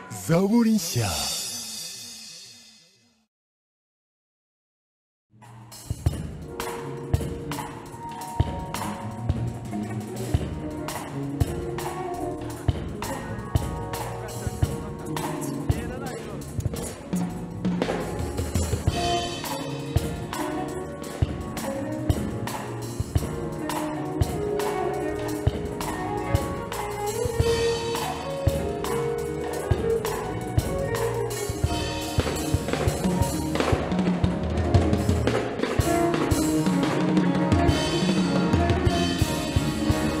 下。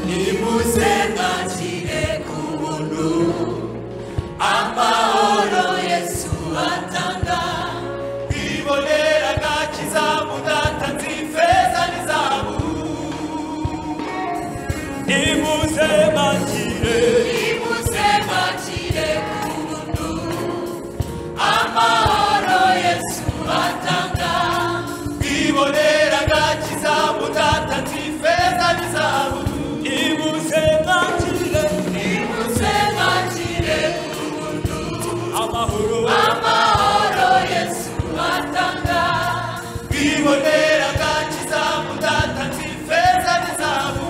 nimuze mwakire ku buntu amahoro yesu atanga kwibonera agakiza mudatanze ifeza n'izahabu nimuze mwakire nimuze mwakire ku buntu amahoro yesu atanga kwibonera agakiza mudatanze ifeza n'izahabu nimuze mwakire nimuze mwakire ku buntu amahoro amahoro yesu atanga kwibonera agakiza mudatanze ifeza n'izahabu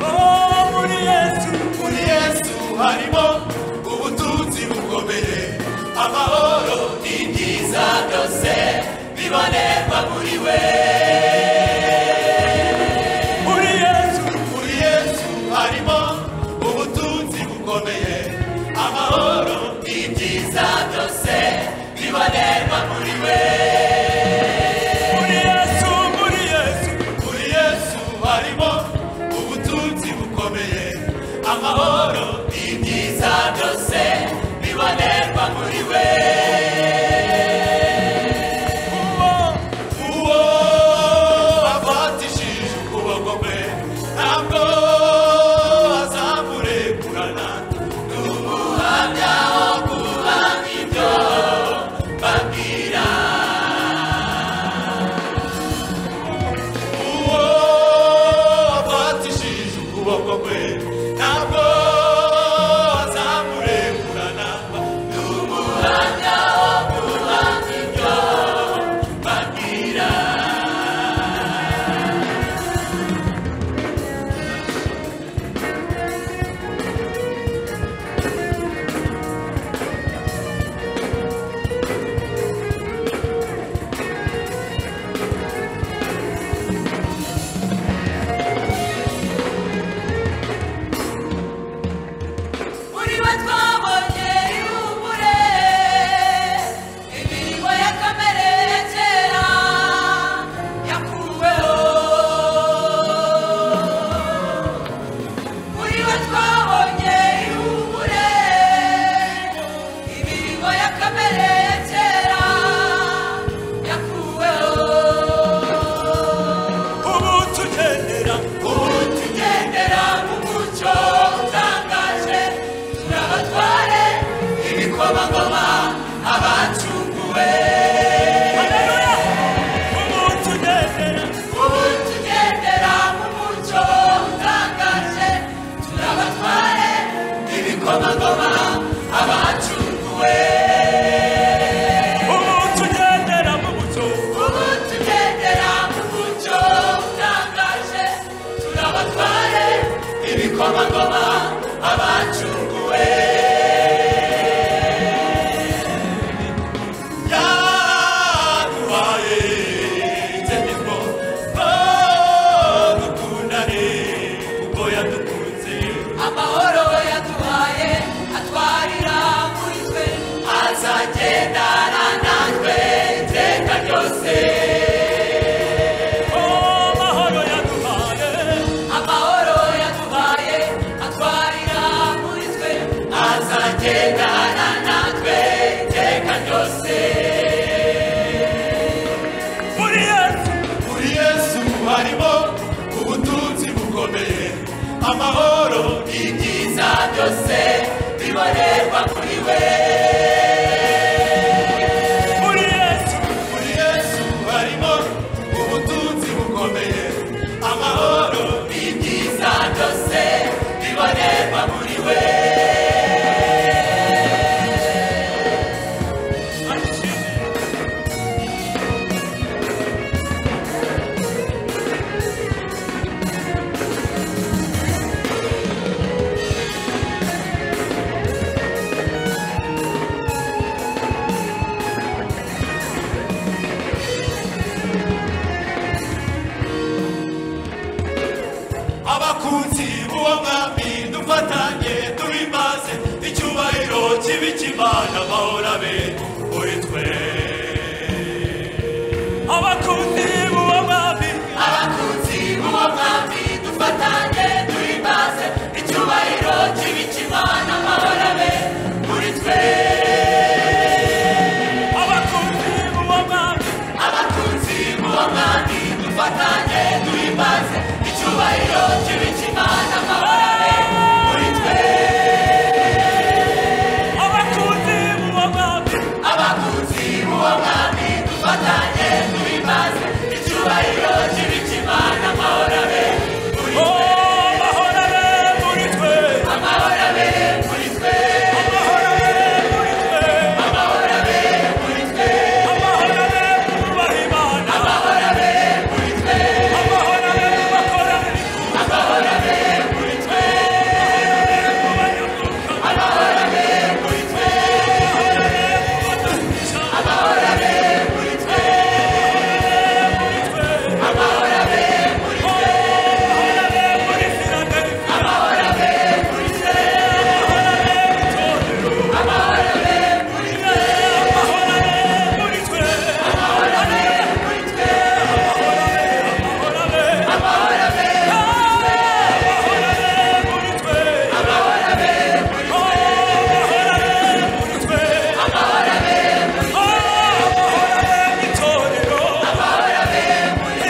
Oh, muri yesu muri yesu harimo ubutunzi bukomeye amahoro n'ibyiza byose bibonerwa muri we muri yesu muri yesu harimo ubutunzi bukomeye amahoro n'ibyiza byose bibonerwa muri we muri yesu muri yesu muri yesu harimo ubutunzi bukomeye amahoro n'ibyiza byose bibonerwa muri we uwo uwo afatishije ukuboko kwe ntabwo azamurekurana n'umuhamya wo guhanga ibyo babwira uwo afatishije ukuboko kwe ntabwo azamurekurana n'umuhamya wo guhanga ibyo babwira muri bo twabonye ihumure imirimo ya kamere ya kera yakuweho muri bo twabonye ihumure imirimo ya kamere ya kera yakuweho ubu tugendera ubu tugendera mu mucyo utangaje turabatware ibikomangoma abacunguwe ubu tugendera ubu tugendera mu mucyo utangaje turabatware ibikomangoma abacunguwe ubu tugendera mu mucyo ubu tugendera mu mucyo utangaje turabatware ibikomangoma abacunguwe yaduhaye itegeko ko dukundane kuko yadukunze amahoro yaduhaye atwarira muri twe azagendana natwe iteka ryose amahoro yaduhaye amahoro yaduhaye atwarira muri twe azagendana natwe iteka ryose muri yesu muri yesu harimo ubutunzi bukomeye amahoro ibyiza byose bibonerwa kuri we muri yesu muri yesu harimo ubutunzi bukomeye amahoro ibyiza byose bibonerwa muri we uwo mwami dufatanye duhimbaze icyubahiro kibi cy'imana amahoro abe kuri twe abakunzi b'uwo mwami abakunzi b'uwo mwami dufatanye duhimbaze icyubahiro kibi cy'imana amahoro abe muri twe abakunzi b'uwo mwami abakunzi b'uwo mwami dufatanye duhimbaze icyubahiro kibi cy'imana amahoro abe muri twe abakunzi b'uwo mwami abakunzi b'uwo mwami dufatanye duhimbaze icyubahiro kibi cy'imana amahoro abe Oh, amahoro abe muri twe amahoro abe muri twe amahoro abe muri twe amahoro abe muri twe amahoro abe twubaha imana amahoro abe muri twe amahoro abe mu bakorani amahoro abe muri twe mu banyamwuga amahoro abe muri twe amahoro abe mu badakiza amahoro abe muri twe muri twe amahoro abe muri Oh, amahoro abe muri Philadelphia amahoro abe muri twe amahoro abe mu itorero amahoro abe muri twe amahoro abe muri twe amahoro abe muri twe amahoro abe amahoro abe amahoro abe amahoro abe muri twe amahoro abe muri Oh, amahoro abe amahoro abe muri twe Oh, amahoro abe mu itorero amahoro abe muri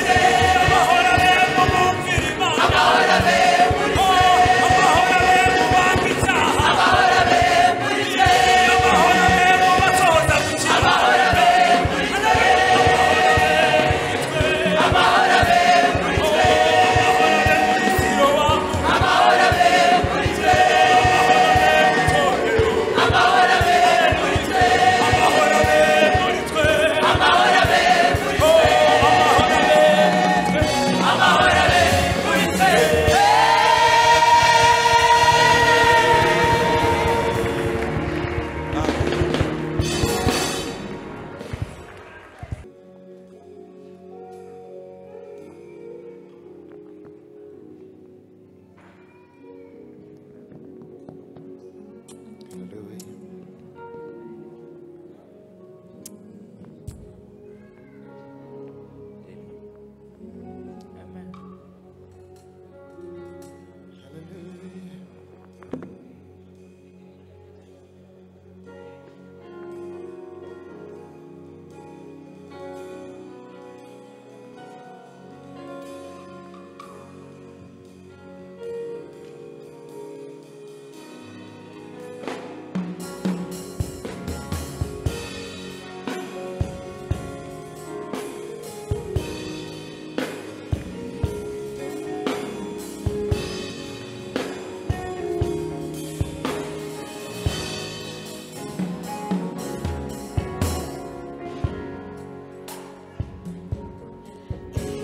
amahoro abe mu bumvira Imana amahoro abe muri Oh, amahoro abe mu banga icyaha amahoro abe muri twe amahoro abe mu batoza gukira amahoro abe muri twe amahoro abe muri twe amahoro abe muri twe amahoro abe muri twe amahoro abe muri twe amahoro abe muri twe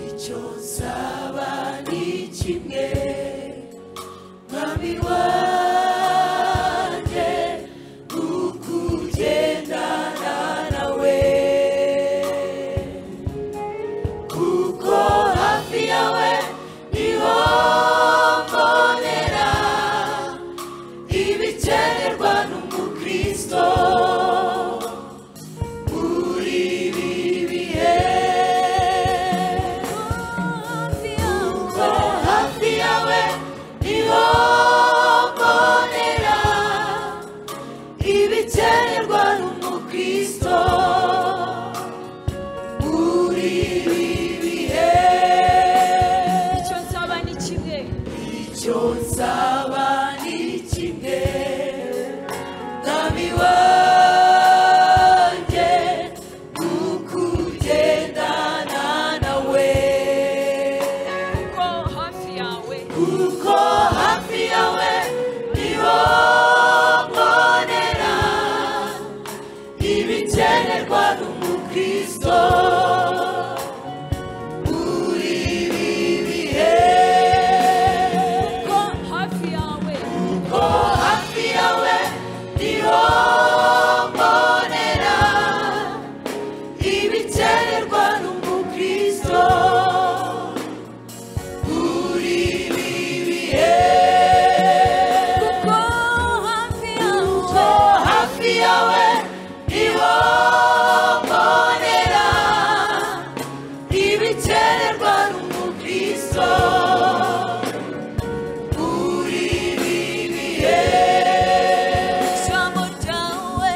icyo nzaba ni kimwe mwami wanjye ukugendana nawe kuko hafi yawe niho mbonera ibikenerwa n'umukristo muri ibi bihe kuko hafi yawe niho mbonera ibiterwa n'umukristo muri ibi bihe ijambo ryawe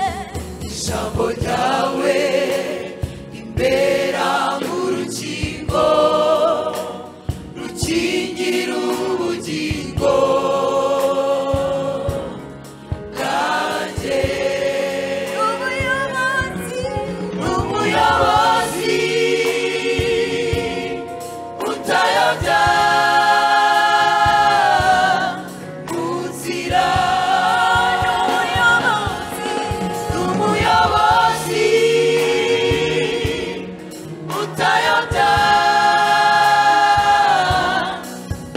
ijambo ryawe rimbera nk'urukingo rukingira ubugingo bwanjye umuyobozi umuyobozi utayobya mu nzira umuyobozi umuyobozi utayobya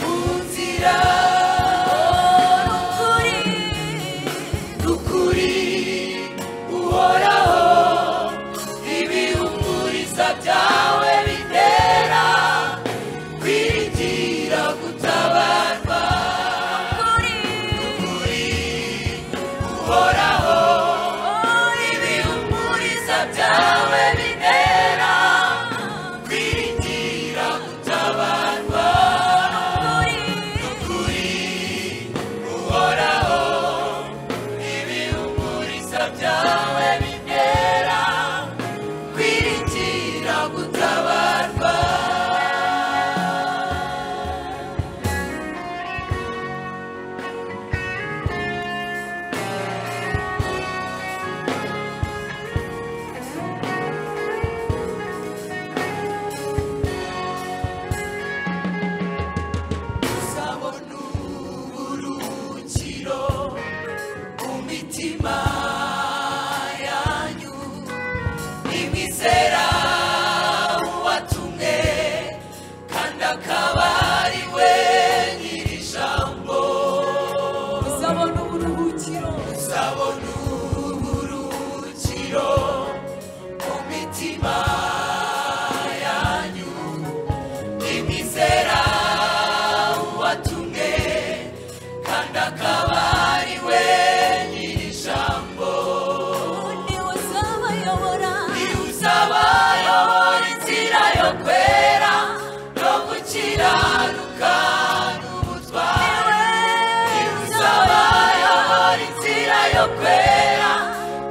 mu nzira n'ukuri uhoraho ibihumuriza byawe bitera kwiringira gutabarwa n'ukuri uhoraho ibihumuriza byawe bitera kwiringira gutabarwa n'ukuri uhoraho ibihumuriza byawe bitera kwiringira gutabarwa sabona uburuhukiro mu mitima yanyu imwizera uwatumwe kandi akaba ari we nyir'ijambo uzabona uburuhukiro uzabona uburuhukiro mu mitima yanyu imwizera uwatumwe kandi akaba ari we nyir'ijambo niwe uzabayobora inzira yo kwera no gukiranuka n'ubutwari niwe uzabayobora inzira yo kwera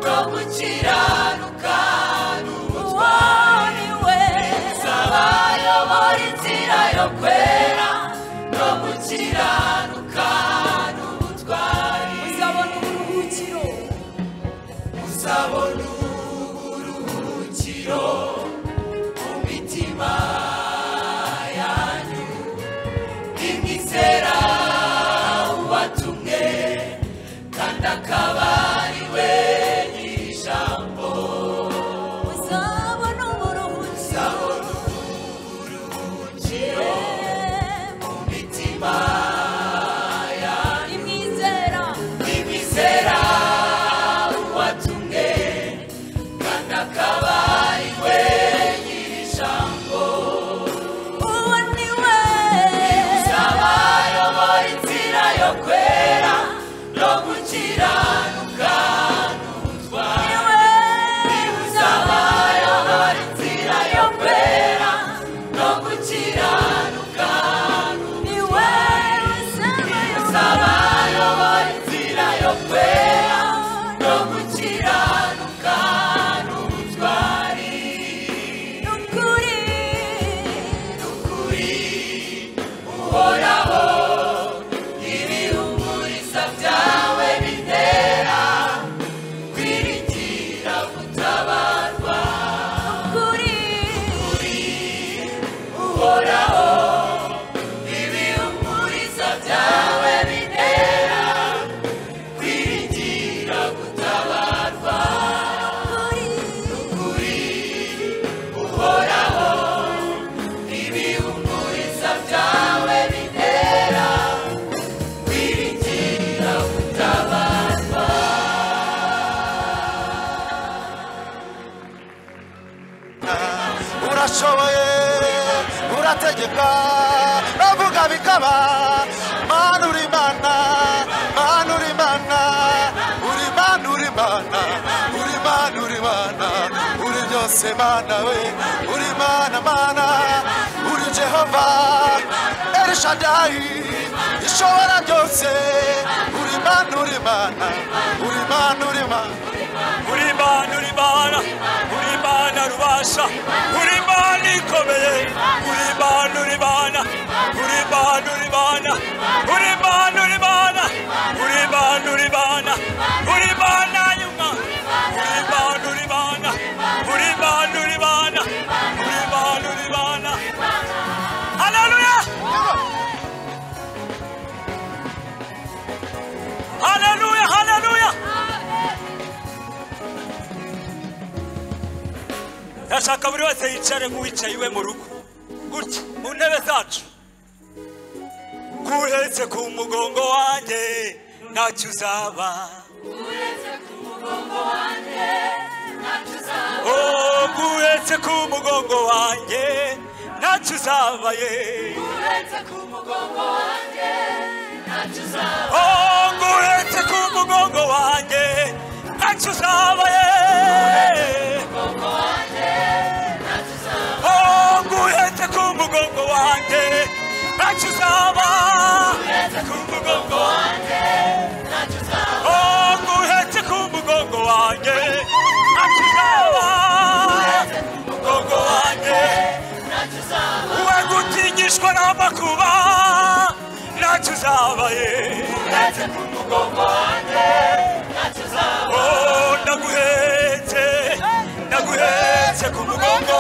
no gukiranuka n'ubutwari uzabayobora inzira yo kwera no gukiranuka n'ubutwari uzabona uburuhukiro mu mitima yanyu imwizera uwatumwe kandi akaba ari we nyir'ijambo uzabona uburuhukiro mu mitima imwizera uwatumwe kandi akaba ari we nyir'ijambo abayobora inzira yo kwera no gukiranuka n'ubutwari abayobora inzira yo kwera no gukiranuka abayobora inzira yo kwera no gukiranuka n'ubutwari n'ukuri uhoraho ibihumuriza byawe bitera kwiringira gutabarwa uhoraho ibihumuriza byawe bitera kwiringira gutabarwa kuri uhoraho ibihumuriza byawe bitera kwiringira gutabarwa urashoboye urategeka bavuga bikaba mana uri mana mana uri mana uri mana uri mana uri mana uri mana uri byo yose mana we uri mana mana uri jehova erishadayi ishobora byose uri mana uri mana uri mana uri mana uri imana uri imana uri imana rubasha uri imana ikomeye uri imana uri imana uri imana uri imana uri imana uri imana uri imana uri imana uri imana yuma uri imana uri imana uri imana uri imana uri imana uri imana haleluya haleluya haleluya ndashaka buri wese yicare nk'uwicaye iwe mu rugo gutya mu ntebe zacu guhetse ku mugongo wanjye ntacyo uzaba Oh, guhetse ku mugongo wanjye ntacyo uzaba ye Oh, guhetse ku mugongo wanjye ntacyo uzaba ye nguhetse ku mugongo wanjye ntacyo uzaba ku mugongo wanjye nguhetse ku mugongo wanjye ntacyo uzaba ku mugongo wanjye we gutinyishwa n'amakuba ntacyo uzabaye nguhetse ku mugongo wanjye Oh, ndaguhetse ndaguhetse ku mugongo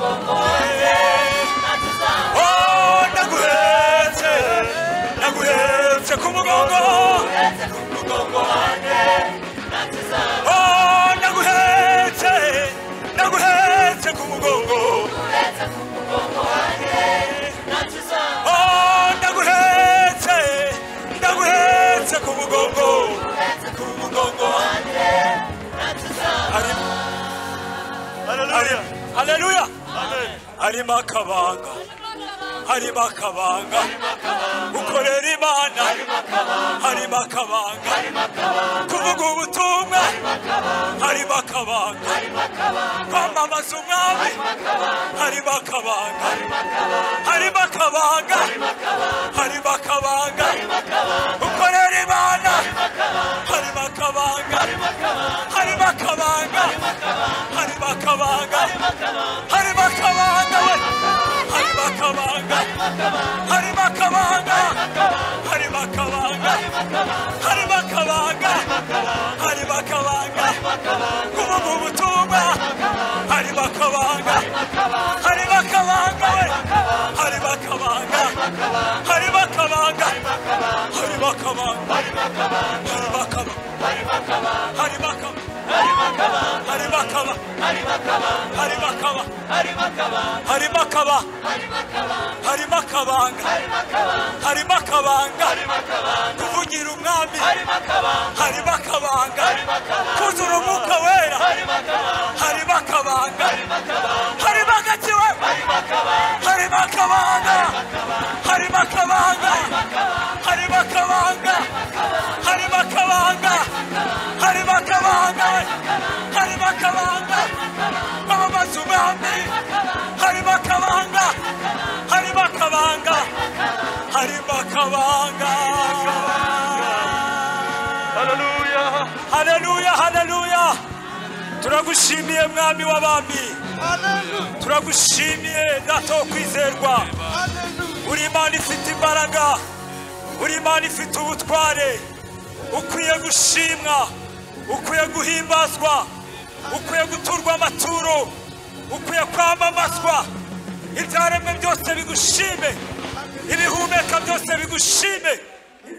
Oh, ndaguhetse, ndaguhetse ku mugongo. Oh, ndaguhetse, ndaguhetse ku mugongo. Oh, ndaguhetse, ndaguhetse ku mugongo. Ku mugongo wanjye. Haleluya. Haleluya. harimo akabanga harimo akabanga ukorera imana harimo akabanga kuvuga ubutumwa harimo akabanga kwamamaza umwami harimo akabanga harimo akabanga harimo akabanga ukorera imana harimo akabanga harimo akabanga harimo akabanga harimo akabanga we harimo akabanga harimo akabanga harimo akabanga harimo akabanga harimo akabanga kuvuga ubutumwa harimo akabanga harimo akabanga we harimo akabanga harimo akabanga harimo akabanga harimo akabanga harimo akabanga harimo akabanga harimo akaba harimo akaba harimo akabanga harimo akabanga kuvugira umwami harimo akabanga kuzura umwuka wera harimo akabanga harimo agakiwe harimo akabanga harimo akabanga harimo akabanga harimo akabanga harimo akabanga harimo akabanga kwamamaza umwami harimo akabanga harimo akabanga harimo akabanga haleluya haleluya turagushimiye mwami w'abami turagushimiye data wo kwizerwa uri imana ifite imbaraga uri imana ifite ubutware ukwiye gushimwa ukwiye guhimbazwa ukwiye guturwa amaturo ukwiye kwamamazwa ibyaremwe byose bigushime ibihumeka byose bigushime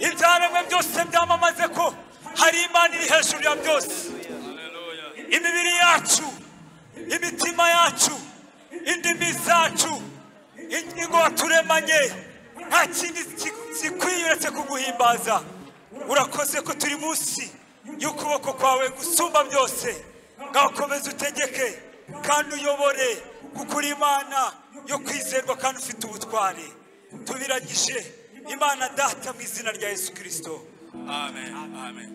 ibyaremwe byose byamamaze ko hari imana iri hejuru ya byose imibiri yacu imitima yacu indimi zacu ingingo waturemanye nta kindi ki- gikwiye uretse kuguhimbaza urakoze ko turi munsi y'ukuboko kwawe gusumba byose ngakomeza utegeke kandi uyobore kuko uri imana yo kwizerwa kandi ufite ubutware tubiragije imana data mu izina rya yesu kirisito Amen. Amen.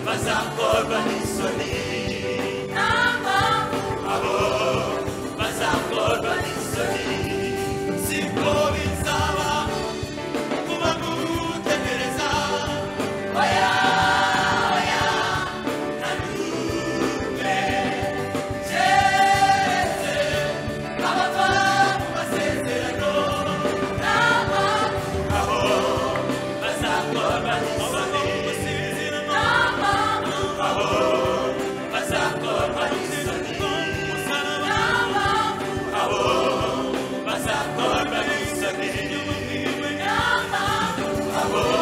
bazakorwa n'isoni nta mpamvu abo bazakorwa n'isoni siko bizaba kuba gutegereza oya oya ntanuke keretse abapfa ku masezerano nta mpamvu aho bazakorwa n'isoni nta mpamvu aho bazakorwa n'isoni nta mpamvu bazakorwa n'isoni nta mpamvu abo bazakorwa n'isoni nta mpamvu abo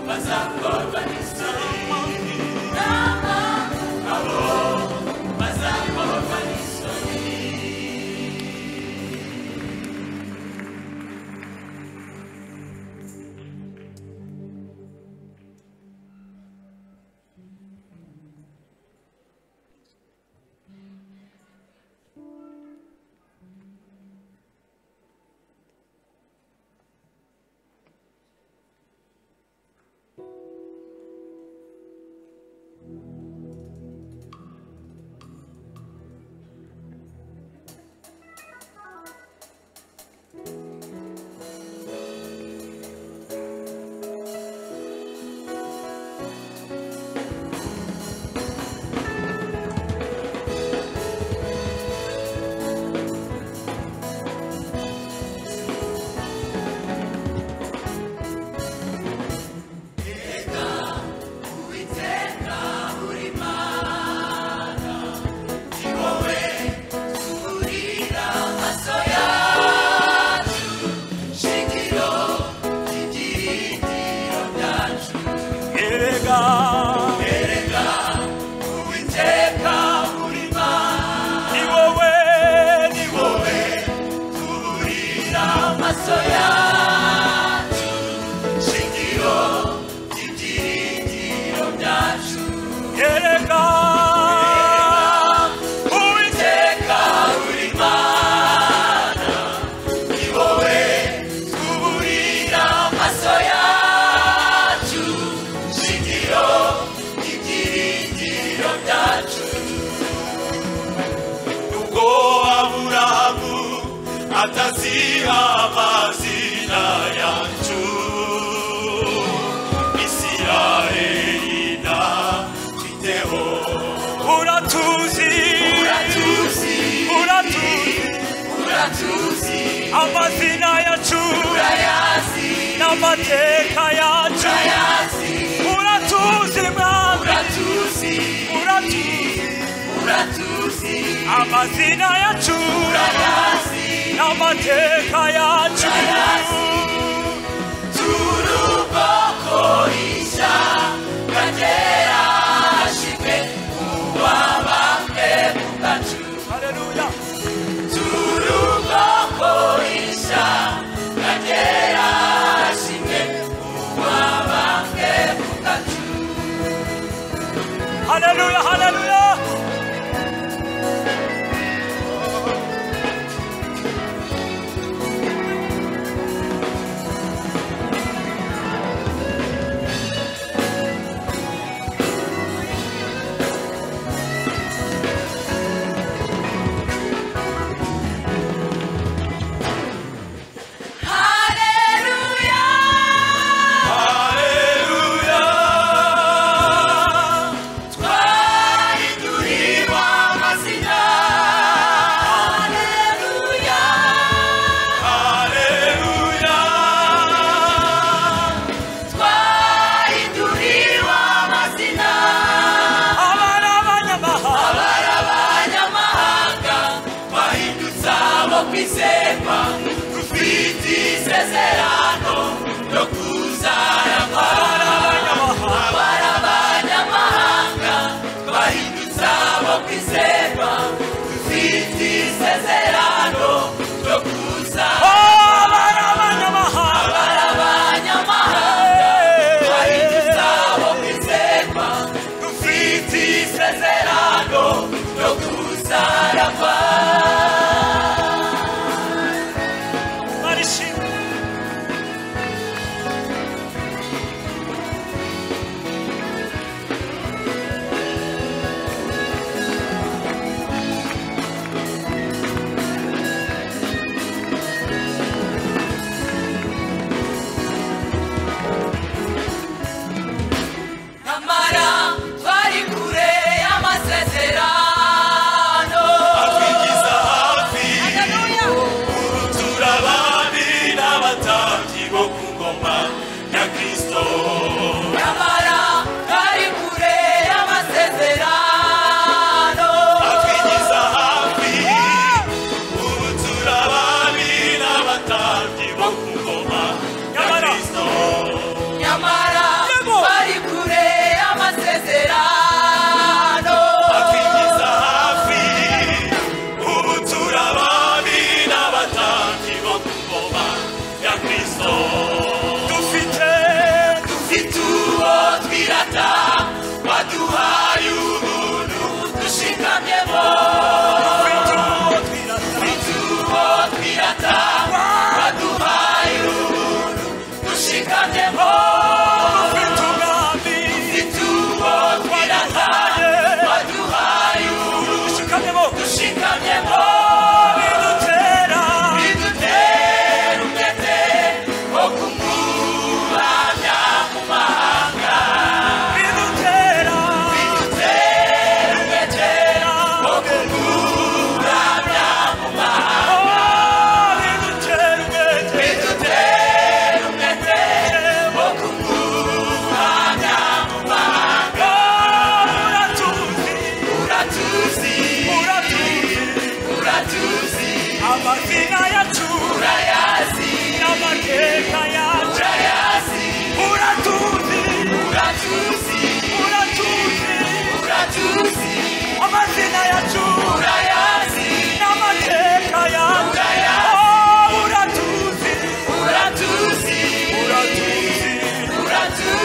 bazakorwa n'isoni nta mpamvu abo bazakorwa n'isoni erega Uwiteka urima ni wowe ni wowe wowe tuburira amaso yacu shingiro ry'ibyiringiro byacu erega Uwiteka uri Imana ni wowe tuburira amaso yacu shingiro ry'ibyiringiro byacu nubwo aburahamu ataziha amazina yacu isirayeli na twiteho uratuzi uratuzi uratuzi uratuzi amazina yacu urayazi n'amateka yacu urayazi uratuzi mwana uratuzi uratuzi uratuzi amazina yacu urayazi n'amateka yacu turuboko isha gatera hashimwe ubabambwe mu gacu haleluya turuboko isha gatera hashimwe ubabambwe mu gacu haleluya haleluya abana b'abanyamahanga kwizerwa dufite isezerano no kuzara abanyamahanga abari abanyamahanga bahindutse abo kwizerwa dufite isezerano ryo kuza abana b'abanyamahanga abari abanyamahanga bahindutse abo kwizerwa dufite isezerano ryo kuzaragwa barishimye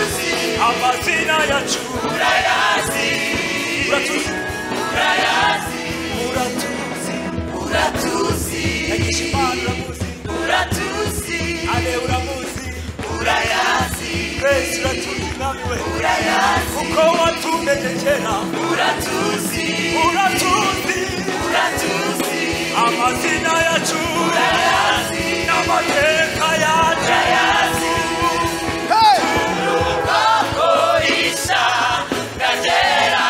amazina yacu urayazi uratuzi urayazi uratuzi uratuzi yagisha imana uramuzi uratuzi ale uramuzi urayazi twese uratuzi nawe urayazi kuko watumenye kera uratuzi uratuzi uratuzi amazina yacu urayazi n'amateka yacu urayazi Hey! bakorisha kagera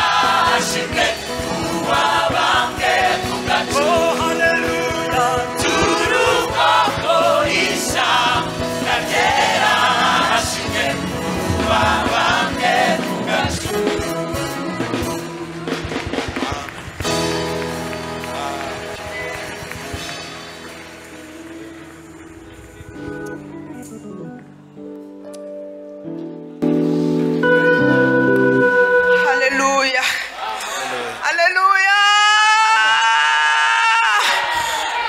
hashimwe kuba bamwe ku gacu oh haleluya turuka korisha kagera hashimwe kuba bamwe ku gacu Haleluya. Haleluya.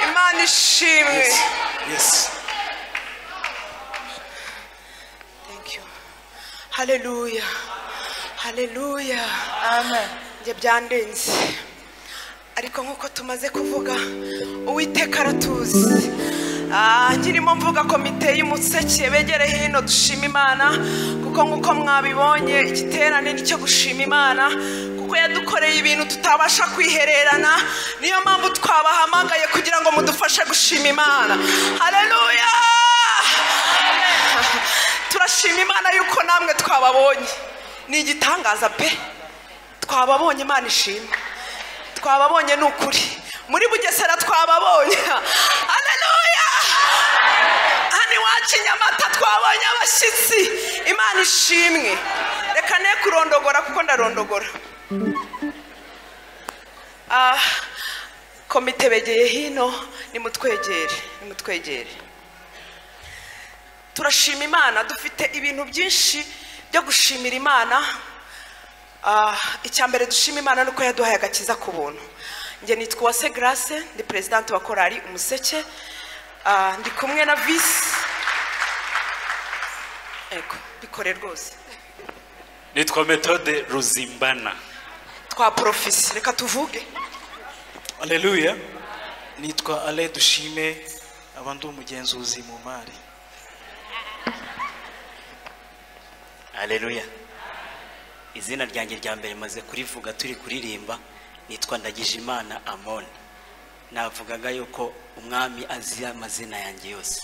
Imana ishimwe. Yes. Thank you. Haleluya. Haleluya. Amen. Njye byandenze. Ariko nk'uko tumaze kuvuga uwiteka aratuzi Ah, nkirimo mvuga komite y'umuseke begere hino dushima imana kuko nk'uko mwabibonye igiterane ni cyo gushima imana kuko yadukoreye ibintu tutabasha kwihererana niyo mpamvu twabahamagaye kugira ngo mudufashe gushima imana haleluya turashima imana yuko namwe twababonye ni igitangaza pe twababonye imana ishima twababonye ni ukuri muri bugesera twababonye haleluya hano iwacu i nyamata twabonye abashyitsi imana ishimwe reka ne kurondogora kuko ndarondogora Ah, komite begeye hino nimutwegere nimutwegere turashima imana dufite ibintu byinshi byo gushimira imana Ah, icya mbere dushima imana ni uko yaduhaye agakiza ku buntu njye nitwa uwase grace ndi perezidante wa korali umuseke Ah, ndi kumwe na visi ego bikore rwose nitwa metode ruzimbana twa porofisi reka tuvuge Haleluya. Nitwa Ale Dushime aba ndi umugenzuzi mu mari. Haleluya. Izina ryanjye rya mbere maze kurivuga turi kuririmba nitwa Ndagijimana Amon. Navugaga yuko umwami azi amazina yanjye yose.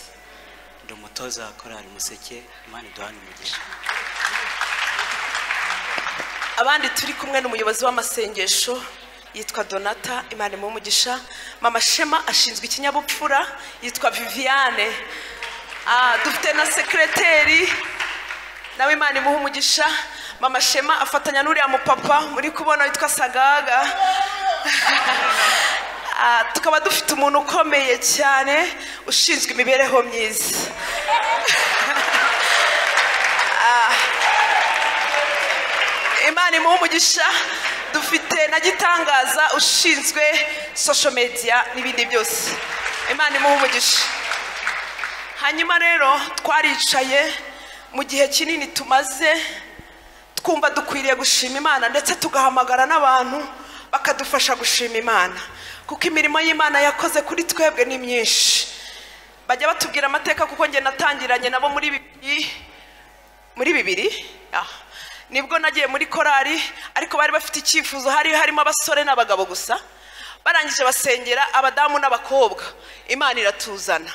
Ndi umutoza wa korali Museke, Imana iduhane umugisha. abandi turi kumwe n'umuyobozi w'amasengesho yitwa donata imana mu umugisha mama shema ashinzwe ikinyabupfura yitwa viviane Ah, dufite na sekireteri nawe imana imuha umugisha mama shema afatanya n'uriya mupapa muri kubona witwa sagaga Ah, tukaba dufite umuntu ukomeye cyane ushinzwe imibereho myiza imana imuhe umugisha dufite na gitangaza ushinzwe social media n'ibindi byose imana imuhe umugisha hanyuma rero twaricaye mu gihe kinini tumaze twumva dukwiriye gushima imana ndetse tugahamagara n'abantu bakadufasha gushima imana kuko imirimo y'imana yakoze kuri twebwe ni myinshi bajya batubwira amateka kuko njye natangiranye nabo muri bibiri muri bibiri ah. nibwo nagiye muri korari ariko bari bafite icyifuzo hari harimo abasore n'abagabo gusa barangije basengera abadamu n'abakobwa imana iratuzana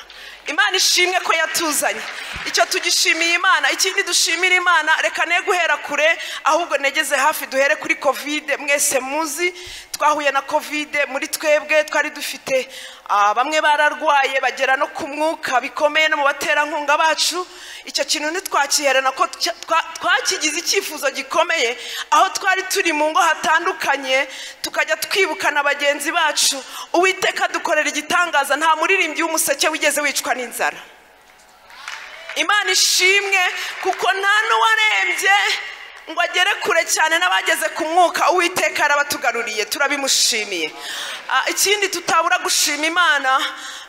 imana ishimwe ko yatuzanye icyo tugishimiye imana ikindi dushimira imana reka ne guhera kure ahubwo negeze hafi duhere kuri kovide mwese muzi twahuye na kovide muri twebwe twari dufite ah, bamwe bararwaye bagera no ku mwuka bikomeye no mu baterankunga bacu icyo kintu ntitwakiherana ko twa- twa- twakigize icyifuzo gikomeye aho twari turi mu ngo hatandukanye tukajya twibukana bagenzi bacu uwiteka adukorera igitangaza nta muririmbyi w'umuseke wigeze wicwa n'inzara imana ishimwe kuko nta n'uwarembye ngo agere kure cyane n'abageze ku mwuka uwiteka yarabatugaruriye turabimushimiye Ah, ikindi tutabura gushima imana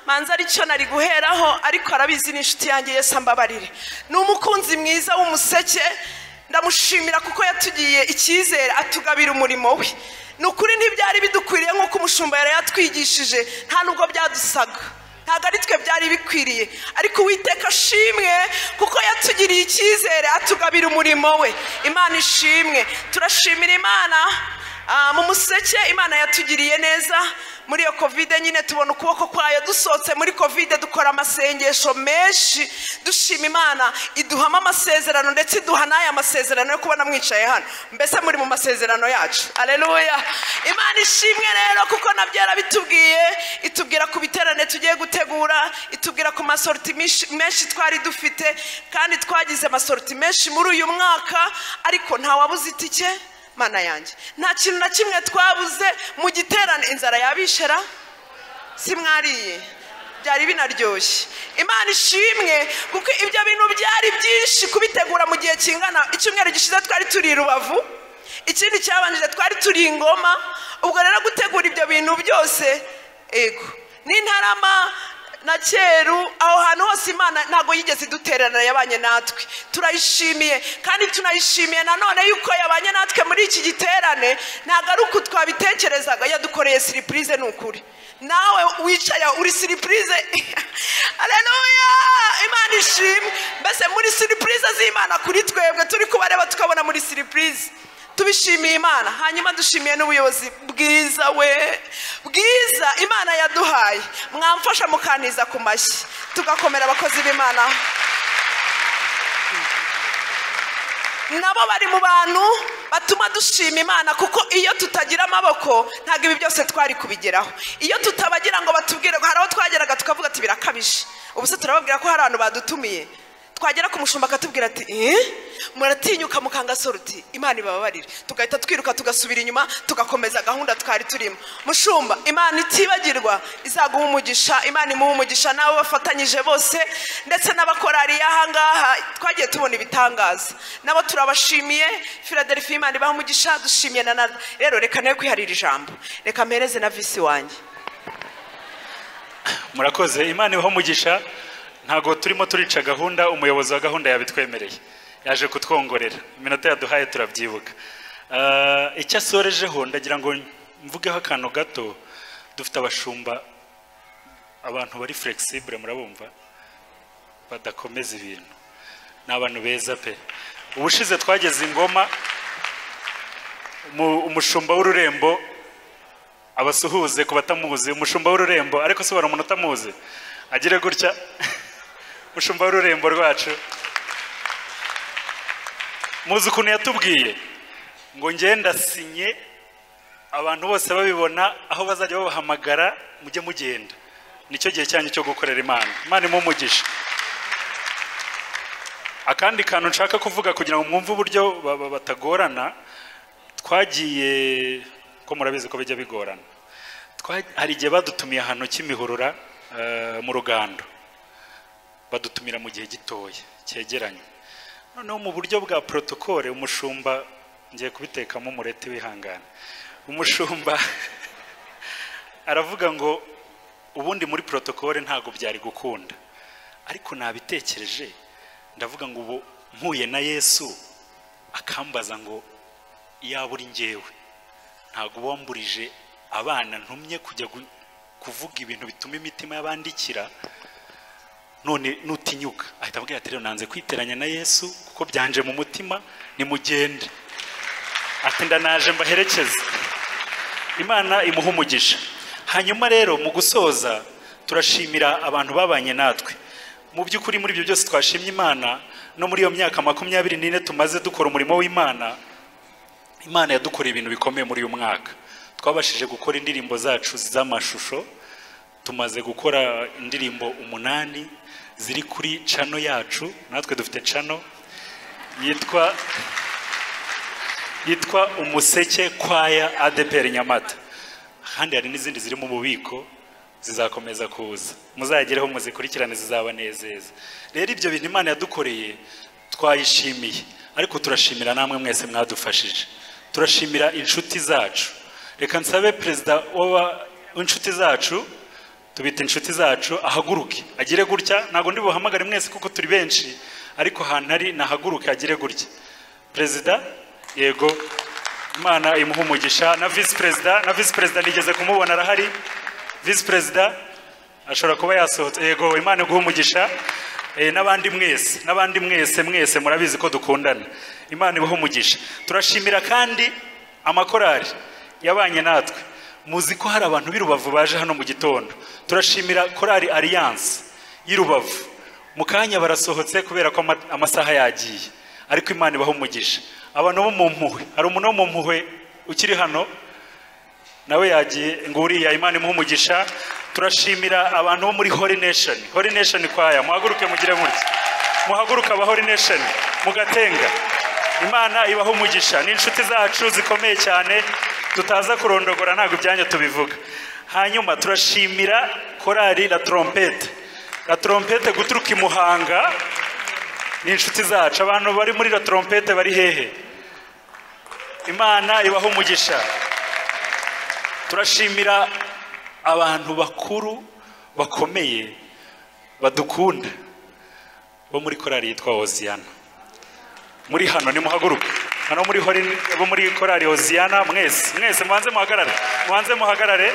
manza aricyo nari guheraho ariko arabizi n'inshuti yanjye yesu ambabarire ni umukunzi mwiza w'umuseke ndamushimira kuko yatugiriye icyizere atugabira umurimo we ni ukuri ntibyari bidukwiriye nk'uko umushumba yari yatwigishije nta nubwo byadusaga ntabwo ari twe byari bikwiriye ariko uwiteka ashimwe kuko yatugiriye icyizere atugabira umurimo we imana ishimwe turashimira imana Ah, mu museke imana yatugiriye neza muri iyo kovide nyine tubona ukuboko kwayo dusohotse muri kovide dukora amasengesho menshi dushima imana iduhamo amasezerano ndetse iduha n'aya masezerano yo kubona mwicaye hano mbese muri mu masezerano yacu aleluya imana ishimwe rero kuko nabyo yarabitubwiye itubwira ku biterane tugiye gutegura itubwira ku masoroti menshi- menshi twari dufite kandi twagize amasoroti menshi muri uyu mwaka ariko ntawabuze itike mana yanjye nta kintu na kimwe twabuze mu giterane inzara yabishera si mwariye byari binaryoshye imana ishimwe kuko ibyo bintu byari byinshi kubitegura mu gihe kingana icyumweru gishize twari turi i rubavu ikindi cyabanjije twari turi i ngoma ubwo rero gutegura ibyo bintu byose ego n'intarama na cyeru aho hantu hose imana ntabwo yigeze idutererana yabanye natwe turayishimiye kandi tunayishimiye nanone yuko yabanye natwe muri iki giterane ntabwo ari uko twabitekerezaga yadukoreye siripurize ni ukuri nawe wicaye uri siripurize aleluya imana ishimwe mbese muri siripurize z'imana kuri twebwe turi kubareba tukabona muri siripurize tubishimiye imana hanyuma dushimiye n'ubuyobozi bwiza we bwiza imana yaduhaye mwamfasha mukaniza ku mashyi tugakomera abakozi b'imana nabo bari mu bantu batuma dushima imana kuko iyo tutagira amaboko ntabwo ibi byose twari kubigeraho iyo tutabagira ngo batubwire ngo hari aho twageraga tukavuga ati birakabije ubu se turababwira ko hari abantu badutumiye twagera ku mushumba akatubwira ati "Eh? muratinyuka mukangasora uti imana ibababarire tugahita twiruka tugasubira inyuma tugakomeza gahunda twari turimo mushumba imana itibagirwa izaguha umugisha imana imuha umugisha n'abo bafatanyije bose ndetse n'abakorari y'ahangaha twagiye tubona ibitangaza nabo turabashimiye filadelfi imana ibaha umugisha dushimiye na nada rero reka nawe kwiharira ijambo reka mpereze na visi wanjye murakoze imana ibaho umugisha ntabwo turimo turica gahunda umuyobozi wa gahunda yabitwemereye yaje kutwongorera iminota yaduhaye turabyibuka Ah, icyo asorejeho ndagira ngo mvugeho akantu gato dufite abashumba abantu bari flexible murabumva badakomeza ibintu ni abantu beza pe ubushize twageze ingoma mu- umushumba w'ururembo abasuhuze ku batamuzi umushumba w'ururembo ariko se umuntu utamuzi agire gutya umushumba w'ururembo rwacu muzi ukuntu yatubwiye ngo ngenda sinye abantu bose babibona aho bazajya babahamagara mujye mugenda nicyo gihe cyanyu cyo gukorera imana imana imuhe umugisha akandi kantu nshaka kuvuga kugira ngo mwumve uburyo ba- ba- batagorana twagiye ko murabizi ko bijya bigorana Twa- hari igihe badutumiye ahantu kimihurura eh, mu rugando badutumira mu gihe gitoya cyegeranye noneho mu buryo bwa protokole umushumba ngiye kubitekamo umureti wihangane umushumba aravuga ngo ubundi muri protokole ntabwo byari gukunda ariko nabitekereje ndavuga ngo ubu mpuye na yesu akambaza ngo yaba uri ngewe ntabwo wamburije abana ntumye kujya gu- kuvuga ibintu bituma imitima y'abandikira none nutinyuka ahita abwira ati rero nanze kwiteranya na yesu kuko byanje mu mutima nimugende ati ndanaje mbaherekeze imana imuha umugisha hanyuma rero mu gusoza turashimira abantu babanye natwe mu by'ukuri muri ibyo byose twashimye imana no muri iyo myaka makumyabiri n'ine tumaze dukora umurimo w'imana imana yadukoreye ibintu bikomeye muri uyu mwaka twabashije gukora indirimbo zacu z'amashusho tumaze gukora indirimbo umunani ziri kuri cano yacu natwe dufite cano yitwa yitwa umuseke kwaya adepr nyamata kandi hari n'izindi ziri mu bubiko zizakomeza kuza muzagereho muzikurikirane zizabanezeza rero ibyo bintu imana yadukoreye twayishimiye ariko turashimira namwe mwese mwadufashije turashimira inshuti zacu reka nsabe perezida w'aba- w'inshuti zacu tubita inshuti zacu ahaguruke agire gutya ntabwo ndi buhamagare mwese kuko turi benshi ariko ahantu ari nahaguruke agire gutya perezida yego imana imuha umugisha na visi perezida na visi perezida nigeze kumubona arahari visi perezida ashobora kuba yasohotse yego imana iguha umugisha Eh, n'abandi mwese n'abandi mwese mwese murabizi ko dukundana imana ibaha umugisha turashimira kandi amakorari yabanye natwe muzi ko hari abantu b'i rubavu baje hano mu gitondo turashimira korari alliance y'i rubavu mu kanya barasohotse kubera ko ama- amasaha yagiye ariko imana ibaha umugisha abantu bo mu mpuhwe hari umuntu wo mu mpuhwe ukiri hano nawe yagiye ngo uriya imana imuhe umugisha turashimira abantu bo muri hori nesheni hori nesheni kwaya muhaguruke mugire mutya muhaguruke aba hori nesheni mugatenga imana ibaho umugisha ni inshuti zacu zikomeye cyane tutaza kurondogora ntabwo ibyanya tubivuga hanyuma turashimira korari la trompete la trompete guturuka i muhanga ni inshuti zacu abantu bari muri la trompete bari hehe imana ibaho umugisha turashimira abantu bakuru bakomeye badukunda bo muri korari yitwa hoziyana muri hano nimuhaguruke hano muri hori- bo muri korari hoziyana mwese mwese mubanze muhagarare mubanze muhagarare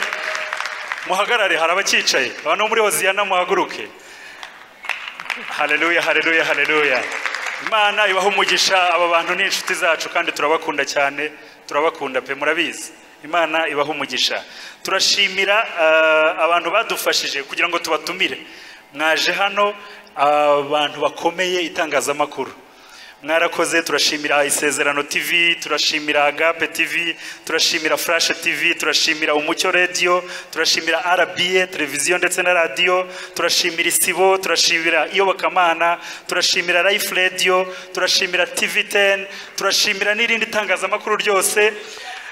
muhagarare hari abakicaye abantu bo muri hoziyana muhaguruke hareruya hareruya hareruya imana ibaha umugisha aba bantu ni inshuti zacu kandi turabakunda cyane turabakunda pe murabizi imana ibaha umugisha turashimira eh, abantu badufashije kugira ngo tubatumire mwaje hano abantu bakomeye itangazamakuru mwarakoze turashimira isezerano tv turashimira agape tv turashimira flash tv turashimira umucyo radio turashimira rba televiziyo ndetse na radio turashimira isibo turashimira iyobokamana turashimira life radio turashimira tv 10 turashimira n'irindi tangazamakuru ryose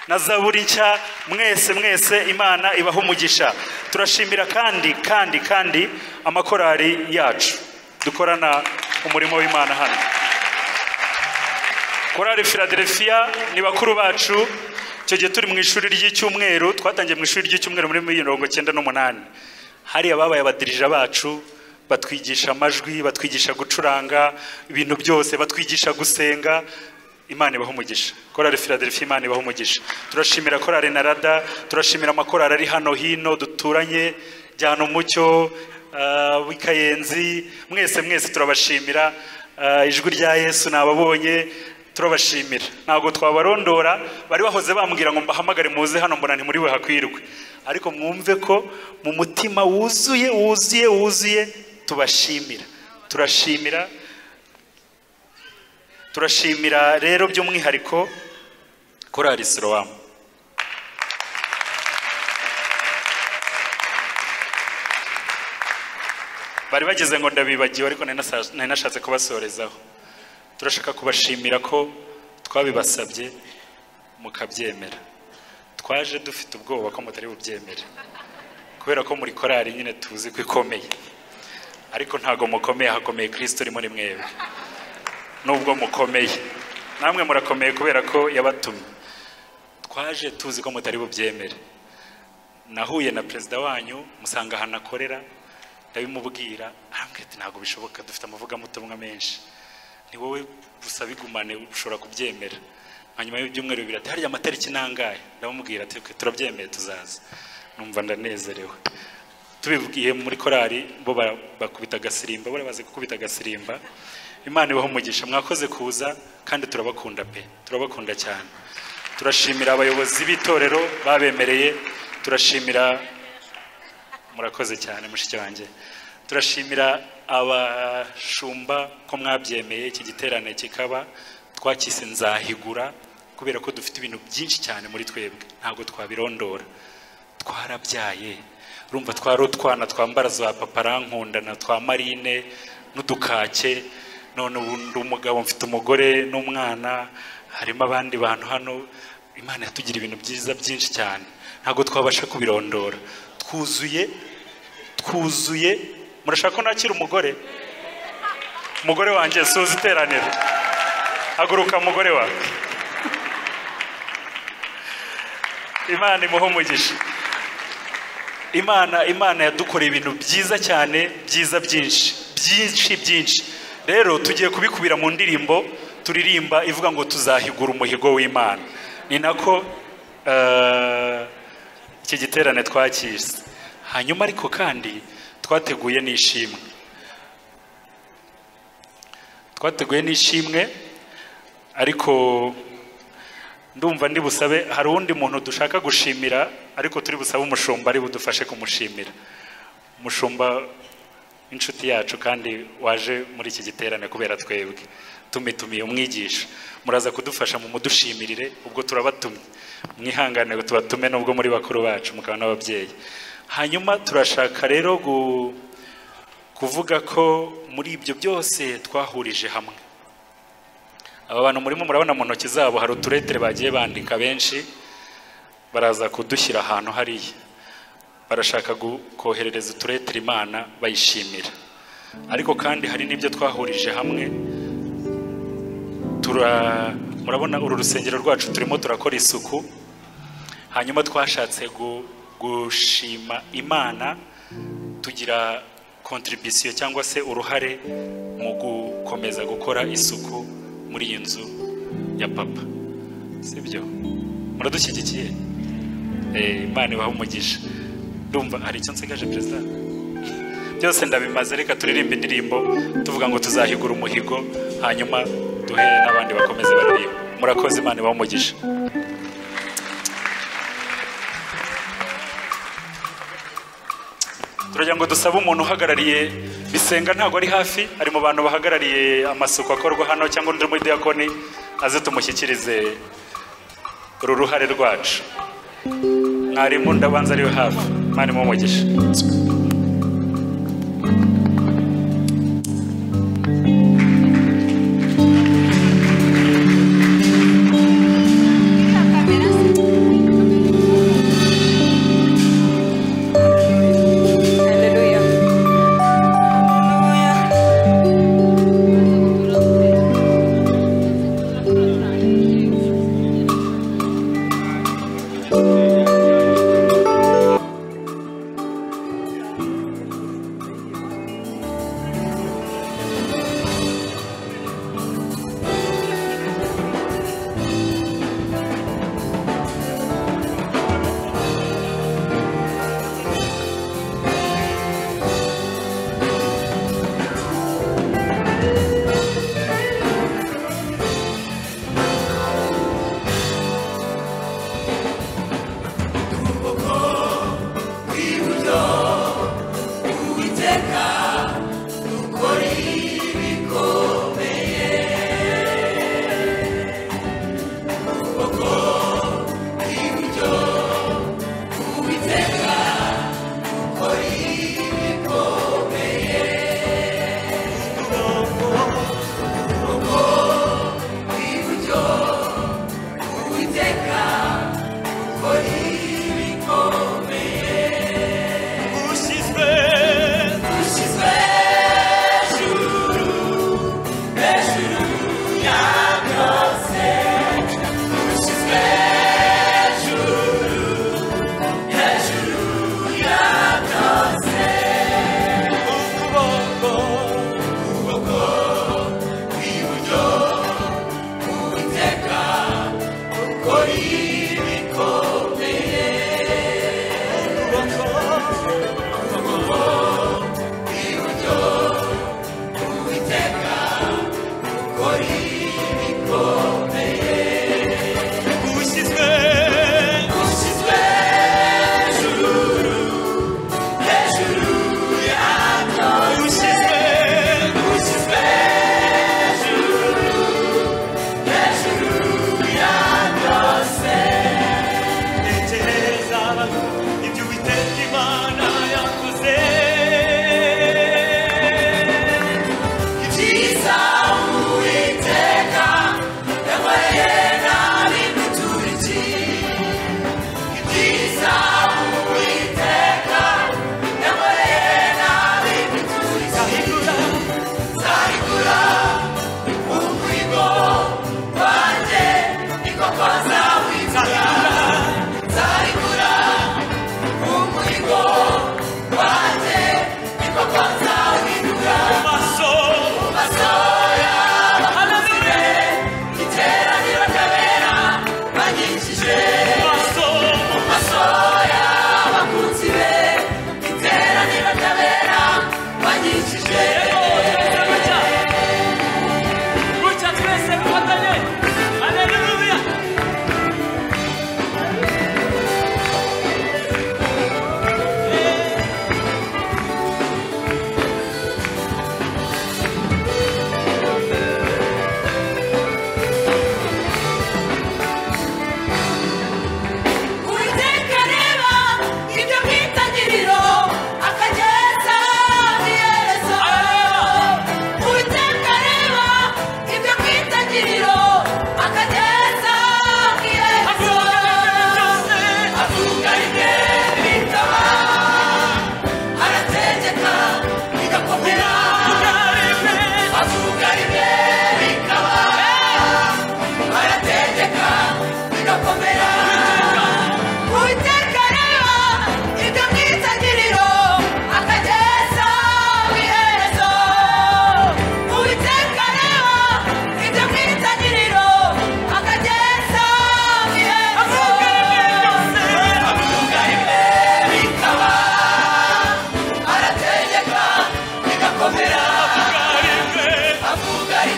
na zaburi nshya mwese mwese imana ibaha umugisha turashimira kandi kandi kandi amakorari yacu dukorana umurimo w'imana hano korari philadelphia ni bakuru bacu icyo gihe turi mu ishuri ry'icyumweru twatangiye mu ishuri ry'icyumweru muri mirongo cyenda n'umunani hari ababaye abadirija bacu batwigisha amajwi batwigisha gucuranga ibintu byose batwigisha gusenga imana ibaho umugisha korari philadelphia imana ibaho umugisha turashimira korari na rada turashimira amakorari ari hano hino duturanye jyana umucyo ah, w'i kayenzi mwese mwese turabashimira Ah, ijwi rya yesu nababonye turabashimira ntabwo twabarondora bari bahoze bambwira ngo mbahamagare muze hano mbona ntimuri buhakwirwe ariko mwumve ko mu mutima wuzuye wuzuye wuzuye tubashimira turashimira turashimira rero by'umwihariko korari sorowamu bari bageze ngo ndabibagiwe ariko nari nasa- nari nashatse kubasorezaho turashaka kubashimira ko twabibasabye mukabyemera twaje dufite ubwoba ko mutari bubyemere kubera ko muri korari nyine tuzi ko ikomeye ariko ntago mukomeye hakomeye kirisito uri muri mwebwe nubwo mukomeye namwe murakomeye kubera ko yabatumye twaje tuzi ko mutari bubyemere nahuye na perezida wanyu musanga ahantu akorera ndabimubwira arambwira ati ntabwo bishoboka dufite amavugamutumwa menshi ni wowe gusa bigumane ushobora kubyemera hanyuma y'ibyumweru bibiri ati harya amatariki nangahe ndamubwira ati "Okay, turabyemeye tuzaza numva ndanezerewe tubibwiye muri korari bo bara- bakubita agasirimba bo bazi gukubita agasirimba imana ibaho umugisha mwakoze kuza kandi turabakunda pe turabakunda cyane turashimira abayobozi b'itorero babemereye turashimira murakoze cyane mushiki wanjye turashimira abashumba ko mwabyemeye iki giterane kikaba twakise nzahigura kubera ko dufite ibintu byinshi cyane muri twebwe ntabwo twabirondora twarabyaye urumva twari utwana twambara za paparankunda na twa marine n'udukake none ubu ndi umugabo mfite umugore n'umwana harimo abandi bantu hano imana yatugira ibintu byiza byinshi cyane ntabwo twabasha kubirondora twuzuye twuzuye murashaka ko nakira umugore umugore wanjye suza iteraniro haguruka mugore wawe imana imuhe umugisha imana imana yadukoreye ibintu byiza cyane byiza byinshi byinshi byinshi rero tugiye kubikubira mu ndirimbo turirimba ivuga ngo tuzahigura umuhigo w'imana ni nako eh, iki giterane twakise hanyuma ariko kandi twateguye n'ishimwe twateguye n'ishimwe ariko ndumva ndi busabe hari uwundi muntu dushaka gushimira ariko turi busabe umushumba ari budufashe kumushimira umushumba inshuti yacu kandi waje muri iki giterane kubera twebwe tumitumiye umwigisha muraza kudufasha mu mudushimire ubwo turabatumye mwihangane tubatume n'ubwo muri bakuru bacu mukaba n'ababyeyi hanyuma turashaka rero gu- kuvuga ko muri ibyo byose twahurije hamwe aba bantu murimo murabona mu ntoki zabo hari uturetere bagiye bandika benshi baraza kudushyira ahantu hariya barashaka gu- koherereza uturetere imana bayishimira ariko kandi hari n'ibyo twahurije hamwe tura murabona uru rusengero rwacu turimo turakora isuku hanyuma twashatse gu- gushima imana tugira kontribisiyo cyangwa se uruhare mu gukomeza gukora isuku muri iyi nzu ya papa sibyo muradushyigikiye Eh, imana ibaha umugisha ndumva hari icyo nsigaje perezida byose ndabimaze reka turirimba indirimbo tuvuga ngo tuzahigura umuhigo hanyuma duhe n'abandi bakomeze baririmba murakoze imana ibaha umugisha turagira ngo dusabe umuntu uhagarariye bisenga ntabwo ari hafi ari mu bantu bahagarariye amasuku akorwa hano cyangwa undi mudiyakoni aze tumushyikirize uru ruhare rwacu mwarimu ndabanza ariwe hafi mwarimu w'umugisha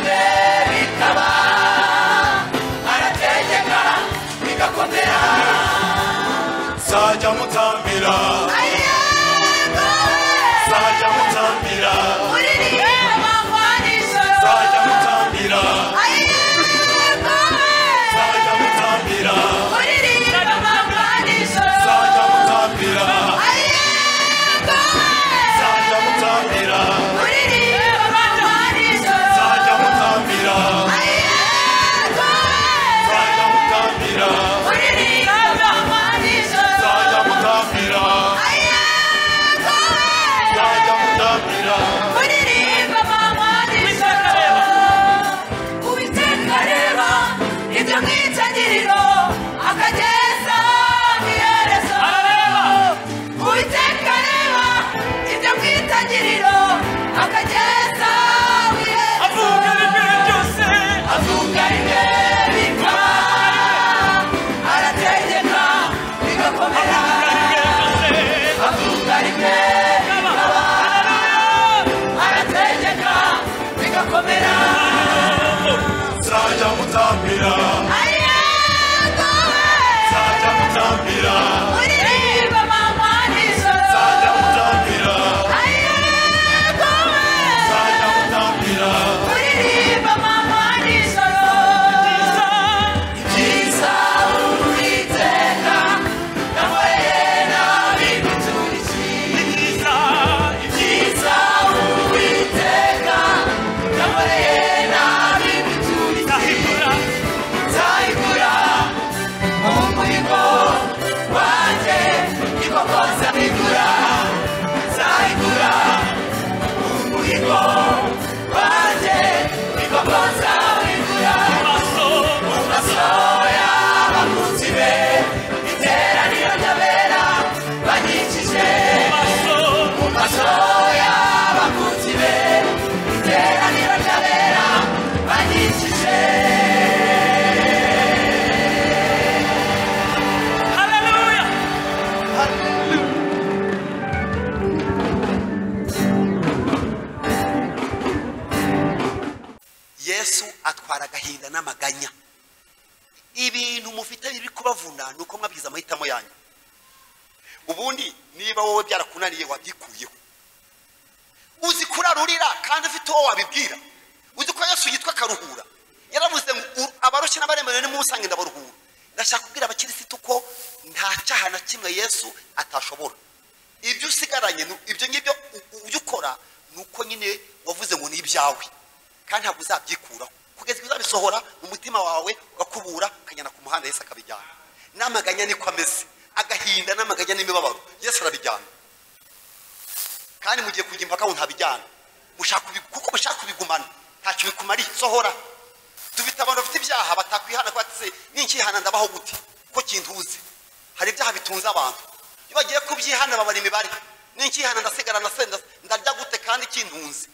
arigaba arategeka bigakomera nzajya mutambira nzajya mutambira nzajya mutambira nzajya mutambira nzajya mutambira nzajya mutambira nzajya mutambira nzajya mutambira nzajya mutambira nzajya mutambira Avuga bimwe byose, avuga bimwe bipfa, arategeka bigakomera, avuga bimwe bikaba, arategeka bigakomera, nzajya mutambira nzajya mutambira nzajya mutambira nzajya mutambira ibyiza Uwiteka yankoreye n'abiduturikiye. Ibyiza Uwiteka yankoreye n'abiduturikiye. nzayigura mu muhigo wanjye niko koza igura nzayigura mu muhigo wanjye niko koza igura mu maso y'abakunzi be iteraniro ry'abera banyikije mu maso y'abakunzi be iteraniro ry'abera banyikije yesu atwara agahinda n'amaganya ibintu mufite biri kubavuna ni uko mwabwiza amahitamo yanyu ubundi niba wowe byarakunaniye wabyikuyeho uzi kurarurira kandi ufite uwo wabibwira uzi ko yesu yitwa karuhura yaravuze ngo "U- abarushye n'abaremerewe nimusange ndabaruhura ndashaka kubwira abakirisitu ko nta cyaha na kimwe yesu atashobora ibyo usigaranye ni- ibyo ngibyo u- u- ujya ukora ni uko nyine wavuze ngo ni ibyawe kandi ntabwo uzabyikuraho kugeza igihe uzabisohora mu mutima wawe ugakubura ukajyana ku muhanda yesu akabijyana n'amaganya niko ameze agahinda n'amaganya n'imibabaro yesu arabijyana kandi mugiye kujya impaka ngo ntabijyana mushaka kubi- kuko mushaka kubigumana ntacyo bikumariye sohora dufite abantu bafite ibyaha batakwihana ko batize ninkihana ndabaho gute ko kintuze hari ibyaha bitunze abantu iyo bagiye kubyihana babara imibare ninkihana ndasigara ndasenda ndarya gute kandi kintunze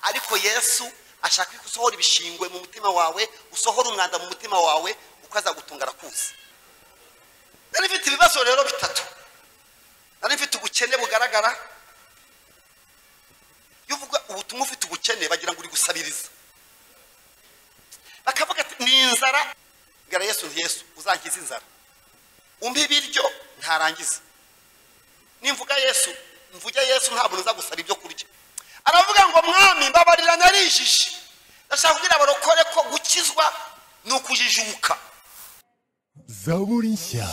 ariko yesu ashaka ko usohora ibishingwe mu mutima wawe usohora umwanda mu mutima wawe uko azagutunga arakuzi nari mfite ibibazo rero bitatu nari mfite ubukene bugaragara iyo uvuga ubutumwa ufite ubukene bagira ngo uri gusabiriza bakavuga ati ni inzara ngara yesu nti yesu uzangiza inzara umpe ibiryo ntarangiza nimvuga yesu mvuge yesu ntabwo nza gusaba ibyo kurya aravuga ngo mwami mbabarira narijije ndashaka kugira abarokore ko gukizwa ni ukujijuka zaburi nshya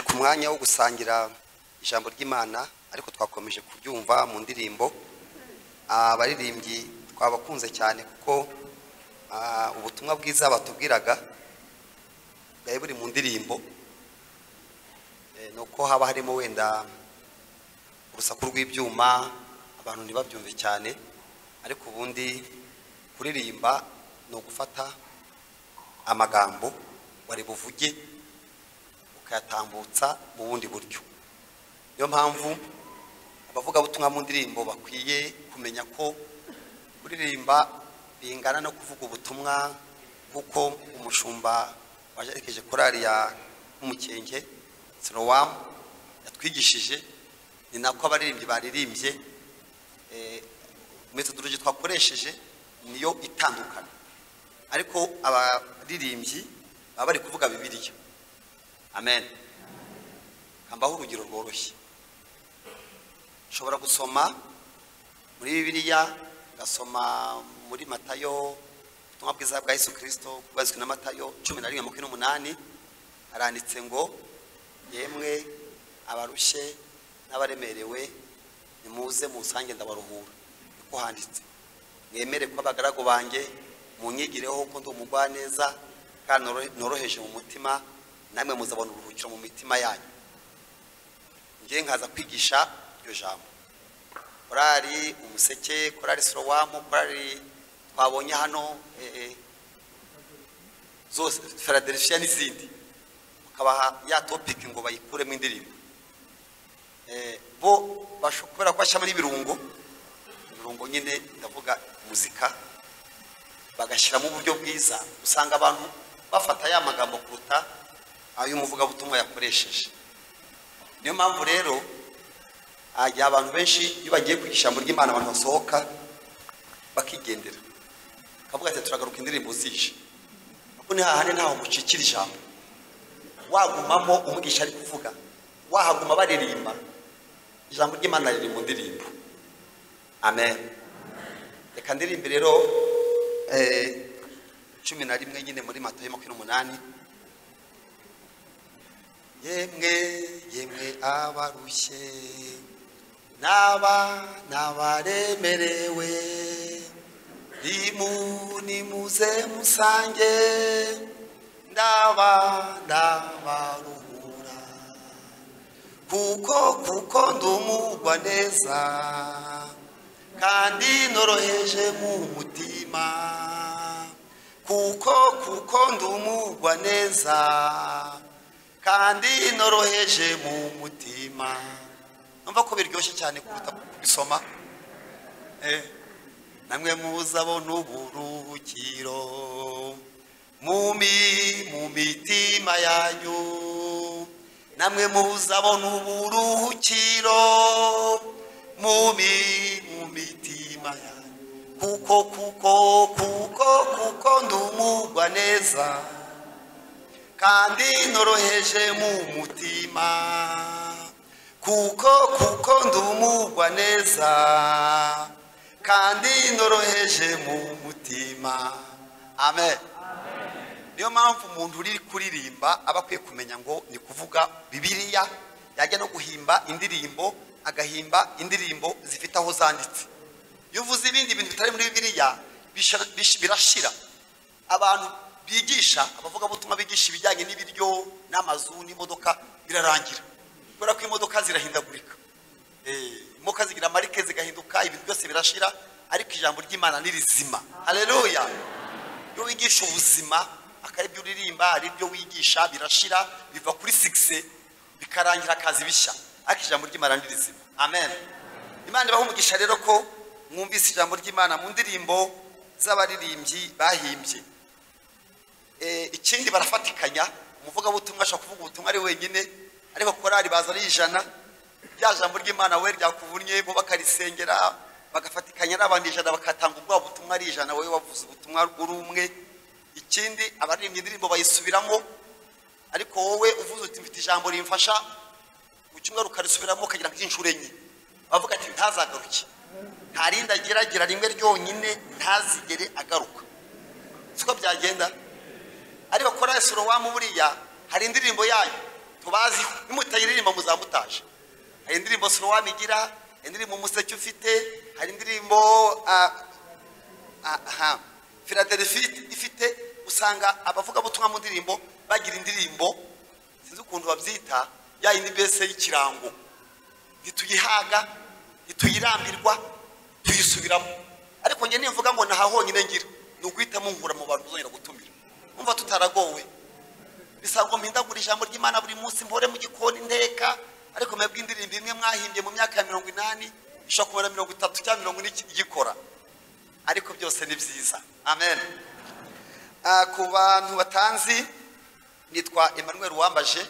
ku mwanya wo gusangira ijambo ry'imana ariko twakomeje kubyumva mu ndirimbo Ah, abaririmbyi twabakunze cyane kuko ah, ubutumwa bwiza batubwiraga bwari buri mu ndirimbo Eh, ni uko haba harimo wenda urusaku rw'ibyuma abantu ntibabyumve cyane ariko ubundi kuririmba ni ugufata amagambo wari buvuge ukayatambutsa mu bundi buryo niyo mpamvu abavugabutumwa mu ndirimbo bakwiye kumenya ko kuririmba bingana no kuvuga ubutumwa kuko umushumba wajerekeje korari ya umukenke sorowamu yatwigishije ni nako abaririmbyi baririmbye eh, metodologi twakoresheje niyo itandukana ariko abaririmbyi baba bari kuvuga bibiliya amen kambaho urugero rworoshye ushobora gusoma muri bibiliya ugasoma muri matayo ubutumwa bwiza bwa yesu kirisito bwazwi na matayo cumi na rimwe makumyabiri n'umunani haranditse ngo yemwe abarushye n'abaremerewe nimuze musange ndabaruhura niko handitse mwemere ko abagaragu banjye munyigireho ko ndi umugwaneza kandi noro- noroheje mu mutima namwe muzabona uruhukiro mu mitima yanyu njye nkaza kwigisha iryo jambo korari umuseke korari sorowamu korari twabonye hano eh, eh, zose feraderefishiya n'izindi ukabaha ya topiki ngo bayikuremo indirimbo Eh, bo basho- kubera ko bashyiramo n'ibirungo ibirungo nyine ndavuga muzika bagashyiramo uburyo bwiza usanga abantu bafata ya magambo kuruta ay'umuvugabutumwa yakoresheje niyo mpamvu rero hajya abantu benshi iyo bagiye ku ijambo ry'imana abantu basohoka bakigendera bakavuga ati turagaruka indirimbo zije kuko ni hahandi ntaho mucikira ijambo wagumamo umwigisha ari kuvuga wahaguma baririmba ijambo ry'imana riri mu ndirimbo amen reka ndirimbe rero eh, cumi na rimwe nyine muri matayo makumyabiri n'umunani yemwe yemwe abarushye n'aba n'abaremerewe rimu nimuze musange ndaba ndabaruhura kuko kuko ndumugwa neza kandi noroheje mu mutima kuko kuko ndumugwa neza kandi noroheje mu mutima numva ko biryoshye cyane kuruta kubisoma Eh, namwe muzabona uburuhukiro mumi mu mitima yanyu namwe muzabona uburuhukiro mumi mu mitima yanyu kuko kuko kuko kuko ndumugwa neza kandi noroheje mu mutima kuko kuko ndumugwa neza kandi noroheje mu mutima amen niyo mpamvu umuntu uri kuririmba aba akwiye kumenya ngo ni kuvuga bibiliya yajya no guhimba indirimbo agahimba indirimbo zifite aho zanditse iyo uvuze ibindi bintu bitari muri bibiliya bisha- bish- birashira abantu bigisha abavugabutumwa bigisha ibijyanye n'ibiryo n'amazu n'imodoka birarangira kubera ko imodoka zirahindagurika Eh, imodoka zigira marike zigahinduka ibintu byose birashira ariko ijambo ry'imana ni rizima hareruya iyo wigisha ubuzima akari ibyo uririmba ari ibyo wigisha birashira biva kuri sigise bikarangira akazi bishya ariko ijambo ry'imana ni rizima amen imana ibaha umugisha rero ko mwumvise ijambo ry'imana mu ndirimbo z'abaririmbyi bahimbye Eh, ikindi barafatikanya umuvugabutumwa ashobora kuvuga ubutumwa ari wenyine ariko korari baza ari ijana rya jambo ry'imana we ryakuvunnye bo bakarisengera bagafatikanya n'abandi ijana bakatanga ubwabo butumwa ari ijana wowe wavuze ubutumwa uri umwe ikindi abaririmbye indirimbo bayisubiramo ariko wowe uvuze uti mfite ijambo rimfasha mu cyumweru ukarisubiramo ukagira nk'inshuro enye bavuga ati ntazagaruke nta rindi ageragera rimwe ryonyine ntazigere agaruka siko byagenda ariko kora sorowamu buriya hari indirimbo yanyu tubazi nimutayiririmba muzamutaje hari indirimbo sorowamu igira hari indirimbo umuseke ufite hari indirimbo ah, ah, aha filadelfiya ifite usanga abavugabutumwa mu ndirimbo bagira indirimbo sinzi ukuntu babyita ya yindi mbese y'ikirango ntituyihaga ntituyirambirwa tuyisubiramo ariko njye nimvuga ngo naha honyine ngira ni uguhitamo nkura mu bantu uzongera gutumira umva tutaragowe bisaba ngo mpindagure ijambo ry'imana buri munsi mpore mu gikoni nteka ariko mwebwe indirimbo imwe mwahimbye mu myaka ya mirongo inani ishobora kumara mirongo itatu cyangwa mirongo ine igikora ariko byose ni byiza amen Ah, ku bantu batanzi nitwa emmanuel wambaje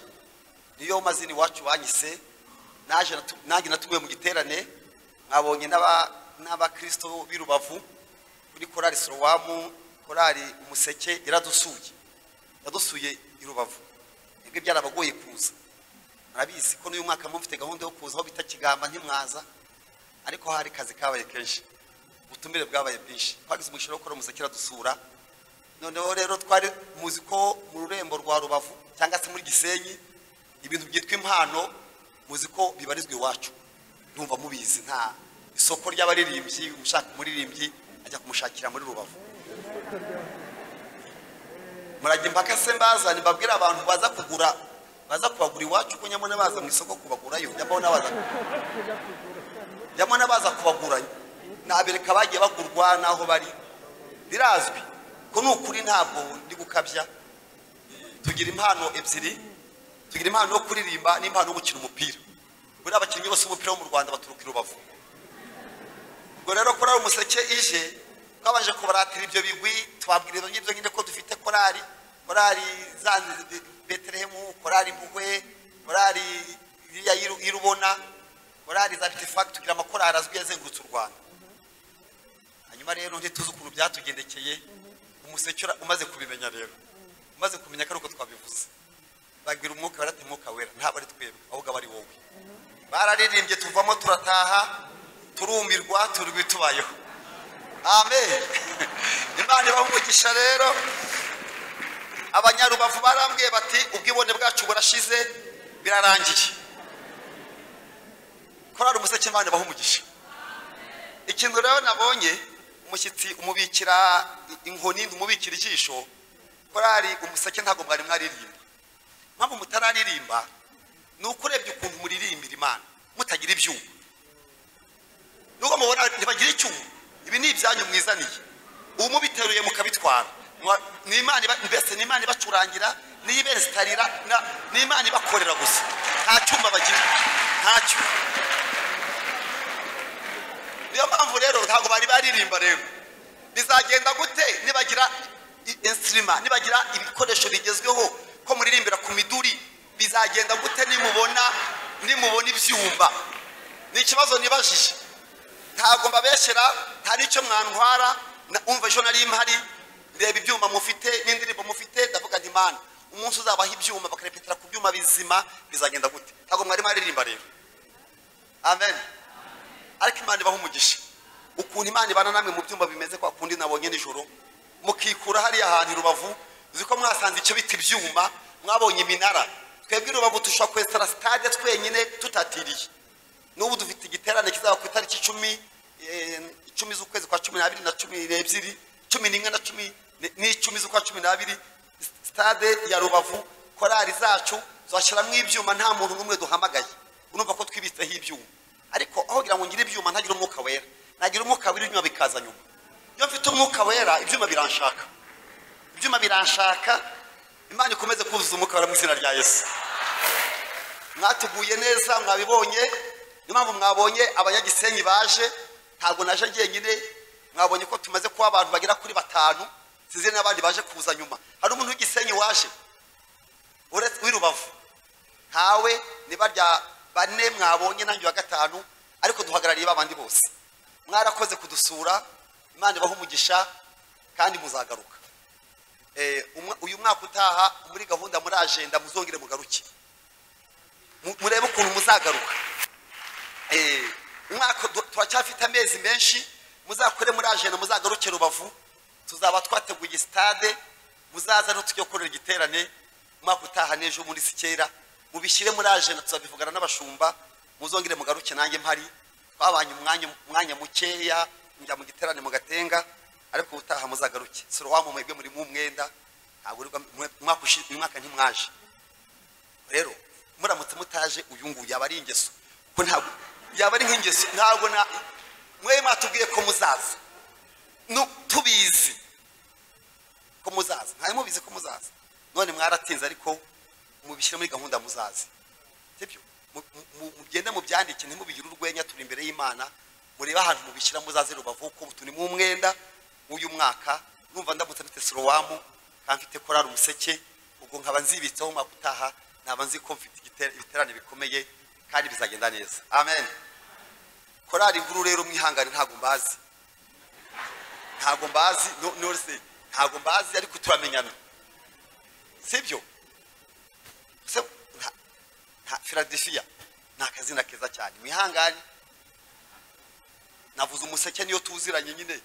niyo mazina iwacu wanyise naje natu- nanjye natumiwe mu giterane mwabonye n'aba- n'abakristo b'i rubavu kuri korari sorowamu korari umuseke yaradusuye yadusuye i rubavu ibyo byarabagoye kuza murabizi ko n'uyu mwaka mufite gahunda yo kuza aho bita kigamba ntimwaza ariko hari akazi kabaye kenshi ubutumire bwabaye bwinshi twagize umushinga wo gukora umuseke iradusura noneho rero twari muzi ko mu rurembo rwa rubavu cyangwa se muri gisenyi ibintu byitwa impano muzi ko bibarizwa iwacu numva mubizi nta isoko ry'abaririmbyi umushaka umuririmbyi ajya kumushakira muri rubavu murajya impaka se mbazane mbabwire abantu baza kugura baza kubagura iwacu ko nyamara baza mu isoko kubagurayo nyamara baza nyamara baza kubagura nabereka abagiye bagurwa n'aho bari birazwi ko ni ukuri ntabwo ndi gukabya tugira impano ebyiri tugira impano yo kuririmba n'impano yo gukina umupira buriya abakinnyi bose b'umupira wo mu rwanda baturuka i rubavu ubwo rero korari umuseke ije twabanje kubaratira ibyo bigwi tubabwira ibyo ngibyo nyine ko dufite korari korari za beterehemu korari mbugwe korari iriya y'i Ru- y'i rubona korari za bitifaki tugira amakorari azwi yazengurutse u rwanda hanyuma rero ntituzi ukuntu byatugendekeye umuseke ura- umaze kubimenya rero umaze kumenya ko ari uko twabivuze babwira umwuka wera ati umwuka wera ntabwo ari twebwe ahubwo aba ari wowe bararirimbye tuvamo turataha turumirwa turwi tubayeho amen imana ibaha umugisha rero abanyarubavu barambwiye bati ubwibone bwacu burashize birarangiye korari umuseke imana ibaha umugisha ikintu rero nabonye umushyitsi umubikira inkoni umubikira ijisho korari umuseke ntabwo mwari mwaririmba mpamvu mutararirimba ni uko urebye ukuntu muririmbira imana mutagira ibyuma nubwo mubona ntibagira icyuma ibi ni ibyanyu mwizaniye ubu mubiteruye mukabitwara Mwa- ni imana iba- mbese ni imana ibacurangira niyo ibesitarira na- ni imana ibakorera gusa nta cyuma bagira ntacyo niyo mpamvu rero ntabwo bari baririmba rero bizagenda gute nibagira insirima nibagira ibikoresho bigezweho ko muririmbira ku miduri bizagenda gute nimubona nimubona ibyumba ni ikibazo nibajije ntabwo mbabeshyera nta n'icyo mwantwara na- umva ejo nari mpari reba ibyuma mufite n'indirimbo mufite ndavuga nti mana umunsi uzabaha ibyuma bakarepetera ku byuma bizima bizagenda gute ntabwo mwari mwaririmba rero amen ariko imana ibaha umugisha ukuntu imana ibana namwe mu byumba bimeze kwa kundi nabonye nijoro mukikura hariya hantu i rubavu uzi ko mwasanze icyo bita ibyuma mwabonye iminara twebwe i rubavu dushobora kwesitara sitade twenyine tutatiriye n'ubu dufite igiterane kizaba ku itariki icumi eh, icumi z'ukwezi kwa cumi n'abiri na cumi n'ebyiri cumi n'imwe na cumi n- n'icumi z'ukwa cumi n'abiri sitade ya rubavu korari zacu zashyiramo ibyuma nta muntu n'umwe duhamagaye urumva ko twibitseho ibyuma ariko aho kugira ngo ngire ibyuma ntagira umwuka wera nagira umwuka wera ibyuma bikaza nyuma iyo mfite umwuka wera ibyuma biranshaka ibyuma biranshaka imana ikomeze kuzuza umwuka wera mu izina rya yesu mwatuguye neza mwabibonye niyo mpamvu mwabonye abanyagisenyi baje ntabwo naje njyenyine mwabonye ko tumaze kuba abantu bagera kuri batanu sinzi n'abandi baje kuza nyuma hari umuntu w'igisenyi waje uretse w'irubavu ntawe ni barya bane mwabonye nanjye wa gatanu ariko duhagarariye babandi bose mwarakoze kudusura imana ibaha umugisha kandi muzagaruka Eh, umwa- uyu mwaka utaha muri gahunda muri ajenda muzongere mugaruke Mu- murebe ukuntu muzagaruka Eh, umwaka du- turacyafite amezi menshi muzakore muri ajenda muzagaruke rubavu tuzaba twateguye sitade muzaza rero tujye gukorera igiterane umwaka utaha n'ejo muri sikera mubishyire muri ajenda tuzabivugana n'abashumba muzongere mugaruke nanjye mpari twabanye umwanya umwanya mukeya njya mu giterane mu gatenga ariko ubutaha muzagaruke sorowamu mwebwe muri mu umwenda ntabwo urirwa- mwe- umwaka ushi- uyu mwaka ntimwaje rero muramutse mutaje uyu nguyu yaba ari ingeso ko ntabwo yaba ari nk'ingeso ntabwo na mwe mwatubwiye ko muzaza Nu- tubizi ko muzaza ntari mubizi ko muzaza none mwaratinze ariko mubishyire muri gahunda muzaza sibyo Mu- mu- mu- mugende mubyandike ntimubigire urwenya turi imbere y'imana murebe ahantu mubishyira muzaze rubavu ko turi mu mwenda w'uyu mwaka numva ndamutse mfite sorowamu kandi mfite korari umuseke ubwo nkaba nzibitseho umwaka utaha naba nzi ko mfite igiter- ibiterane bikomeye kandi bizagenda neza amen korari nkuru rero mwihangane ntabwo mbazi ntabwo mbazi no- nose ntabwo mbazi ariko turamenyana sibyo se nta- nta philadelphia ni akazina keza cyane mwihangane navuze umuseke niyo tuziranye nyine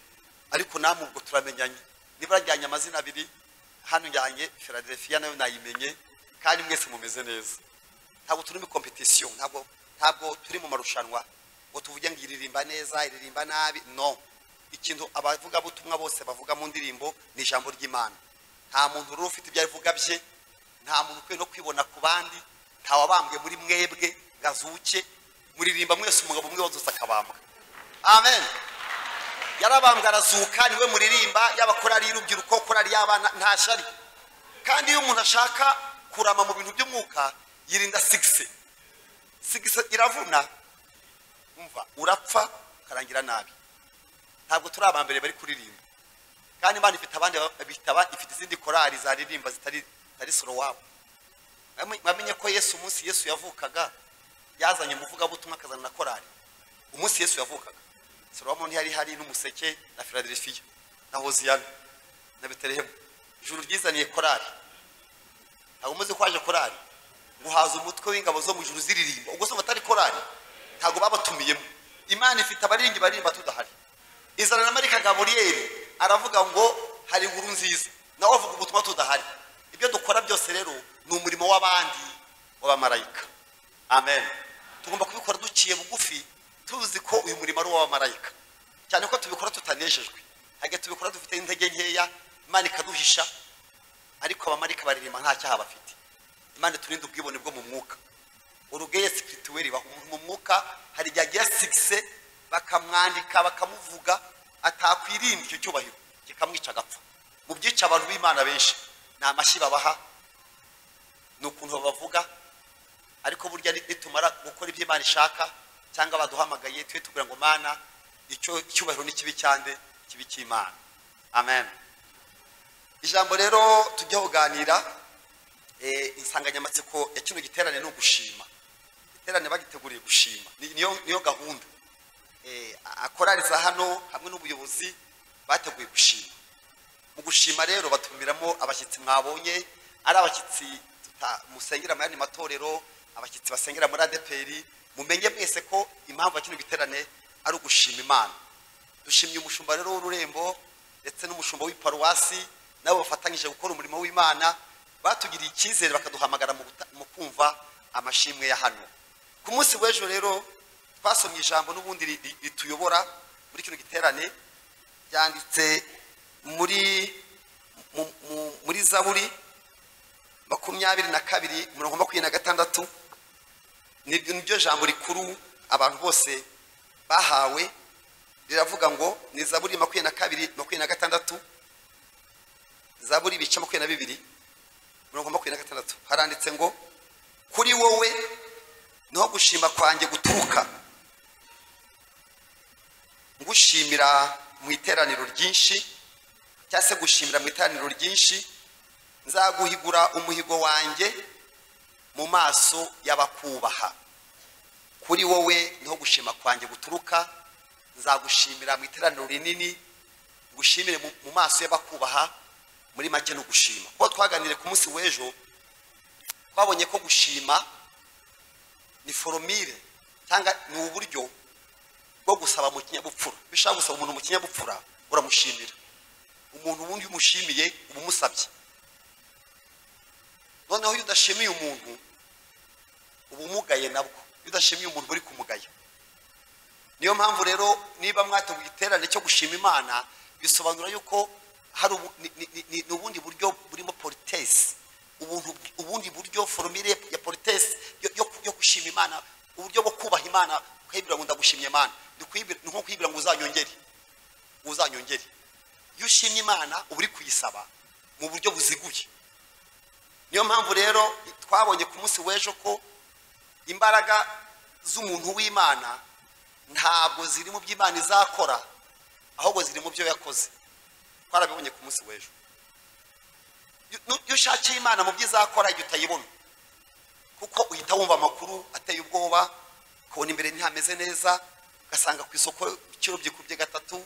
ariko namwe ubwo turamenyanye niba yajyanye amazina abiri hano njyanye philadelphia nayo nayimenye kandi mwese mumeze neza ntabwo turi muri competition ntabwo ntabwo turi mu marushanwa ngo tuvuge ngo iririmba neza iririmba nabi no ikintu abavugabutumwa bose bavuga mu ndirimbo ni ijambo ry'imana nta muntu rero ufite ibyo avuga bye nta muntu ukwiye no kwibona ku bandi nta wabambwe muri mwebwe ngo azuke muririmba mwese umugabo umwe wazutse akabambwa amen yarabambwe arazuka niwe muririmba yaba korari y'urubyiruko korari y'abana nta shari kandi iyo umuntu ashaka kurama mu bintu by'umwuka yirinda sigise sigise iravuna umva urapfa ukarangira nabi ntabwo turi aba mbere bari kuririmba kandi imana ifite abandi ba- bitaba ifite izindi korari zaririmba zitari zitari solo wabo Mwamenye- mwamenye ko yesu umunsi yesu yavukaga yazanye umuvugabutumwa akazana na korari umunsi yesu yavukaga salomo ntiyari hari n'umuseke na filadelfiya na hoziyana na betelehemu ijuru ryizaniye korari ntabwo umaze ko haje korari guhaza umutwe w'ingabo zo mu ijuru ziririmba ubwo se batari korari ntabwo babatumiyemo imana ifite abaringi baririmba tudahari izana na marika gaburiyeri aravuga ngo hari inkuru nziza nawe avuga ubutumwa tudahari ibyo dukora byose rero ni umurimo w'abandi w'abamarayika amen tugomba kubikora duciye bugufi tuzi ko uyu murimo ari uw'abamarayika cyane ko tubikora tutanejejwe hajya tubikora dufite intege nkeya imana ikaduhisha ariko abamarayika baririmba nta cyaha bafite imana turinde ubwibone bwo mu mwuka urugeye sipirituweri mu mwuka hari igihe agira sigise bakamwandika bakamuvuga atakwirinda icyo cyubahiro kikamwica agapfa mu byica abantu b'imana benshi ni amashyi babaha ni ukuntu babavuga ariko burya ni- nitumara gukora ibyo imana ishaka cyangwa baduhamagaye tube tubwira ngo mana icyo icyubahiro ni kibi cyande kibi cy'imana amen ijambo rero tujya kuganira eh, insanganyamatsiko ya kino giterane ni ugushima iterane bagiteguriye gushima Ni- niyo niyo gahunda Eh, a- akorariza hano hamwe n'ubuyobozi bateguye gushima mu gushima rero batumiramo abashyitsi mwabonye ari abashyitsi tuta- musengera mu yandi matorero abashyitsi basengera muri adeperi mumenye mwese ko impamvu ya kino giterane ari ugushima imana dushimye umushumba rero w'ururembo ndetse n'umushumba w'iparuwasi nabo bafatanyije gukora umurimo w'imana batugiriye icyizere bakaduhamagara mu guta- mu kumva amashimwe ya hano ku munsi w'ejo rero twasomye ijambo n'ubundi ri- ri- rituyobora muri kino giterane ryanditse muri mu- mu- muri zaburi makumyabiri na kabiri mirongo makumyabiri na gatandatu niryo niryo jambo rikuru abantu bose bahawe riravuga ngo ni zaburi makumyabiri na kabiri makumyabiri na gatandatu zaburi ibice makumyabiri na bibiri mirongo makumyabiri na gatandatu haranditse ngo kuri wowe niho gushima kwanjye guturuka ngushimira mu iteraniro ryinshi cyangwa se gushimira mu iteraniro ryinshi nzaguhigura umuhigo wanjye mu maso y'abakubaha kuri wowe niho gushima kwanjye guturuka nzagushimira mu iteraniro rinini ngushimire mu- mu maso y'abakubaha muri make ni ugushima kuko twaganiriye ku munsi w'ejo twabonye ko gushima ni foromire cyangwa ni uburyo bwo gusaba mu kinyabupfura Iyo ushaka gusaba umuntu mu kinyabupfura uramushimira umuntu ubundi iyo umushimiye uba umusabye noneho iyo udashimiye umuntu uba umugaye nabwo iyo udashimiye umuntu uba uri kumugaya niyo mpamvu rero niba mwateguye iterane cyo gushima imana bisobanura yuko hari ubu- ni- ni- ni- ni- ni ubundi buryo burimo politesi ubuntu bw- ubundi buryo foromire ya politesi yo- yo yo gushima imana uburyo bwo kubaha imana kwibwira ngo ndagushimye imana Ni kwibwira- ni nko kwibwira ngo uzanyongere uzanyongere iyo ushimye imana uba uri kuyisaba mu buryo buziguye niyo mpamvu rero twabonye ku munsi w'ejo ko imbaraga z'umuntu w'imana ntabwo ziri mu byo imana izakora ahubwo ziri mu byo yakoze twarabibonye ku munsi w'ejo Iyo- nu- iyo ushakiye imana mu byo izakora igihe utayibona kuko uhita wumva amakuru ateye ubwoba ukabona imbere ntihameze neza ugasanga ku isoko ibiciro byikubye gatatu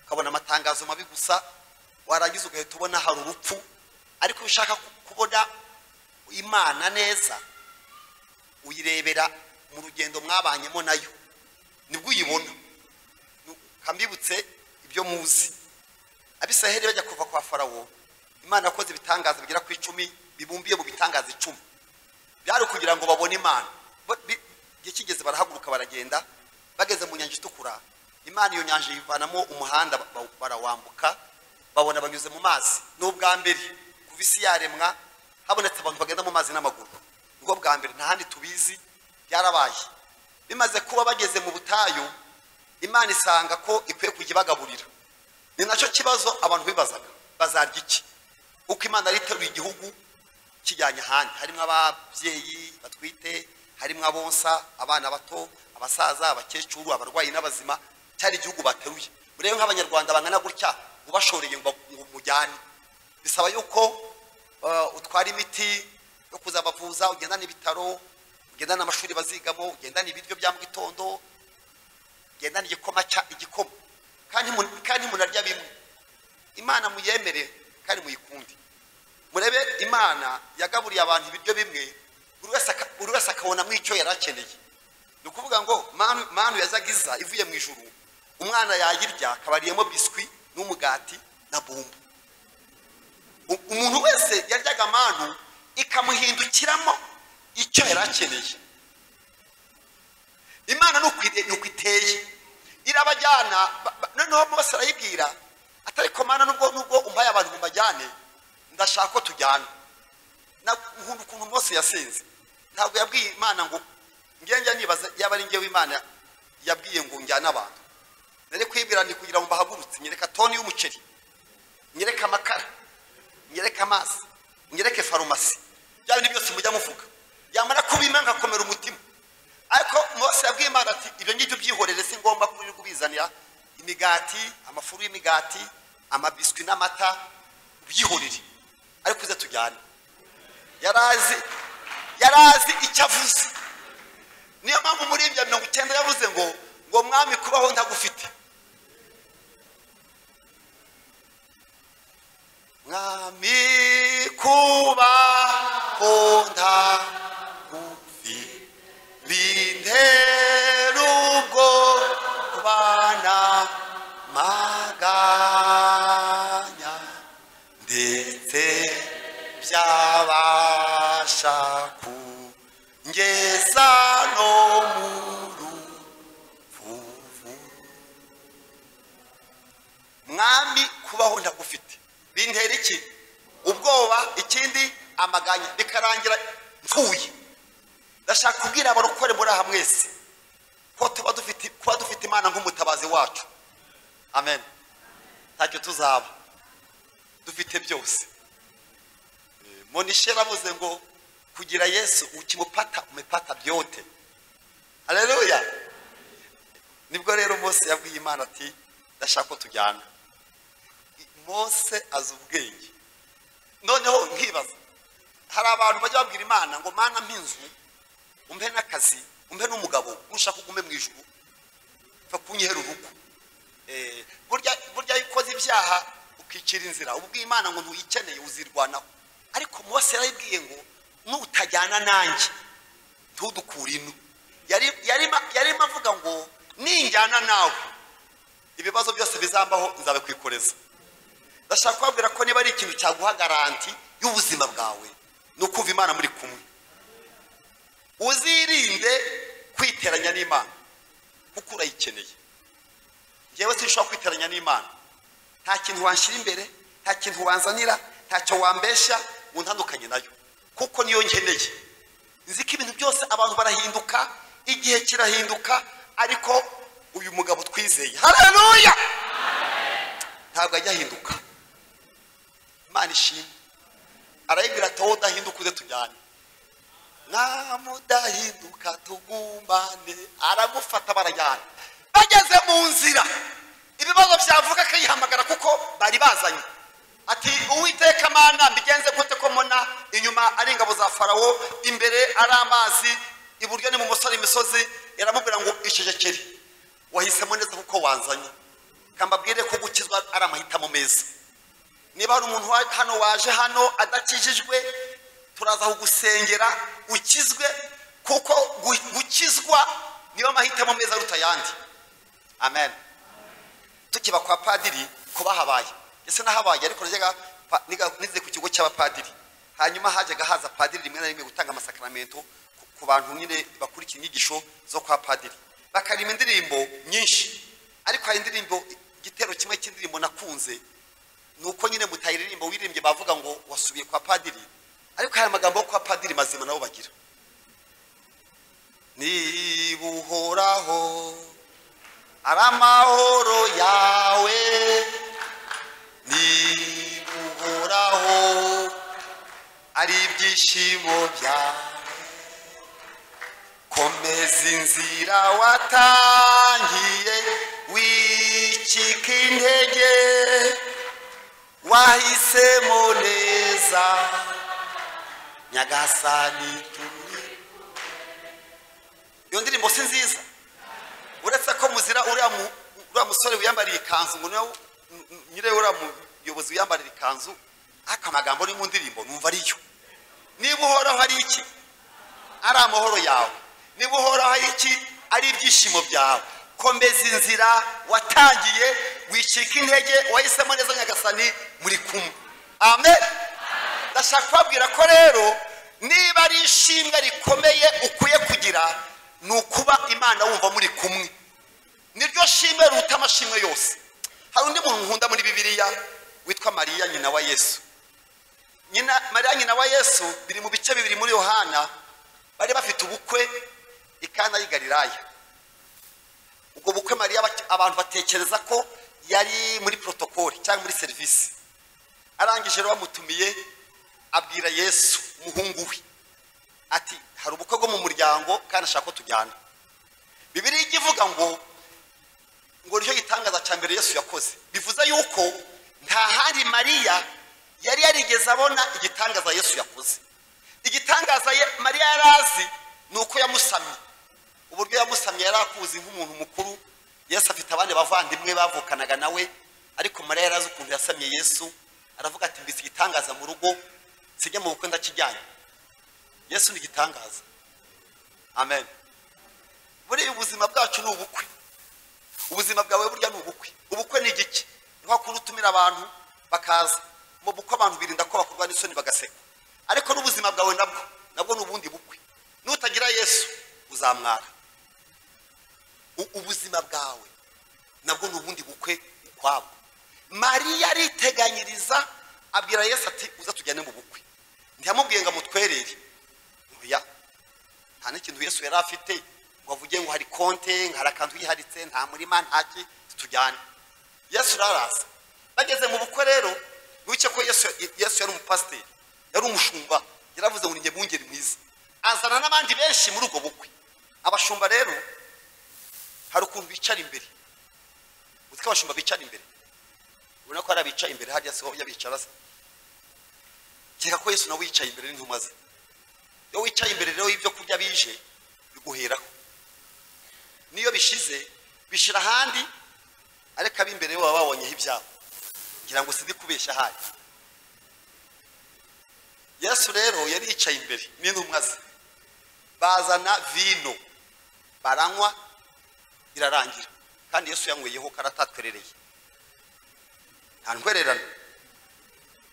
ukabona amatangazo mabi gusa warangiza ugahita ubona hari urupfu ariko iyo ushaka ku- kubona imana neza uyirebera mu rugendo mwabanyemo nayo nibwo uyibona Nu- kambibutse ibyo muzi abisiraheli bajya kuva kwa farawo imana yakoze ibitangaza bigera ku icumi bibumbiye mu bitangaza icumi byari kugira ngo babone imana Bo- bi- igihe kigeze barahaguruka baragenda bageze mu nyanja itukura imana iyo nyanja yivanamo umuhanda ba- ba- barawambuka babona banyuze mu mazi ni ubwa mbere kuva isi yaremwa habonetse abantu bagenda mu mazi n'amaguru nibwo bwa mbere nta handi tubizi byarabaye bimaze kuba bageze mu butayu imana isanga ko ikwiye kujya ibagaburira ni nacyo kibazo abantu bibazaga bazarya iki uko imana yari iteruye igihugu kijyanye ahandi harimo ababyeyi batwite harimo abonsa abana bato abasaza abakecuru abarwayi n'abazima cyari igihugu bateruye urebe nk'abanyarwanda bangana gutya ubashoreye ngo ba- ngo mujyane bisaba yuko eh, utwara imiti yo kuzabavuza ugendana ibitaro ugendana amashuri bazigamo ugendana ibiryo bya mu gitondo gendana igikoma cya igikoma kandi mu- kandi munarya bimwe imana muyemere kandi muyikunde murebe imana yagaburiye abantu ibiryo bimwe buri wese aka- buri wese akabonamo icyo yari akeneye ni ukuvuga ngo manu manu yazaga iza ivuye mu ijuru umwana yayirya akabariyemo biswi n'umugati na bumbu U- umuntu wese yaryaga manu ikamuhindukiramo icyo yari akeneye imana ni uko ire- ni uko iteye irabajyana ba- ba- noneho bose arayibwira atari ko mana nubwo nubwo umpaye abantu mubajyane ndashaka ko tujyana Na- nkunda ukuntu mose yasenze ntabwo yabwiye imana ngo ngenge nibaza yaba ari ngewe imana yabwiye ngo njyane abantu nari kwibwira ndi kugira ngo mbahagurutse nyereka toni y'umuceri nyereka amakara nyereka amazi nyereke farumasi bya bintu byose mujya muvuga yamara kubima ngakomera umutima ariko mose yabwiye imana ati ibyo ngibyo byihorere si ngombwa kuri kubizanira imigati amafuru y'imigati amabiswi n'amata byihorere ariko uze tujyane yarazi yarazi icyo avuze niyo mpamvu muri ibyo mirongo icyenda yavuze ngo ngo mwami kubaho ntagufite mwami kubaho ntagufite bintera ubwo kubana maganya ndetse byabasha kungeza no mu ruvuvu mwami kubaho ndagufite bintera iki ubwoba ikindi amaganya bikarangira mpfuye ndashaka kubwira abarokore muri aha mwese ko tuba dufite kuba dufite imana nk'umutabazi wacu amen ntacyo tuzaba dufite byose Eh, monishe yaravuze ngo kugira yesu ukimupata umepata byote haleluya nibwo rero mose yabwiye imana ati ndashaka ko tujyana I- mose azi ubwenge noneho nkibaza hari abantu bajya babwira imana ngo mana mpinzu umpe n'akazi umpe n'umugabo nushaka ugume mu ijuru pfa kunyihera urugo Eh, burya burya iyo ukoze ibyaha ukicira inzira uba ubwiye imana ngo ntuyikeneye uzirwanaho ariko mose yarayibwiye ngo nutajyana nanjye ntudukure ino Yari- yarimo yarimo avuga ngo ninjyana nawe ibibazo byose bizambaho nzabikwikoreza ndashaka kubabwira ko niba ari ikintu cyaguha garanti y'ubuzima bwawe ni ukumva imana muri kumwe uzirinde kwiteranya n'imana kuko urayikeneye njyewe sinshobora kwiteranya n'imana nta kintu wanshyira imbere nta kintu wanzanira ntacyo wambeshya ngo ntandukanye nayo kuko niyo nkeneye nzi ko ibintu byose abantu barahinduka igihe kirahinduka ariko uyu mugabo twizeye haleluya ntabwo ajya ahinduka imana ishimwe arayibwira ati wowe udahinduka uze tujyane namudahinduka tugumbane aramufata barajyana bageze mu nzira ibibazo byavuka akiyihamagara kuko bari bazanye ati uwiteka mana mbigenze gute ko mbona inyuma ari ingabo za farawo imbere ari amazi iburyo ni mu musore imisozi yaramubwira ngo icecekere wahisemo neza kuko wanzanye reka mbabwire ko gukizwa ari amahitamo meza niba hari umuntu wa- hano waje hano adakijijwe turaza kugusengera ukizwe kuko gu- gukizwa niba amahitamo meza aruta ayandi amen tukiba kwa padiri kuba habaye ese nahabaye ariko najyaga pa- niga- nize ku kigo cy'abapadiri hanyuma hajyaga haza padiri rimwe na rimwe gutanga amasakaramentu ku- ku bantu nyine bakurikira inyigisho zo kwa padiri bakarima indirimbo nyinshi ariko hari indirimbo igitero kimwe cy'indirimbo nakunze ni uko nyine mutayiririmbo wiririmbye bavuga ngo wasubiye kwa padiri ariko hari amagambo yo kwa padiri mazima nabo bagira niba uhoraho ari amahoro yawe niba uhoraho ari ibyishimo byawe komeza inzira watangiye wicika intege wahisemo neza nyagasani turi iyo ndirimbo si nziza uretse ko muzira uriya mu- uriya musore wiyambariye ikanzu ngo niwe nyirayo uriya muyobozi wiyambarira ikanzu ariko amagambo ari mu ndirimbo numva ariyo niba uhoraho ari iki ari amahoro yawe niba uhoraho ari iki ari ibyishimo byawe komeza inzira watangiye wicika intege wahisemo neza nyagasani muri kumwe amen ndashaka kubabwira ko rero niba ari ishimwe rikomeye ukwiye kugira ni ukuba imana wumva muri kumwe niryo shimwe ruta amashimwe yose hari undi muntu nkunda muri bibiliya witwa mariya nyina wa yesu nyina mariya nyina wa yesu biri mu bice bibiri muri yohana bari bafite ubukwe i kana y'i galilaya ubwo bukwe mariya bak- abantu batekereza ko yari muri protokole cyangwa muri serivisi arangije rero bamutumiye abwira yesu umuhungu we ati hari ubukwe bwo mu muryango kandi ashaka ko tujyana bibiriya ijya ivuga ngo ngo nicyo gitangaza cya mbere yesu yakoze bivuze yuko nta handi mariya yari yarigeze abona igitangaza yesu yakoze igitangaza ye- mariya yari azi ni uko yamusamye uburyo yamusamye yari akuzi nk'umuntu mukuru yesu afite abandi bavandimwe bavukanaga nawe ariko mariya yari azi ukuntu yasamye yesu aravuga ati mbese igitangaza mu rugo sijya mu bukwe ndakijyanye yesu ni igitangaza amen buriya ubuzima bwacu ni ubukwe ubuzima bwawe burya ni ubukwe ubukwe ni igiki niho kuri utumira abantu bakaza mu bukwe abantu birinda ko bakorwa n'isoni bagaseka ariko n'ubuzima bwawe nabwo nabwo ni ubundi bukwe nutagira yesu uzamwara U- ubuzima bwawe nabwo ni ubundi bukwe ukwabwo mariya ariteganyiriza abwira yesu ati uza tujyane mu bukwe ntiyamubwiye ngo amutwerere oya nta n'ikintu yesu yari afite ngo avuge ngo hari konte ngo hari akantu yiharitse nta murima nta ki tujyane yesu uraraza bageze mu bukwe rero wice ko yesu yesu yari umupasiteri yari umushumba yaravuze ngo ni njye mwungeri mwiza azana n'abandi benshi muri ubwo bukwe abashumba rero hari ukuntu bicara imbere uzi ko abashumba bicara imbere ubona ko hari abicaye imbere hariya siho yabicara se keka ko yesu nawe yicaye imbere n'intumwa ze iyo wicaye imbere rero y'ibyo kurya bije biguheraho n'iyo bishize bishyira ahandi ariko ab'imbere baba babonyeho ibyabo ngira ngo sindi kubeshya ahari yesu rero yari yicaye imbere n'intumwa ze bazana vino baranywa irarangira kandi yesu yanyweyeho karatatwerereye nta ntwererano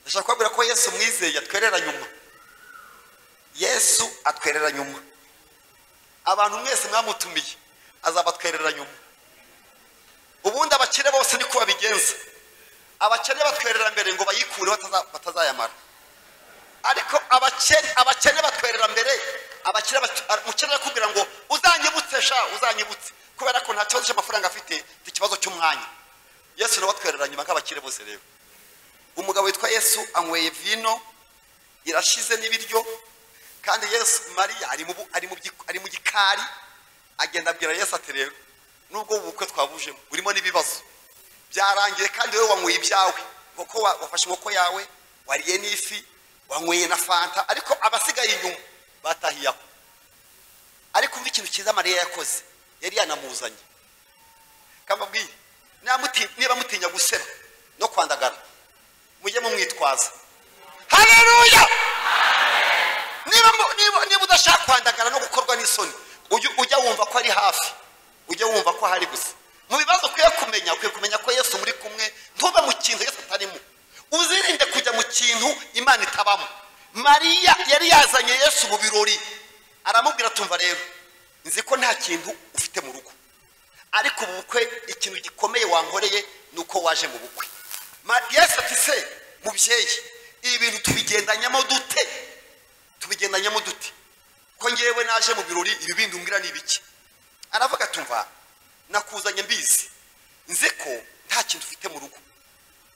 ndashaka kubabwira ko yesu mwizeye atwerera nyuma yesu atwerera nyuma abantu mwese mwamutumiye azabatwerera nyuma ubundi abakire bose niko babigenza abakene batwerera mbere ngo bayikure bataza- batazayamara ariko abakene abakene batwerera mbere abakire bat- umukene arakubwira ngo uzanyibutse sha uzanyibutse kubera ko nta kibazo cy'amafaranga afite ni ikibazo cy'umwanya yesu nawe atwerera nyuma nk'abakire bose rero umugabo witwa yesu anyweye vino irashize n'ibiryo kandi yesu mariya ari mu bu- ari mu byi- ari mu gikari agenda abwira yesu ati rero nubwo ubu bukwe twabujemo burimo n'ibibazo byarangiye kandi wowe wanyweye ibyawe nk'uko wa- wafashe inkoko yawe wariye n'ifi wanyweye na fanta ariko abasigaye inyuma batahiye aho ariko umva ikintu cyiza mariya yakoze yari yanamuzanye kambabwire Namuti- niba mutinya guseba no kwandagara mujye mumwitwaza haleluya niba mu- niba- niba udashaka kwandagara no gukorwa n'isoni ujye ujya wumva ko ari hafi ujye wumva ko hari gusa mu bibazo ukwiye kumenya ukwiye kumenya ko yesu muri kumwe ntube mu kintu yesu atarimo uzirinde kujya mu kintu imana itabamo mariya yari yazanye yesu mu birori aramubwira tumva rero nzi ko nta kintu ufite mu rugo ariko mu bukwe ikintu gikomeye wankoreye ni uko waje mu bukwe Ma- yesu ati se mubyeyi ibi bintu tubigendanyamo dute tubigendanyamo dute ko ngewe naje mu birori ibi bindi umbwira ni ibiki aravuga ati umva nakuzanye mbizi nzi ko nta kintu ufite mu rugo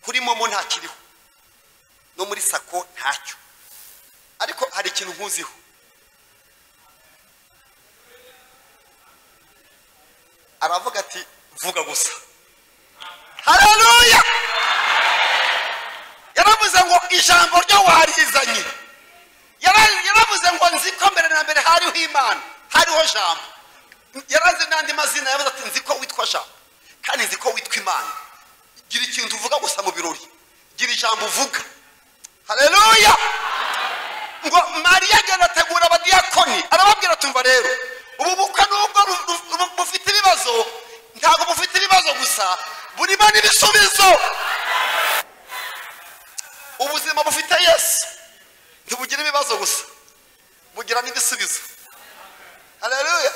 kuri momo nta kiriho no muri sako ntacyo ariko hari ikintu nkuziho aravuga ati vuga gusa haleluya yaravuze ngo ijambo ryo warizanye Yara- yaravuze ngo nzi ko mbere na mbere hariho imana hariho jambo yarazi n'andi mazina yavuze ati nzi ko witwa jambo kandi nzi ko witwa imana gira ikintu uvuga gusa mu birori gira ijambo uvuga haleluya ngo mariya agenda ategura abadiyakoni arababwira tumva rero ubu bukwe nubwo ru- ru- ru- bufite ibibazo ntabwo bufite ibibazo gusa burimo n'ibisubizo ubuzima bufite yesu ntibugira ibibazo gusa bugira n'ibisubizo haleluya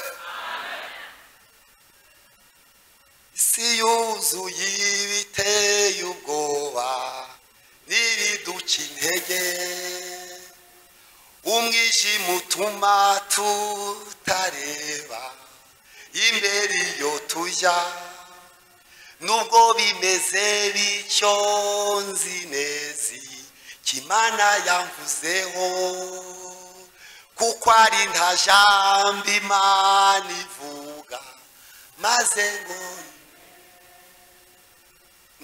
isi yuzuye ibiteye ubwoba n'ibiduca intege umwijima utuma tutareba imbere iyo tujya nubwo bimeze bityo nzi neza kimana yamvuzeho kuko ari nta jambo imana ivuga maze ngo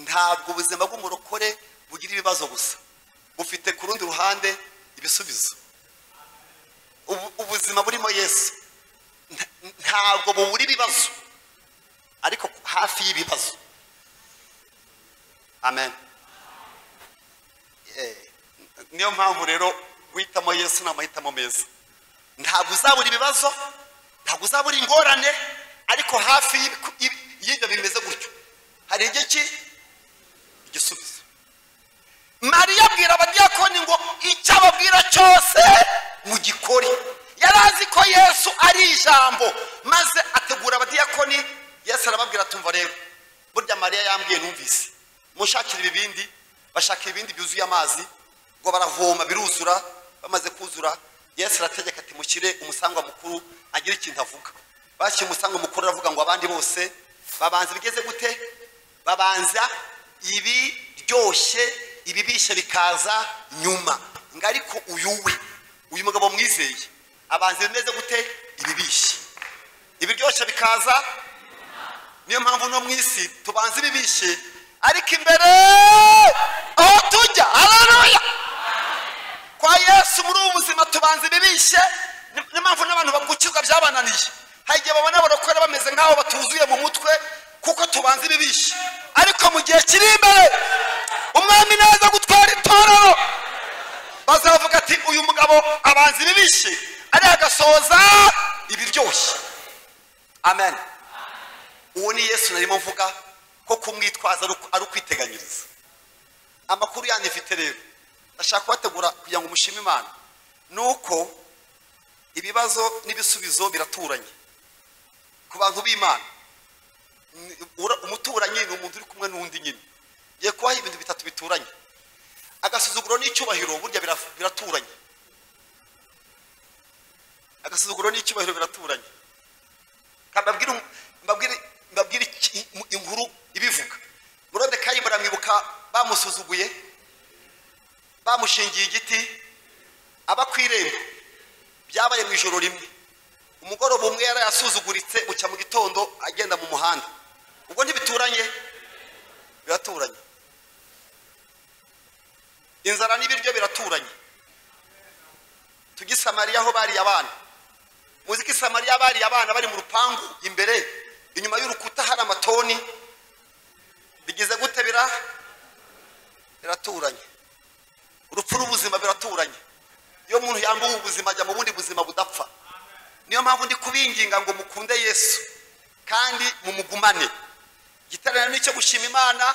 ntabwo ubuzima bw'umurokore bugira ibibazo gusa bufite ku rundi ruhande ibisubizo ubu- ubuzima burimo yesu nta- ntabwo bubura ibibazo ariko hafi y'ibibazo amen Eh, niyo mpamvu rero guhitamo yesu ni amahitamo meza ntabwo uzabura ibibazo ntabwo uzabura ingorane ariko hafi y'ibiku- y'ibi- y'ibyo bimeze gutyo hari igihe ki igisubizo mariya abwira abadiyakoni ngo icyo ababwira cyose mugikore yari azi ko yesu ari ijambo maze ategura abadiyakoni yesu arababwira tumva rero burya mariya yambwiye numvise mushakira ibibindi bashaka ibibindi byuzuye amazi ngo baravoma biruzura bamaze kuzura yesu arategeka ati mushyire umusangwa mukuru agire ikintu avuga bashyira umusangwa mukuru aravuga ngo abandi bose babanza bigeze gute babanza ibiryoshye ibibishe bikaza nyuma ngo ariko uyu we uyu mugabo mwizeye abanza bimeze gute ibibishe ibiryoshye bikaza niyo mpamvu no mu isi tubanza ibibishe ariko imbere aho tujya haleluya kwa yesu muri ubu buzima tubanza ibibishe ni- niyo mpamvu n'abantu bagukizwa byabananiye hari igihe babona abarokore bameze nk'aho batuzuye mu mutwe kuko tubanza ibibishe ariko mu gihe kiri imbere umwami naza gutwara itorero bazavuga ati uyu mugabo abanza ibibishe ariko agasohoza ibiryoshye amen uwo ni yesu narimo mvuga ko kumwitwaza ari uku- ari ukwiteganyiriza amakuru yanyu mfite rero ndashaka kubategura kugira ngo mushime imana ni uko ibibazo n'ibisubizo biraturanye ku bantu b'imana ni- ura- umuturanyi ni umuntu uri kumwe n'undi nyine ngiye kubaho ibintu bitatu bituranye agasuzuguro n'icyubahiro burya bira- biraturanye agasuzuguro n'icyubahiro biraturanye Kandi mbabwire um- mbabwire- mbabwire iki- im- inkuru ibivuga murodekayi muramwibuka bamusuzuguye bamushingiye igiti aba ku irembo byabaye mu ijoro rimwe umugoroba umwe yari yasuzuguritse bucya mu gitondo agenda mu muhanda ubwo ntibituranye biraturanye inzara n'ibiryo biraturanye tujye i samariya aho bariye abana muzi ko i samariya bariye abana bari mu rupangu imbere inyuma y'urukuta hari amatoni bigize gute bira biraturanye urupfu n'ubuzima biraturanye iyo umuntu yambuwe ubuzima ajya mu bundi buzima budapfa niyo mpamvu ndi kubinginga ngo mukunde yesu kandi mumugumane igitaramo ni icyo gushima imana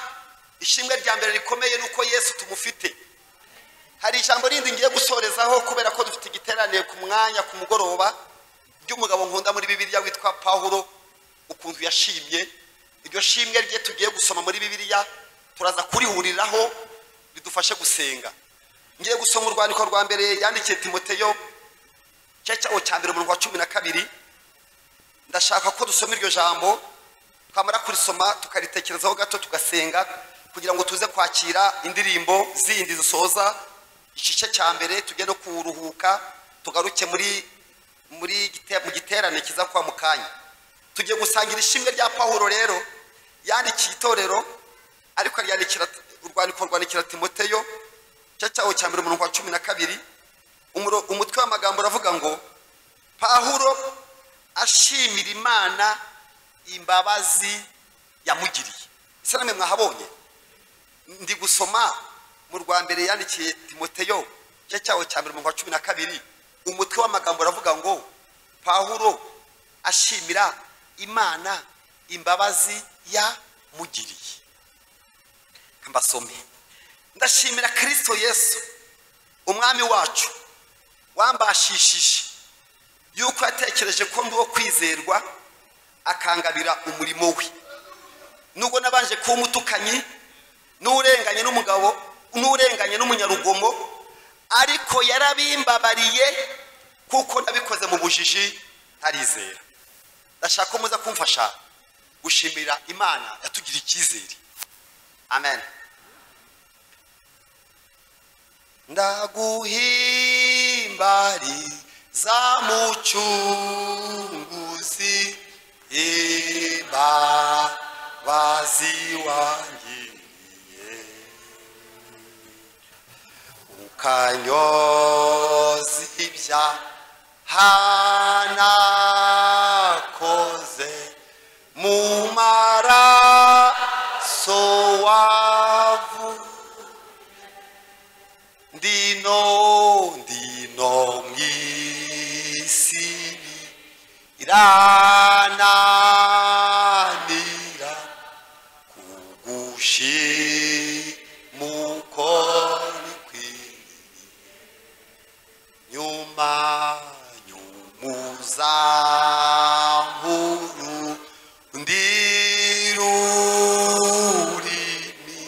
ishimwe rya mbere rikomeye ni uko yesu tumufite hari ijambo rindi ngiye gusorezaho kubera ko dufite igiterane ku mwanya ku mugoroba ry'umugabo nkunda muri bibiliya witwa pawulo ukuntu yashimye iryo shimwe rye tugiye gusoma muri bibiliya turaza kurihuriraho bidufashe gusenga ngiye gusoma urwandiko rwa mbere yandikiye timoteyo cyawo cya mbere umurongo wa cumi na kabiri ndashaka ko dusoma iryo jambo twamara kurisoma tukaritekerezaho gato tugasenga kugira ngo tuze kwakira indirimbo zindi zisoza igice cya mbere tujye no kuruhuka tugaruke muri muri gite- mu giterane kiza kwa mu kanya tugiye gusangira ishimwe rya pawulo rero yandikiye itorero ariko aryandikira urwandiko rwandikira timoteyo cya cyawo cya mbere umurongo wa cumi na kabiri umuro- umutwe w'amagambo uravuga ngo pawulo ashimira imana imbabazi yamugiriye ese namwe mwahabonye ndi gusoma mu rwa mbere yandikiye timoteyo cya cyawo cya mbere mu wa cumi na kabiri umutwe w'amagambo uravuga ngo pawulo ashimira imana imbabazi yamugiriye mbasome ndashimira kirisito yesu umwami wacu wambashishije yuko yatekereje ko ndi uwo kwizerwa akangabira umurimo we nubwo nabanje kuba umutukanyi n'urenganye n'umugabo n'urenganye n'umunyarugomo ariko yarabimbabariye kuko nabikoze mu bujiji ntarizera ndashaka ko muza kumfasha gushimira imana yatugiriye icyizere amen ndaguhimbariza mucunguzi imbabazi wangiriye ukanyoza ibyaha nakoze mu maraso wavu ndino ndino mwisi irananira kugushimukonikwi nyuma nyumuzankuru ndirurimi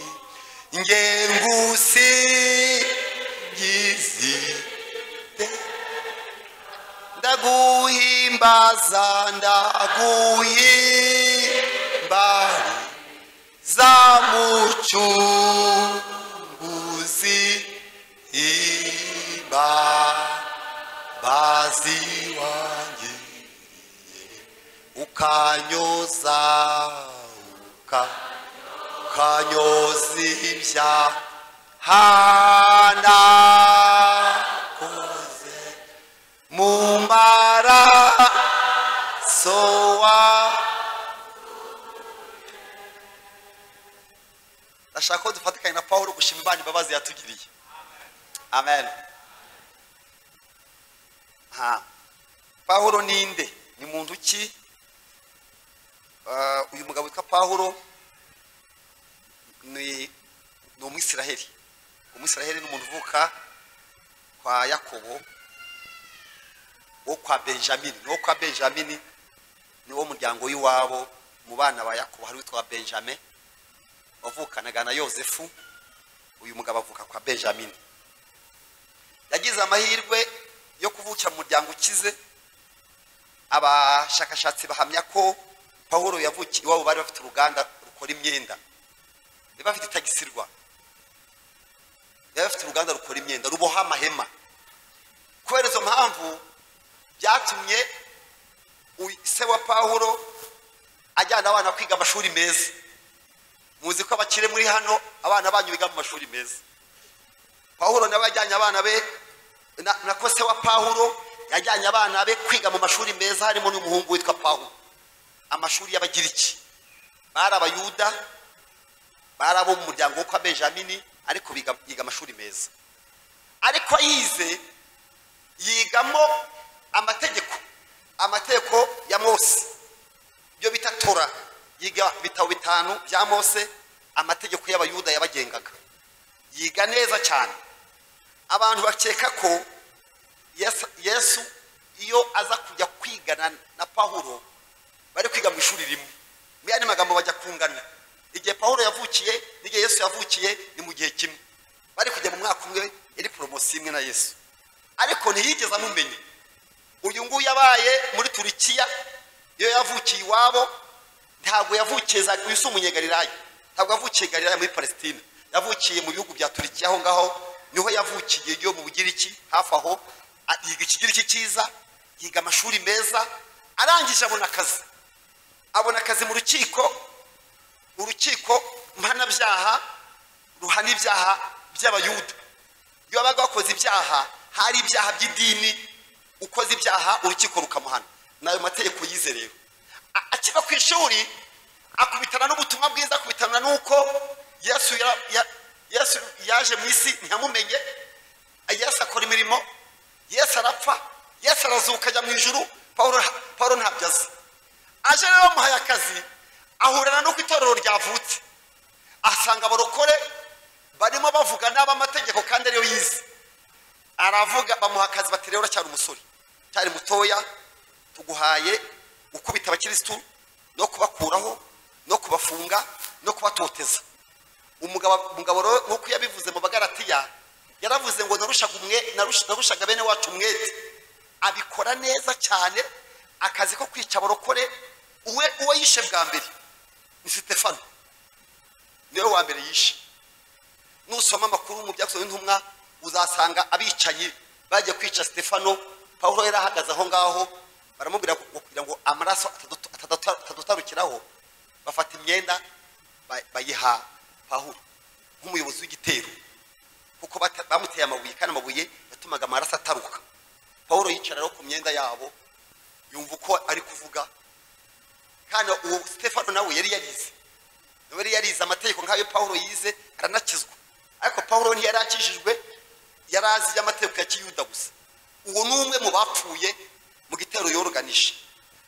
ngengusigizi ndaguhimbaza ndaguhimbariza mucunguzi imbabazi wangiriye ukanyoza uka ukanyoza ibyaha nakoze mu maraso wa ndashaka ko dufatikanye na pawulo gushima imana imbabazi yatugiriye amen ha pawulo ninde ni muntu ki Eh, uyu mugabo witwa pawulo ni ni umwisiraheli umwisiraheli ni umuntu uvuka kwa yakobo wo kwa benjamini ni wo kwa benjamini ni wo muryango w'iwabo mu bana ba yakobo hari witwa benjamin wavukanaga na yosefu uyu mugabo avuka kwa benjamini yagize amahirwe yo kuvukira mu muryango ukize abashakashatsi bahamya ko pawulo yavukiye iwabo bari bafite uruganda rukora imyenda bari bafite itagisirwa bari bafite uruganda rukora imyenda ruboha amahema kubera izo mpamvu byatumye uyu se wa pawulo ajyana abana kwiga amashuri meza muzi ko abakire muri hano abana banyu biga mu mashuri meza pawulo nawe yajyanye abana be na- nako se wa pawulo yajyanye abana be kwiga mu mashuri meza harimo n'umuhungu witwa pawulo amashuri y'abagiriki bari abayuda bari abo mu muryango wo kwa benjamini ariko biga biga amashuri meza ariko ayize yigamo amategeko amategeko ya mose ibyo bita tora yiga ibitabo bitanu bya mose amategeko y'abayuda yabagengaga yiga neza cyane abantu bakeka ko Yesu- yesu iyo aza kujya kwigana na pawulo bari kwiga mu ishuri rimwe mu yandi magambo bajya kungana igihe pawulo yavukiye n'igihe yesu yavukiye ni mu gihe kimwe bari kujya mu mwaka umwe yari poromosiyo imwe na yesu ariko ntiyigeze amumenya uyu nguyu yabaye muri turikiya iyo yavukiye iwabo ntabwo yavukiye za uyu si umunyegalilaya ntabwo yavukiye galilaya muri palesitine yavukiye mu bihugu bya turikiya aho ngaho niho yavukiye yo mu bugiriki hafi aho a- yiga ikigiriki cyiza yiga amashuri meza arangije abona akazi abona akazi mu rukiko urukiko mpanabyaha ruhana ibyaha by'abayuda iyo babaga bakoze ibyaha hari ibyaha by'idini ukoze ibyaha urukiko rukamuhana ni ayo mategeko yize rero A- akiva ku ishuri akubitana n'ubutumwa bwiza akubitana n'uko yesu ya- ya- Yesu yaje mu isi ntiyamumenye yesu akora imirimo yesu arapfa yesu arazuka ajya mu ijuru paul paul ntabyo azi aje rero bamuhaye akazi ahurana n'uko itorero ryavutse asanga abarokore barimo bavuga n'ab'amategeko kandi ariyo yize aravuga bamuha akazi bati rero cyari umusore cyari mutoya tuguhaye gukubita abakirisitu no kubakuraho no kubafunga no kubatoteza umugabo umugabo rero nk'uko yabivuze mu bagaratiya yaravuze ngo narushaga umwe narusha- narushaga bene wacu umwete abikora neza cyane akazi ko kwica abarokore uwe uwo yishe bwa mbere ni sitefano niwe wa mbere yishe nusoma amakuru mu byakozwe n'intumwa uzasanga abicanyi bagiye kwica sitefano pawulo yari ahagaze aho ngaho baramubwira ngo- kugira ngo amaraso atadut- atadut- atadutarukiraho bafata imyenda ba- bayiha pawulo nk'umuyobozi w'igitero kuko bata- bamuteye amabuye kandi amabuye yatumaga amaraso ataruka pawulo yicara rero ku myenda yabo yumva uko ari kuvuga kandi uwo sitefano nawe yari yarize nawe yari yarize amategeko nk'ayo pawulo yize aranakizwa ariko pawulo ntiyari akijijwe yari azi iby'amategeko ya kiyuda gusa uwo ni umwe mu bapfuye mu gitero yoroganije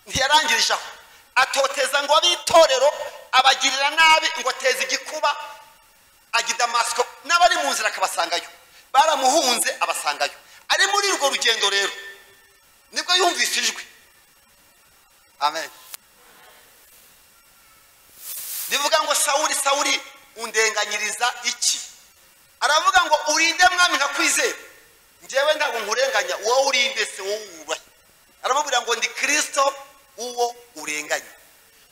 ntiyarangirije aho atoteza ngo ab'itorero abagirira nabi ngo ateze igikuba agidamasiko n'abari mu nzira akabasangayo baramuhunze abasangayo ari muri urwo rugendo rero nibwo yumvise ijwi amen bivuga ngo sawuri sawuri undenganyiriza iki aravuga ngo urinde mwami nkakwizera njyewe ntabwo nkurenganya wowe urinde se wowe wubahe aramubwira ngo ndi kirisito uwo urenganya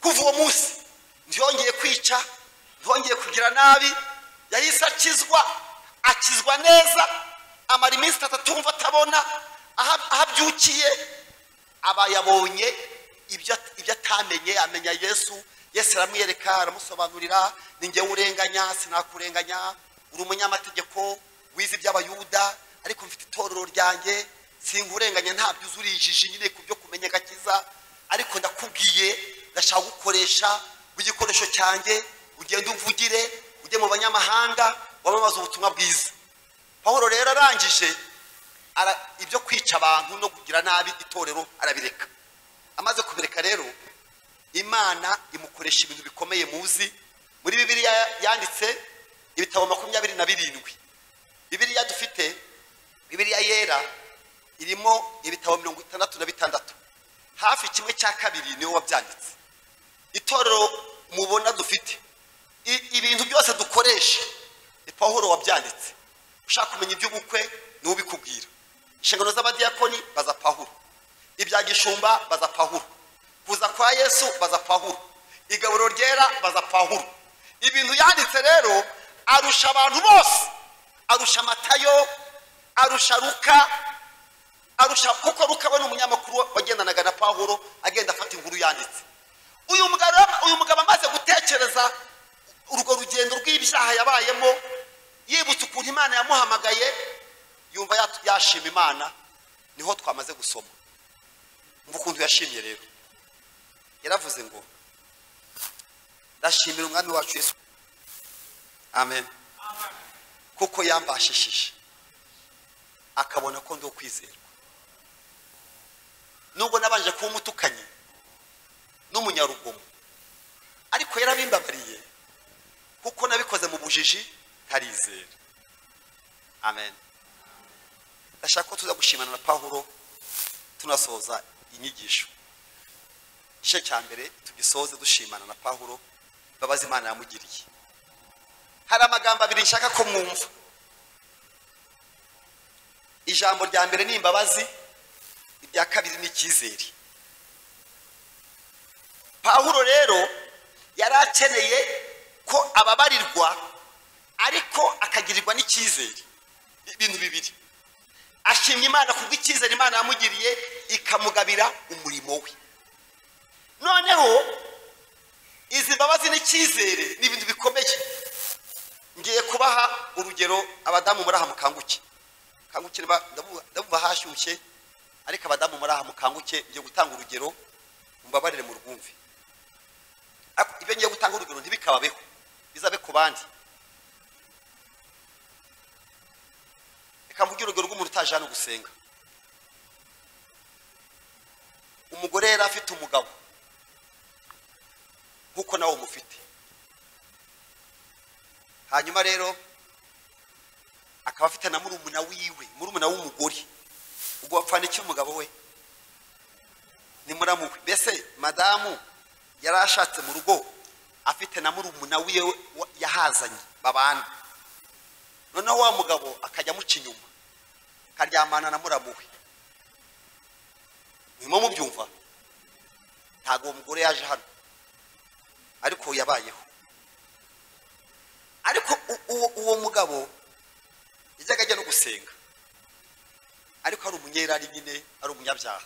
kuva uwo munsi ntiyongeye kwica ntiyongeye kugira nabi yahise akizwa akizwa neza amara iminsi itatu atumva atabona aha- aho abyukiye aba yabonye ibyo ibyo atamenye amenya yesu yesu aramwereka aramusobanurira ni njyewe urenganya sinakurenganya uri umunyamategeko wize iby'abayuda ariko mfite itorero ryanjye sinkurenganya ntabyo uzi urijije nyine ku byo kumenya agakiza ariko ndakubwiye ndashaka gukoresha igikoresho cyanjye ugende umvugire ujye mu banyamahanga wamamaze ubutumwa bwiza pawulo rero arangije ara- ibyo kwica abantu no kugira nabi itorero arabireka amaze kubireka rero imana imukoresha ibintu bikomeye muzi muri bibiliya yanditse ibitabo makumyabiri na birindwi bibiliya dufite bibiliya yera irimo ibitabo mirongo itandatu na bitandatu hafi kimwe cya kabiri niwe wabyanditse itorero mubona dufite i- ibintu byose dukoresha ni pawulo wabyanditse ushaka kumenya iby'ubukwe ni ubikubwira inshingano z'abadiyakoni baza pawulo ibya gishumba baza pawulo kuza kwa yesu baza pawulo igaburo ryera baza pawulo ibintu yanditse rero arusha abantu bose arusha matayo arusha ruka arusha kuko rukaba ni umunyamakuru wagendanaga na pawulo agenda afata inkuru yanditse uyu mugabo uyu mugabo amaze gutekereza urwo rugendo rw'ibyaha yabayemo yibutse ukuntu imana yamuhamagaye yumva yat- yashima imana niho twamaze gusoma mva ukuntu yashimye rero yaravuze ngo ndashimira umwami wacu yesu amen kuko yambashishije akabona ko ndo kwizerwa nubwo nabanje kuba umutukanyi n'umunyarugomo ariko yarabimbabariye kuko nabikoze mu bujiji ntarizera amen ndashaka ko tuza gushimana na pahuro tunasoza inyigisho igice cya mbere tugisoze dushimana na pahuro imbabazi imana yamugiriye hari amagambo abiri nshaka ko mwumva ijambo rya mbere ni imbabazi irya kabiri ni icyizere pahuro rero yari akeneye ko ababarirwa ariko akagirirwa n'icyizere ibintu bibiri ashimye imana ku bw'icyizere imana yamugiriye ikamugabira umurimo we noneho izi mbabazi n'icyizere ni ibintu bikomeye ngiye kubaha urugero abadamu muri aha mukanguke mukanguke ndabuba hashyushye ariko abadamu muri aha mukanguke ngiye gutanga urugero mbabarire mu rwumvi ibyo ngiye gutanga urugero ntibikababeho bizabe ku bandi reka mvuge urugero rw'umuntu utaje hano gusenga umugore yari afite umugabo nk'uko nawe umufite hanyuma rero akaba afite na murumuna wiwe murumuna w'umugore ubwo wapfandikira umugabo we ni muramuwe mbese madamu yari ashatse mu rugo afite na murumuna wiwe yahazanye babana noneho wa mugabo akajya amuca inyuma akaryamana na muramuwe nyuma mubyumva ntabwo uwo mugore yaje hano ariko yabayeho ariko uwo mugabo yajyaga ajya no gusenga ariko ari umunyerari nyine ari umunyabyaha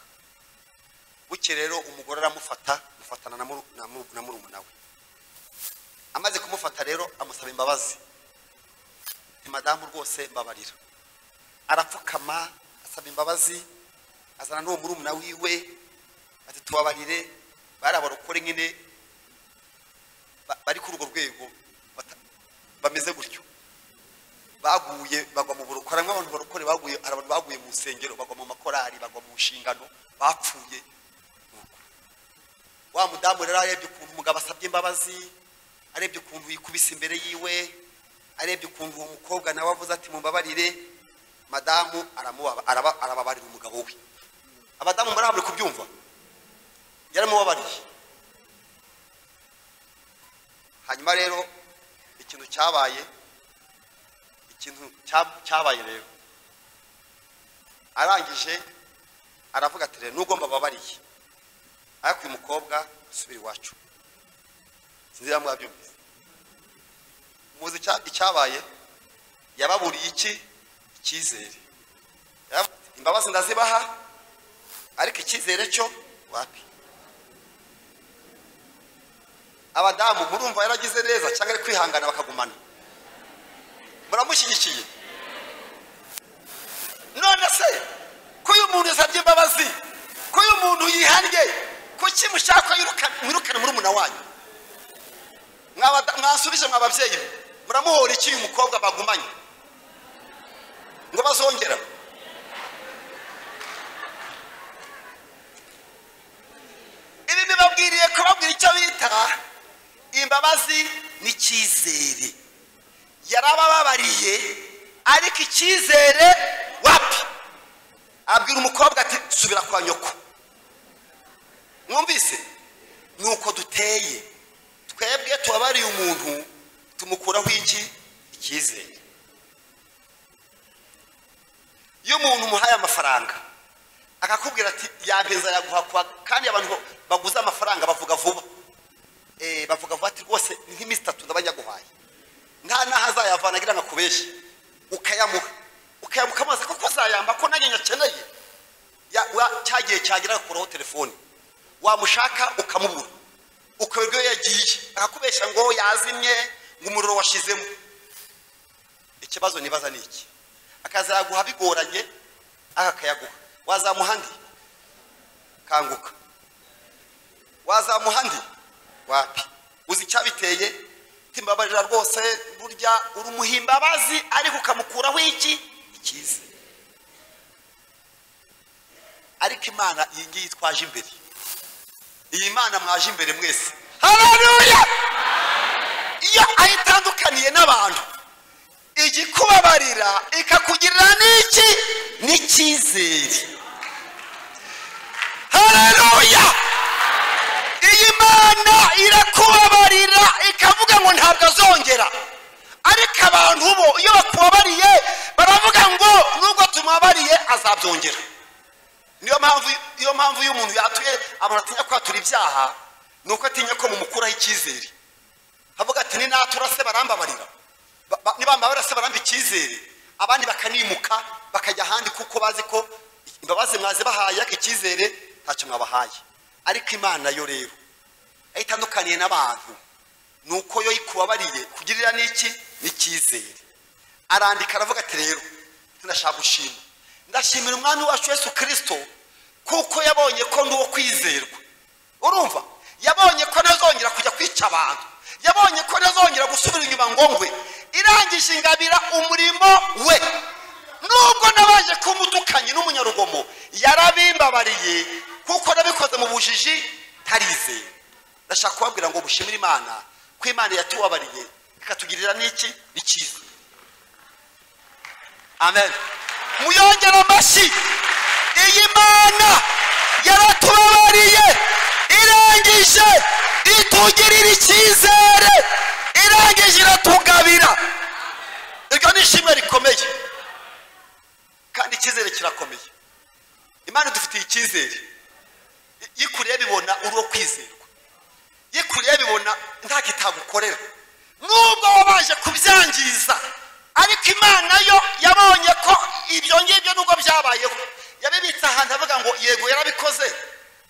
buke rero umugore aramufata amufatana na murumuna we amaze kumufata rero amusaba imbabazi ni madamu rwose mbabarira arapfukama asaba imbabazi azana n'uwo murumuna wiwe ati tubabarire bari abarokore nyine bari kuri urwo rwego bameze gutyo baguye bagwa mu buroko harimo abantu barokore baguye hari abantu baguye mu nsengero bagwa mu makorari bagwa mu nshingano bapfuye wa mudamu rero arebye ukuntu umugabo asabye imbabazi arebye ukuntu yikubise imbere yiwe arebye ukuntu uwo mukobwa nawe avuze ati mumbabarire madamu arababarira umugabo we abadamu muri kubyumva yaramubabariye hanyuma rero ikintu cyabaye ikintu cyabaye rero arangije aravuga ati rero nubwo mbababariye ariko uyu mukobwa usubira iwacu sinzi niba mwabyumvise muzi icyabaye yababuriye iki icyizere imbabazi ndazibaha ariko icyizere cyo wapi abadamu murumva yaragize neza cyangwa ari kwihangana bakagumana muramushyigikiye none se ko uyu muntu yasabye imbabazi ko uyu muntu yihannye kuki mushaka mwirukane murumuna wanyu mwasubije mwa babyeyi be muramuhora iki uyu mukobwa bagumanye ngo bazongera ibi bibabwiriye kubabwira icyo bita imbabazi n'icyizere yarabababariye ariko icyizere wapi abwira umukobwa ati subira kwa nyoko mwumvise ni uko duteye twebwe tubabariye umuntu tumukuraho iki icyizere iyo umuntu umuhaye amafaranga akakubwira ati yampeza yaguha kandi abantu baguze amafaranga bavuga vuba bavuga vuba ati rwose ni nk'iminsi itatu ndabanyaguhaye nta n'aho azayavana agira ngo akubeshye ukayamuha ukayamuha amazi kuko azayamba ko nanjye nyakeneye cya gihe cyagira agakuraho telefoni wamushaka ukamubura ukaberwa iyo yagiye akakubeshya ngo yazimye ngo umuriro washizemo ikibazo nibaza ni iki akazayaguha bigoranye akayaguha wazamuha ndi kanguka wazamuha ndi wapi uzi icyabiteye utimbabarira rwose burya uri umuhimbabazi ariko ukamukuraho iki ikiza ariko imana iyi ngiyi twaje imbere iyi mana mwaje imbere mwese hararuya iyo ayitandukaniye n'abantu igikubabarira ikakugirira n'iki n'icyizere hararuya iyi mana irakubabarira ikavuga ngo ntabwo azongera ariko abantu bo iyo bakubabariye baravuga ngo nubwo tumubabariye azabyongera niyo mpamvu iyo mpamvu iyo umuntu yatuye abantu atinya kwatura ibyaha ni uko atinya ko mumukuraho icyizere avuga ati ni natura se barambabarira Ba- ba- nibambabarira se baramba icyizere abandi bakanimuka bakajya ahandi kuko bazi ko imbabazi mwazibahaye ariko icyizere ntacyo mwabahaye ariko imana yo rero aho itandukaniye n'abantu ni uko yo ikubabariye kugirira n'iki n'icyizere arandika aravuga ati rero ndashaka gushima ndashimira umwami wacu yesu kirisito kuko yabonye ko ndi uwo kwizerwa urumva yabonye ko ntazongera kujya kwica abantu yabonye ko ntazongera gusubira inyuma ngo ngwe irangije ingabira umurimo we nubwo nabaje kumutukanye n'umunyarugomo yarabimbabariye kuko nabikoze mu bujiji ntarizeye ndashaka kubabwira ngo bushimire imana ko imana yatubabariye ikatugirira n'iki n'ikiza amen muyongere amashyi iyi mana yaratubabariye irangije itugirira icyizere irangije iratugabira iryo ni ishimwe rikomeye kandi icyizere kirakomeye imana idufitiye icyizere I- iyo ikuriye bibona uri uwo kwizerwa iyo ikuriye bibona ntacyo itagukorera nubwo wabaje kubyangiza ariko imana yo yabonye ko ibyo ngibyo nubwo byabayeho yabibitse ahantu avuga ngo yego yarabikoze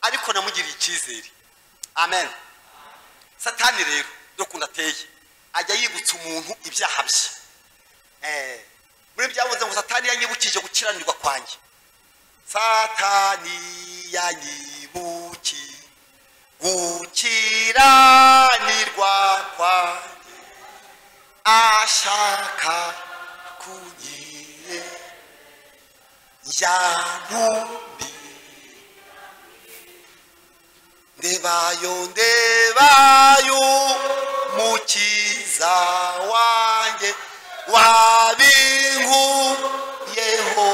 ariko namugiriye icyizere amen satani rero dukunda ateye ajya yibutsa umuntu ibyaha bye Eh, muri byavuze ngo satani yanyibukije gukiranirwa kwanjye satani yanyibuki gukiranirwa kwanjye ashaka kunyiye yantumbi ndebayo ndebayo mukiza wanjye wabinguyeho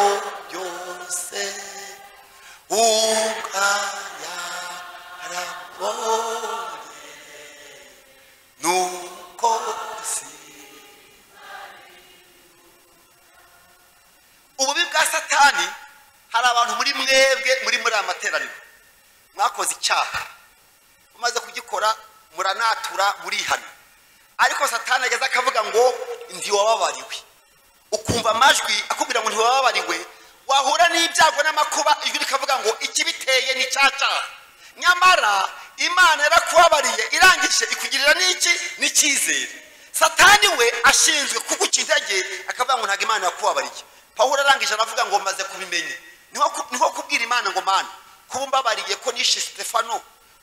byose ukayarabonye nuko si ububi bwa satani hari abantu muri mwebwe muri muri aya materaniro mwakoze icyaha umaze kugikora muranatura murihana ariko satani ageze akavuga ngo ntiwababariwe ukumva amajwi akubwira ngo ntiwababariwe wahura n'ibyago n'amakuba ijwi rikavuga ngo ikibiteye ni cya cyaha nyamara imana yarakubabariye irangije ikugirira n'iki n'icyizere satani we ashinzwe kuguca intege akavuga ngo ntabwo imana yakubabariye pawulo arangije aravuga ngo maze kubimenya niho ku- niho kubwira imana ngo mana kuba umbabariye ko nishe stefano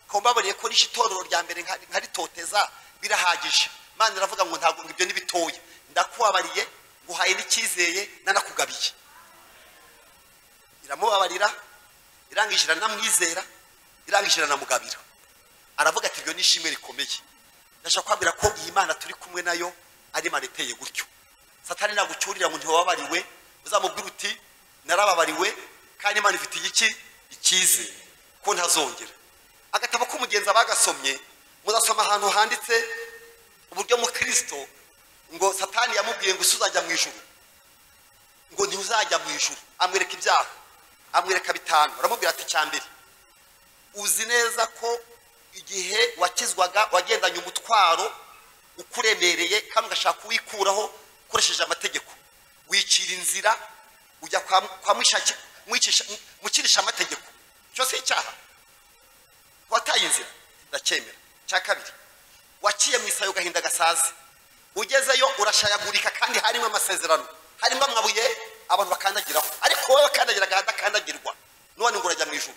kuba umbabariye ko nishe itorero rya mbere nka- nkaritoteza birahagije imana iravuga ngo ntabwo ngo ibyo ni bitoya ndakubabariye nguhaye n'icyizeye nanakugabiye iramubabarira irangije iranamwizera irangije iranamugabira aravuga ati ibyo ni ishimwe rikomeye ndashaka kubabwira ko iyi mana turi kumwe nayo ari imana iteye gutyo satani nagucyurira ngo ntiwababariwe uzamubwira uti narababariwe kandi imana ifitiye iki ikize ko ntazongera agatabo k'umugenzi bagasomye muzasoma ahantu handitse uburyo mu kirisito ngo satani yamubwiye ngo isi uzajya mu ijuru ngo ntuzajya mu ijuru amwereka ibyaha amwereka bitanu aramubwira ati icya mbere uzi neza ko igihe wakizwaga wagendanye umutwaro ukuremereye kandi ugashaka uwikuraho ukoresheje amategeko wicira inzira ujya kwa kwa mwishaki- mwicisha- mukirisha amategeko icyo si icyaha wataye inzira ndacyemera cya kabiri waciye mu isayo gahinda gasaze ugezeyo urashayagurika kandi harimo amasezerano harimo amabuye abantu bakandagiraho ariko wowe kandagira agahanda kandagirwa none ngo urajya mu ijuru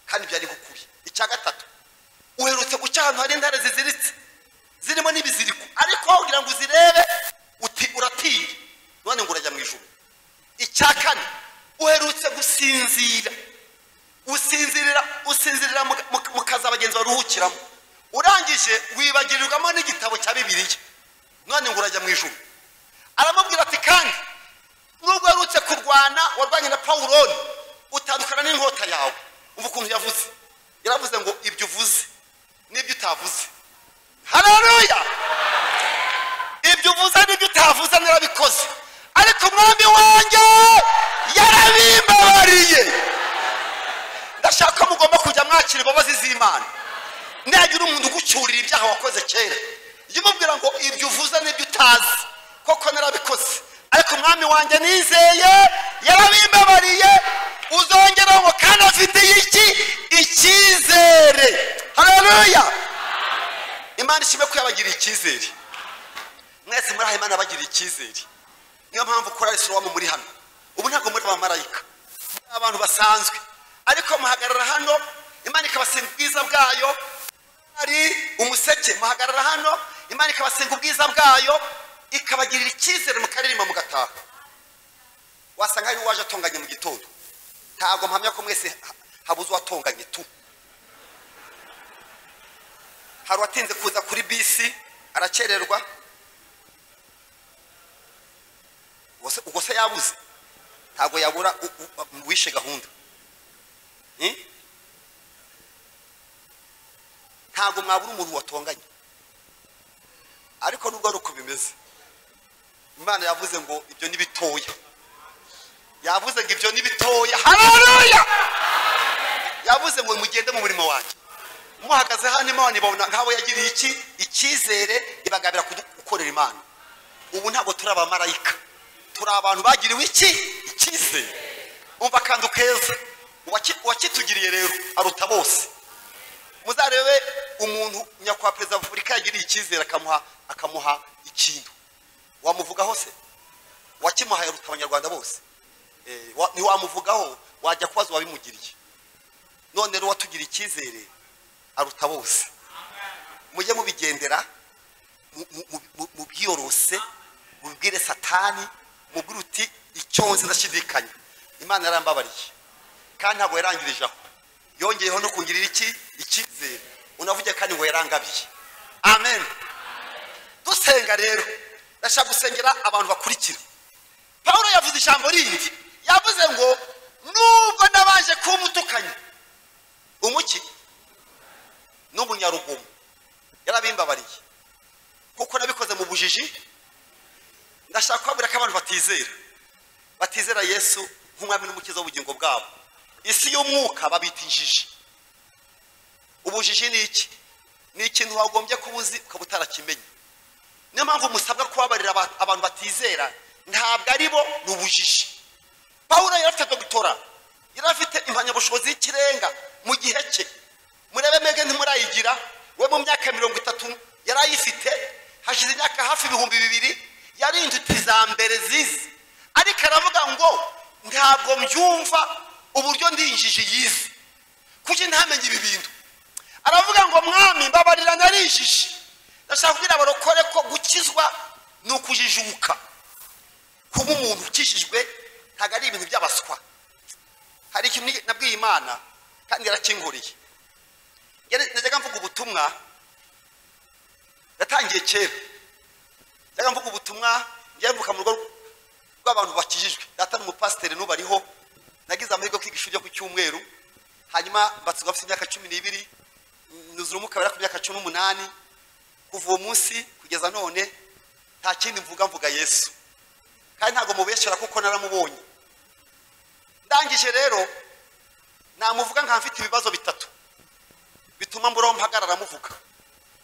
kandi byari ukuri icya gatatu uherutse guca ahantu hari intare ziziritse zirimo n'ibiziriko icya kane uherutse gusinzira usinzirira usinzirira mu- mu- mu kazi abagenzi baruhukiramo urangije wibagirirwamo n'igitabo cya bibiliya none ngo urajya mu ijuru aramubwira ati kandi nubwo uherutse kurwana warwanye na pawuroni utandukana n'inkota yawe ubu ukuntu yavuze yaravuze ngo ibyo uvuze n'ibyo utavuze haleluya ibyo uvuze n'ibyo utavuze narabikoze ariko umwami wanjye yarabimbabariye ndashaka ko mugomba kujya mwakira imbabazi z'imana nagira umuntu ugucyurira ibyaha wakoze kera jya umubwira ngo ibyo uvuze n'ibyo utazi koko narabikoze ariko umwami wanjye nizeye yarabimbabariye uzongera ngo kandi afiteye iki icyizere haleluya imana ishime ko yabagiriye icyizere mwese muri aha imana yabagiriye icyizere niyo mpamvu kora isoromu muri hano ubu ntabwo muri abamarayika muri abantu basanzwe ariko muhagarara hano imana ikabasenga ubwiza bwayo ari umuseke muhagarara hano imana ikabasenga ubwiza bwayo ikabagirira icyizere mukaririmba mugataha wasanga hari uwaje atonganye mu gitondo ntabwo mpamya ko mwese ha- habuze uwatonganye tu hari uwatinze kuza kuri bisi arakererwa ubwo se- ubwo se yabuze ntabwo yabura u- u- uwishe gahunda Eh? ntabwo mwabura umuntu watonganye ariko nubwo ari uko bimeze imana yavuze ngo ibyo ni bitoya yavuze ngo ibyo ni bitoya haleluya yavuze ngo mugende mu murimo wanjye muhagaze hano imana ibabona nk'abo yagiriye iki icyizere ibagabira kudu- gukorera imana ubu ntabwo turi abamarayika turi abantu bagiriwe iki icyizere umva akantu keza Uwaki- uwakitugiriye rero aruta bose muzarebe umuntu nyakubahwa perezida wa repubulika yagiriye icyizere akamuha akamuha ikintu wamuvugaho se wakimuhaye aruta abanyarwanda bose Eh, wa- ntiwamuvugaho wajya kubaza uwabimugiriye none rero uwatugiriye icyizere aruta bose mujye mubigendera mu- mu- mu- mu- mubyiyorose mubwire satani mubwire uti icyonzi ndashidikanya imana yarambabariye kandi ntabwo yarangirije aho yongeyeho no kungirira iki icyizere unavuge kandi ngo yarangabiye amen dusenga rero ndashaka gusengera abantu bakurikira pawulo yavuze ijambo rindi yavuze ngo nubwo nabaje kuba umutukanyi umuki n'umunyarugomo yarabimbabariye kuko nabikoze mu bujiji ndashaka kubabwira ko abantu batizera batizera yesu nk'umwami n'umukiza w'ubugingo bwabo isi y'umwuka babita injiji ubujiji ni iki ni ikintu wagombye kuba uzi ukaba utarakimenye niyo mpamvu musabwa kubabarira aba- abantu batizera ntabwo ari bo ni ubujiji pawulo yari afite dogitora yari afite impamyabushobozi y'ikirenga mu gihe cye murebe mwebwe ntimurayigira we mu myaka mirongo itatu yari ayifite hashize imyaka hafi ibihumbi bibiri yari incuti za mbere zizi ariko aravuga ngo ntabwo mbyumva uburyo ndi injiji yize kuki ntamenye ibi bintu aravuga ngo mwami mbabarira nari injiji ndashaka kubwira abarokore ko gukizwa ni ukujijuka kuba umuntu ukijijwe ntabwo ari ibintu by'abaswa hari ikintu nabwiye imana kandi yarakinkuriye Yari- najyaga mvuga ubutumwa yatangiye kera najyaga mvuga ubutumwa njya mvuka mu rugo rw'abantu bakijijwe data n'umupasiteri n'ubariho nagize amahirwe yo kwiga ishuri ryo ku cyumweru hanyuma mbatsigwa mfite imyaka cumi n'ibiri nuzura umuka bera ku myaka cumi n'umunani kuva uwo munsi kugeza none nta kindi mvuga mvuga yesu kandi ntabwo mubeshyura kuko naramubonye ndangije rero namuvuga nka mfite ibibazo bitatu bituma mburaho mpagarara muvuga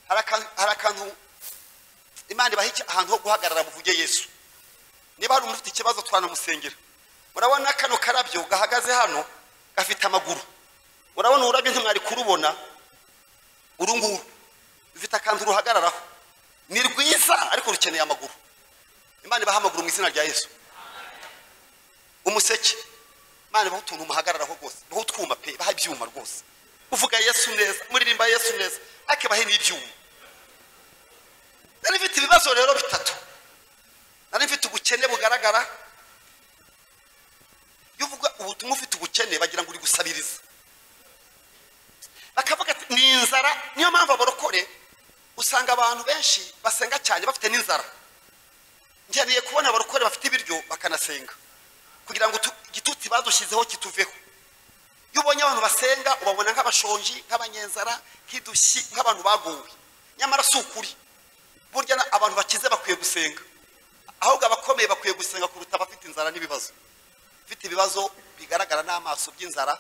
Hari akan- hari akantu imana ibaha iki- ahantu ho guhagarara muvuge yesu niba hari umuntu ufite ikibazo twanamusengera murabona kano karabyo gahagaze hano gafite amaguru urabona ururabyo ntimwari kurubona uru nguru rufite akantu ruhagararaho ni rwiza ariko rukeneye amaguru imana ibaha amaguru mu izina rya yesu umuseke imana ibaha utuntu muhagararaho rwose ibaha utwuma pe ibaha ibyuma rwose uvuga yesu neza muririmba yesu neza ariko ibahe n'ibyuma nari mfite ibibazo rero bitatu nari mfite ubukene bugaragara ubutumwa ufite ubukene bagira ngo uri gusabiriza bakavuga ati ni inzara niyo mpamvu abarokore usanga abantu benshi basenga cyane bafite n'inzara nkeneye kubona abarokore bafite ibiryo bakanasenga kugira ngo utu- igitutsi badushyizeho kituveho iyo ubonye abantu basenga ubabona nk'abashonji nk'abanyenzara nk'idushyi nk'abantu baguwe nyamara si ukuri burya na- abantu bakize bakwiye gusenga ahubwo abakomeye bakwiye gusenga kuruta abafite inzara n'ibibazo ufite ibibazo bigaragara n'amaso by'inzara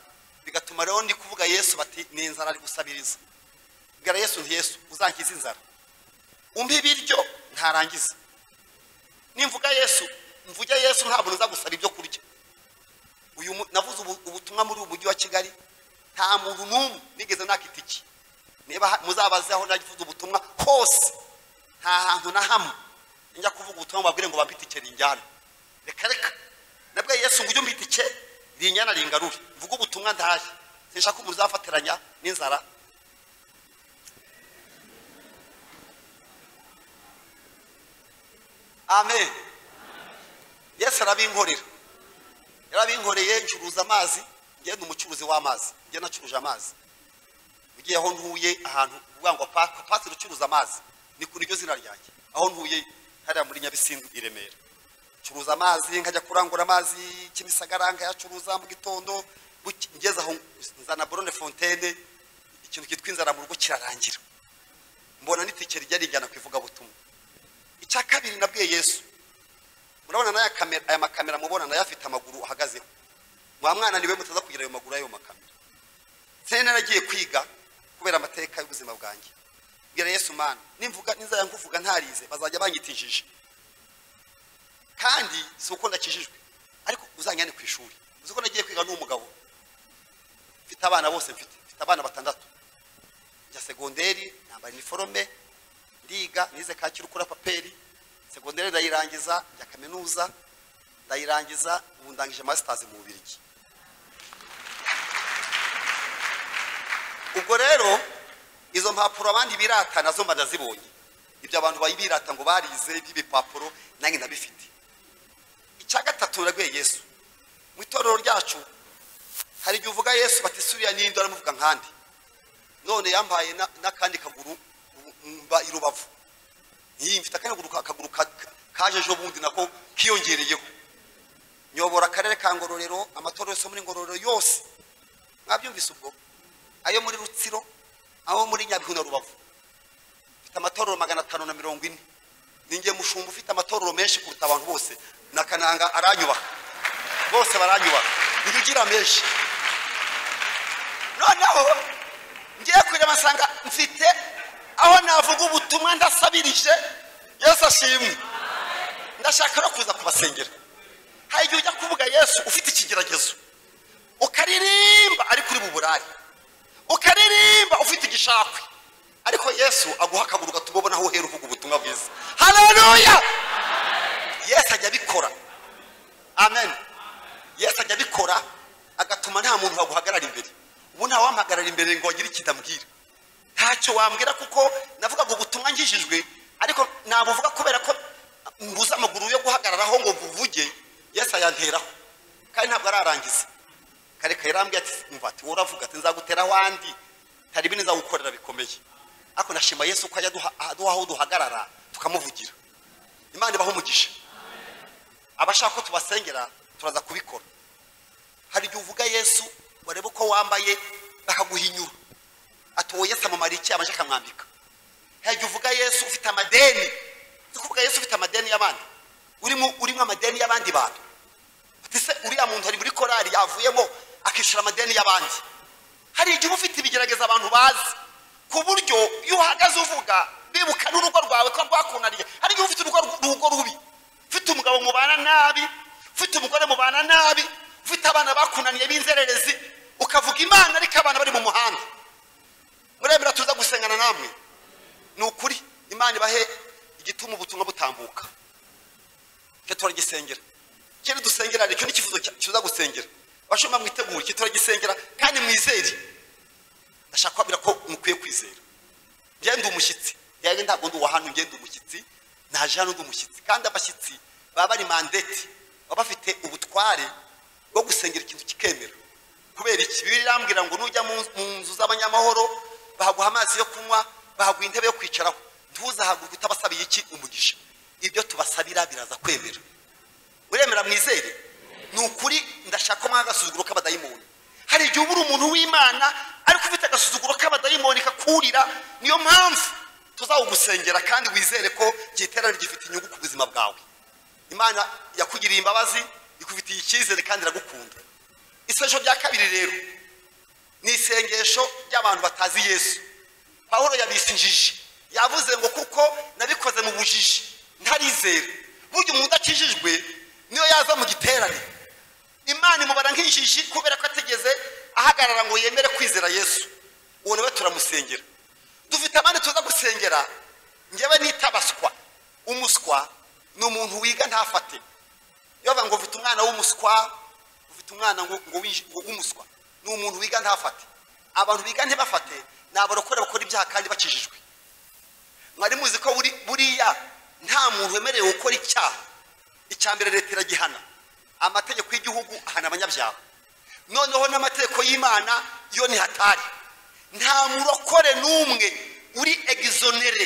bigatuma rero ndi kuvuga yesu bati ni inzara ari gusabiriza bwira yesu nti yesu uzangize inzara umpe ibiryo ntarangiza nimvuga yesu mvuge yesu ntabwo nza gusaba ibyo kurya uyu mu- navuze ubu- ubutumwa muri uyu mujyi wa kigali nta muntu n'umwe nigeze naka itiki niba ha- muzabaze aho nagivuze ubutumwa hose nta hantu na hamwe njya kuvuga ubutumwa babwire ngo bampe itike rinjyana reka reka nabwo yesu ngo ujye umpa itike rinjyana ringarure mvuge ubutumwa ndaje sinshaka ko muzafatiranya n'inzara amen yesu arabinkorera yarabinkoreye ncuruza amazi njye ni umucuruzi w'amazi njye nacuruje amazi ugiye aho ntuye ahantu uvuga ngo pasi pasire ucuruza amazi ni ku niryo zina ryanjye aho ntuye hariya muri nyabisindu i remera ncuruza amazi nkajya kurangura amazi kimisagara nkayacuruza mu gitondo buki- ngeze aho nzana borone fontene ikintu cyitwa inzara mu rugo kirarangira mbona n'itike rijya rijyana ku ivugabutumwa icya kabiri nabwiye yesu murabona n'aya kamera aya makamera mubona nayo afite amaguru ahagazeho wa mwana niwe mutaza kugira ayo maguru y'ayo makamera nsari naragiye kwiga kubera amateka y'ubuzima bwanjye bwira yesu mana nimvuga nizajya nkuvuga ntarize bazajya banyita injiji kandi si uko ndakijijwe ariko uzanjyane ku ishuri uzi ko nagiye kwiga n'umugabo mfite abana bose mfite mfite abana batandatu njya segonderi nambara iniforome ndiga nize kacyiru kuri paperi segonderi ndayirangiza njya kaminuza ndayirangiza ubu ndangije masitazi mu bubirigi ubwo rero izo mpapuro abandi birata nazo mba ndazibonye ibyo abantu bayibirata ngo barize by'ibipapuro nanjye ndabifite icya gatatu nabwiye yesu mu itorero ryacu hari igihe uvuga yesu bati suriya n'indi aramuvuga nkandi none yambaye na- n'akandi kaguru mba i rubavu iyi mfite akaguru ka- akaguru ka- ka- kaje ejo bundi nako kiyongereyeho nyobora akarere ka ngororero amatorero yose yo muri ngororero yose mwabyumvise ubwo ayo muri rutsiro aho muri nyabihu na rubavu mfite amatorero magana atanu na mirongo ine ninjye mushumba ufite amatorero menshi kuruta abantu bose na kananga aranyubaka bose baranyubaka njye ugira menshi noneho ngiye kureba nsanga mfite aho navuga ubutumwa ndasabirije yesu ashimwe ndashaka no kuza kubasengera hari igihe ujya kuvuga yesu ufite ikigeragezo ukaririmba ariko uri mu burari ukaririmba ufite igishakwe ariko yesu aguha akaguru gatuma ubona aho uhera uvuga ubutumwa bwiza haleluya yesu ajya abikora amen yesu ajya abikora agatuma nta muntu waguhagarara imbere ubu ntawampagarara imbere ngo agire ikidambwira ntacyo wambwira kuko navuga ngo ubutumwa ngijijwe ariko nabuvuga kubera ko mbuze amaguru yo guhagararaho ngo mvuge yesu ayanteraho kandi ntabwo ararangiza kare yarambwiye ati umva ati wowe uravuga ati nzagutera ahandi hari ibindi nzagukorera bikomeye ariko nashima yesu ko ajya aduha- aduha aho duhagarara tukamuvugira imana ibaho umugisha abashaka ko tubasengera turaza kubikora hari igihe uvuga yesu wareba uko wambaye bakaguhinyura atowe yesu amamara iki abanje akamwambika hari igihe uvuga yesu ufite amadeni uzi kuvuga yesu ufite amadeni y'abandi urimo urimo amadeni y'abandi bantu Ati se uriya muntu ari muri korari yavuyemo akishyura amadeni y'abandi hari igihe uba ufite ibigerageza abantu bazi ku buryo iyo uhagaze uvuga bibuka n'urugo rwawe ko rwakunaniye hari igihe uba ufite urugo urugo rubi ufite umugabo mubana nabi ufite umugore mubana nabi ufite abana bakunaniye b'inzererezi ukavuga imana ariko abana bari mu muhanda muremera tuza gusengana namwe ni ukuri imana ibahe igituma ubutumwa butambuka cyo turagisengera kene dusengera nicyo n'ikifuzo cya- kiza gusengera abashumba mwitegure cyo turagisengera kandi mwizere ndashaka kubabwira ko mukwiye kwizera ngende umushyitsi yari ntabwo ndi uwa hano ngende umushyitsi naje hano ndi umushyitsi kandi abashyitsi baba bari mandete baba bafite ubutware bwo gusengera ikintu kikemera kubera iki bibiliya irambwira ngo nujya mu mu nzu z'abanyamahoro bahaguha amazi yo kunywa bahaguha intebe yo kwicaraho ntuzahagurwe utabasabiye iki umugisha ibyo tubasabira biraza kwemera uremera mwizere ni ukuri ndashaka mwa agasuzuguro k'abadayimoni hari igihe uba uri umuntu w'imana ariko ufite agasuzuguro k'abadayimoni kakurira niyo mpamvu tuzawugusengera kandi wizere ko giterane gifite inyungu ku buzima bwawe imana yakugiriye imbabazi ikufitiye icyizere kandi iragukunda isengesho rya kabiri rero ni isengesho ry'abantu batazi yesu pawulo yabise injiji yavuze ngo kuko nabikoze mu bujiji ntarizera burya umuntu udakijijwe niyo yaza mu giterane imana imubara nk'injiji kubera ko atigeze ahagarara ngo yemere kwizera yesu uwo nawe turamusengera dufite abandi tuza gusengera ngewe nita baswa umuswa ni umuntu wiga ntafate iyo bavuga ngo ufite umwana w'umuswa ufite umwana ngo ngo winji- ngo w'umuswa ni umuntu wiga ntafate abantu biga ntibafate ni abarokore bakora ibyaha kandi bakijijwe mwari muzi ko buri- buriya nta muntu wemerewe gukora icyaha icya mbere leta iragihana amategeko y'igihugu ahana abanyabyaha noneho n'amategeko y'imana yo ntihatari nta murokore n'umwe uri egizonere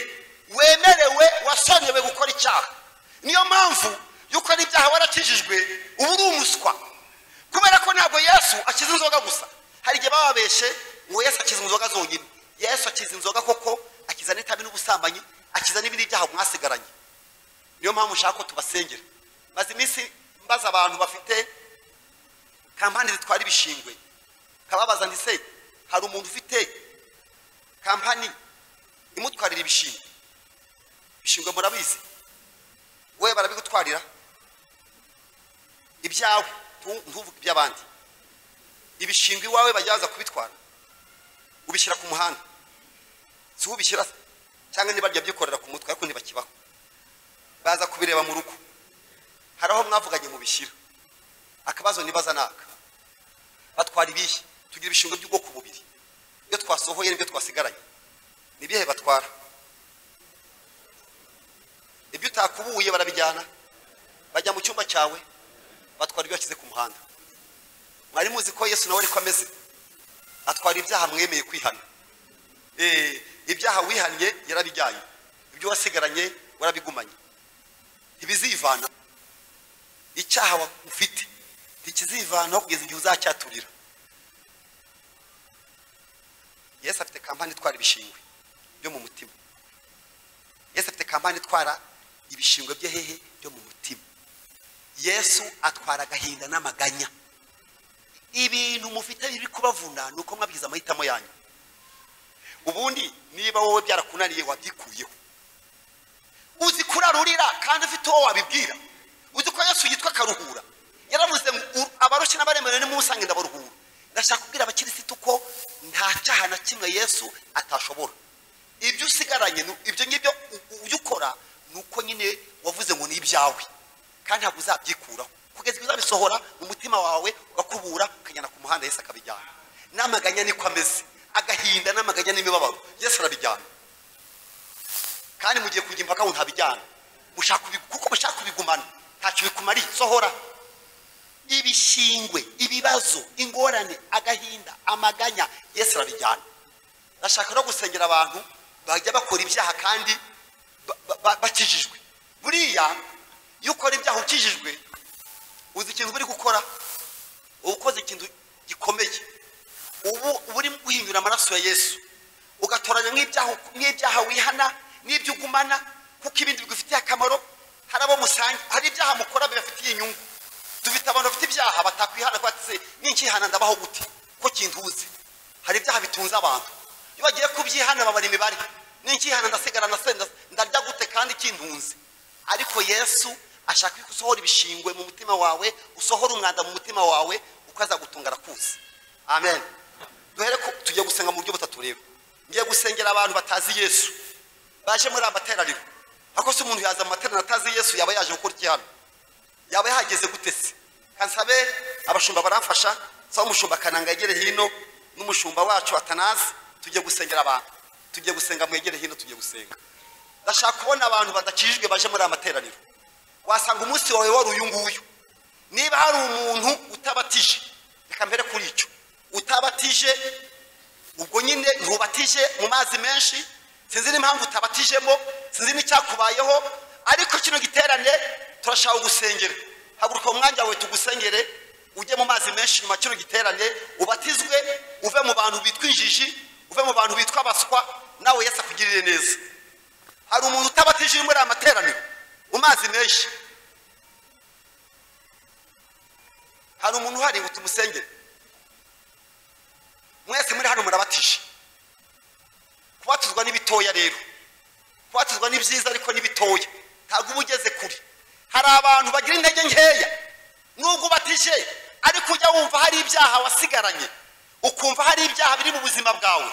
wemerewe wasonewe gukora icyaha niyo mpamvu yuko n'ibyaha warakijijwe uba uri umuswa kubera ko ntabwo yesu akiza inzoga gusa hari igihe bababeshe ngo yesu akiza inzoga zonyine yesu akiza inzoga koko akiza n'itabi n'ubusambanyi akiza n'ibindi byaha mwasigaranye niyo mpamvu nshaka ko tubasengera maze iminsi mbaza abantu bafite kampani zitwara ibishingwe kababaza ndetse hari umuntu ufite kampani imutwarira ibishingwe ibishingwe murabizi we barabigutwarira ibyawe ntu- ntuvuge iby'abandi ibishingwe iwawe bajya baza kubitwara ubishyira ku muhanda si wowe ubishyira se cyangwa niba ryabyikorera ku mutwe ariko ntibakibaho baza kubireba mu rugo hari aho mwavuganye mu bishyira akabazo nibaza naka batwara ibihe tugira ibishingwe by'ubwoko bubiri iyo twasohoye n'ibyo twasigaranye ni ibihe batwara ibyo utakubuye barabijyana bajya mu cyumba cyawe batwara ibyo washyize ku muhanda mwari muzi ko yesu nawe ariko ameze atwara ibyaha mwemeye kwihana Eh, ibyaha wihannye yarabijyanye ibyo wasigaranye warabigumanye ntibizivana icyaha wa- ufite ntikizivanaho kugeza igihe uzacyaturira yesu afite kampani itwara ibishingwe byo mu mutima yesu afite kampani itwara ibishingwe bye hehe byo mu mutima yesu atwara agahinda n'amaganya ibintu mufite biri kubavuna ni uko mwabwiza amahitamo yanyu ubundi niba wowe byarakunaniye wabyikuyeho uzi kurarurira kandi ufite uwo wabibwira uzi ko yesu yitwa karuhura yaravuze ngo "U- abarushye n'abaremerewe nimusange ndabaruhura ndashaka kubwira abakirisitu ko nta cyaha na kimwe yesu atashobora ibyo usigaranye ni- ibyo ngibyo u- u- ibyo ukora ni uko nyine wavuze ngo ni ibyawe kandi ntabwo uzabyikuraho kugeza igihe uzabisohora mu mutima wawe ugakubura ukajyana ku muhanda yesu akabijyana n'amaganya niko ameze agahinda n'amaganya n'imibabaro yesu arabijyana kandi mugiye kujya impaka ngo ntabijyana mushaka kubi- kuko mushaka kubigumana ntacyo bikumariye sohora ibishingwe ibibazo ingorane agahinda amaganya yesu arabijyana ndashaka no gusengera abantu bajya bakora ibyaha kandi ba- ba- ba- bakijijwe buriya iyo ukora ibyaha ukijijwe uzi ikintu uba uri gukora uba ukoze ikintu gikomeye ubu uba uri guhindura amaraso ya yesu ugatoranya nk'ibyaha nk'ibyaha wihana n'ibyo ugumana kuko ibindi bigufitiye akamaro hari abo musange hari ibyaha mukora bibafitiye inyungu dufite abantu bafite ibyaha batakwihana ko batse n'inkihana ndabaho gute ko kintuze hari ibyaha bitunze abantu iyo bagiye kubyihana babara imibare n'inkihana ndasigara na senda ndarya gute kandi kintunze ariko yesu ashaka ko usohora ibishingwe mu mutima wawe usohora umwanda mu mutima wawe uko azagutunga arakuzi amen duhere ko tugiye gusenga mu buryo butatu rero ngiye gusengera abantu batazi yesu baje muri amateraniro ariko se umuntu yaza mu materaniro atazi yesu yaba yaje gukora iki hano yaba yahageze gute se kansabe abashumba baramfasha nsaba umushumba kananga yegere hino n'umushumba wacu atanazi tugiye gusengera abantu tugiye gusenga mwegere hino tugiye gusenga ndashaka kubona abantu badakijijwe baje muri aya materaniro wasanga umunsi wawe wari uyu nguyu niba hari umuntu utabatije reka mbere kuri icyo utabatije ubwo nyine ntubatije mu mazi menshi sinzi n'impamvu utabatijemo sinzi n'icyakubayeho ariko kino giterane turashaka gusengera haguruka mu mwanya wawe tugusengere ujye mu mazi menshi nyuma kino giterane ubatizwe uve mu bantu bitwa injiji uve mu bantu bitwa abaswa nawe yese akugirire neza hari umuntu utabatije uri muri aya materaniro mu mazi menshi hari umuntu uhari ngo tumusengere mwese muri hano murabatije kubatuzwa n'ibitoya rero kubatuzwa ni byiza ariko n'ibitoya ntabwo uba ugeze kure hari abantu bagira intege nkeya nubwo ubatije ariko ujya wumva hari ibyaha wasigaranye ukumva hari ibyaha biri mu buzima bwawe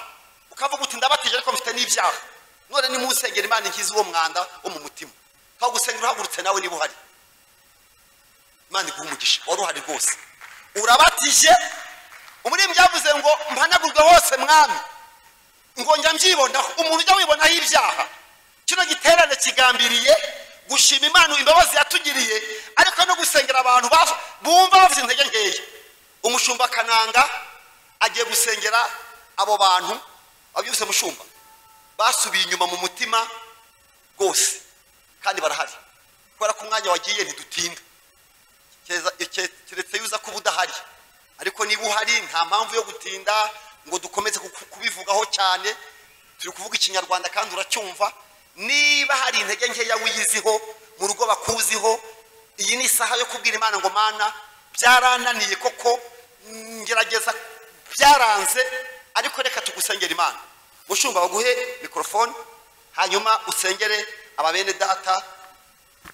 ukavuga uti ndabatije ariko mfite n'ibyaha none ni musengera imana inkiza uwo mwanda wo mu mutima twagusengera uhagurutse nawe niba uhari imana iguha umugisha wari uhari rwose urabatije umuririmbyi yavuze ngo mpanagurwe hose mwami ngo njya mbyibonaho umuntu ujya wibonaho ibyaha kino giterane kigambiriye gushima imana imbabazi yatugiriye ariko no gusengera abantu baf- bumva bafite intege nkeya umushumba kananga agiye gusengera abo bantu abyutse mushumba basubiye inyuma mu mutima rwose kandi barahari kubera ko umwanya wagiye ntidutinda Kereza- ke- keretse yuza kuba udahari ariko niba uhari nta mpamvu yo gutinda ngo dukomeze kuku- kubivugaho cyane turi kuvuga ikinyarwanda kandi uracyumva niba hari intege nkeya wiyiziho mu rugo bakuziho iyi ni isaha yo kubwira imana ngo mana byarananiye koko mm, ngerageza byaranze ariko reka tugusengera imana mushumba baguhe mikorofone hanyuma usengere ababene data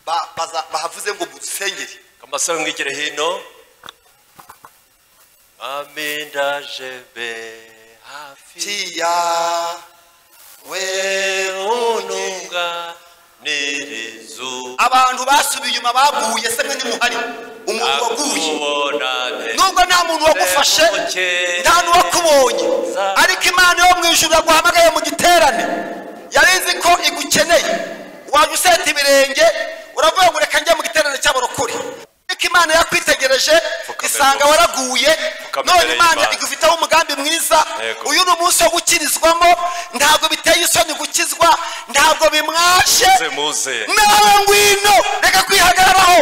ba- baza- bahavuze ngo dusengere kambasaba mwigire hino ami ndaje be hafi tiya we unye ununga nirizu abantu basubiye inyuma baguye se mwe nimuhari umuntu waguye akubona pe nubwo nta muntu wagufashe nta n'uwakubonye ariko imana yo mu ijuru yaguhamagaye mu giterane yari izi ko igukeneye wajya useta ibirenge uravuga ngo reka njye mu giterane cy'abarokore ariko imana yakwitegereje isanga waraguye none imana igufiteho umugambi mwiza Yego. uyu ni umunsi wo gukirizwamo ntabwo biteye isoni gukizwa ntabwo bimwashe muze muze nawe ngwino reka kwihagararaho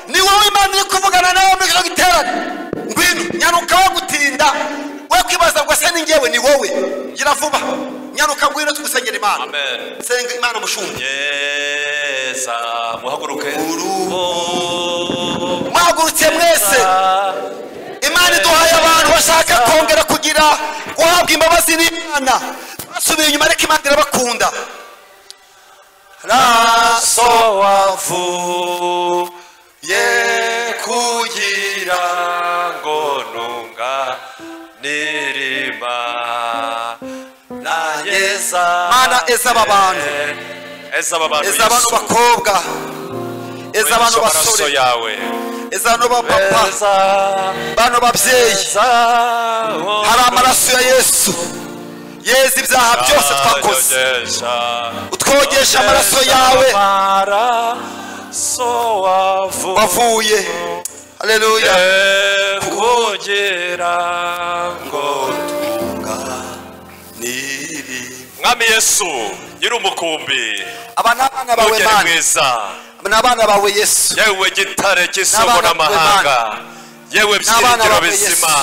ni wowe imana iri kuvugana nawe muri kino giterane ngwino nyanuka wo gutinda we kwibaza ngo ese ni ngewe ni wowe gira vuba nyanuka ngwino tugusengera imana amen senga imana mushumye yeza muhaguruke mwagurutse mwese imana iduhaye abantu bashaka kongera kugira guhabwa imbabazi n'imana basubiye inyuma ariko imana irabakunda raso wavuye kugira ngo nunga nirima na yeza Mana, eza aba bantu. eza aba bantu eza abantu Yesu. bakobwa eza abantu Wigisha amaraso basore yawe eza abantu bapapa eza bano babyeyi eza hari amaraso ya yesu yeza ibyaha byose twakoze utwogesha amaraso yawe amaraso wavuye wavuye haleluya kugira ngo mwami yesu nyiri umukumbi aba ni abana bawe mugere mana mwiza ni abana bawe yesu yewe gitare cy'isoko N'abana bawe n'amahanga yewe byiringiro bawe bizima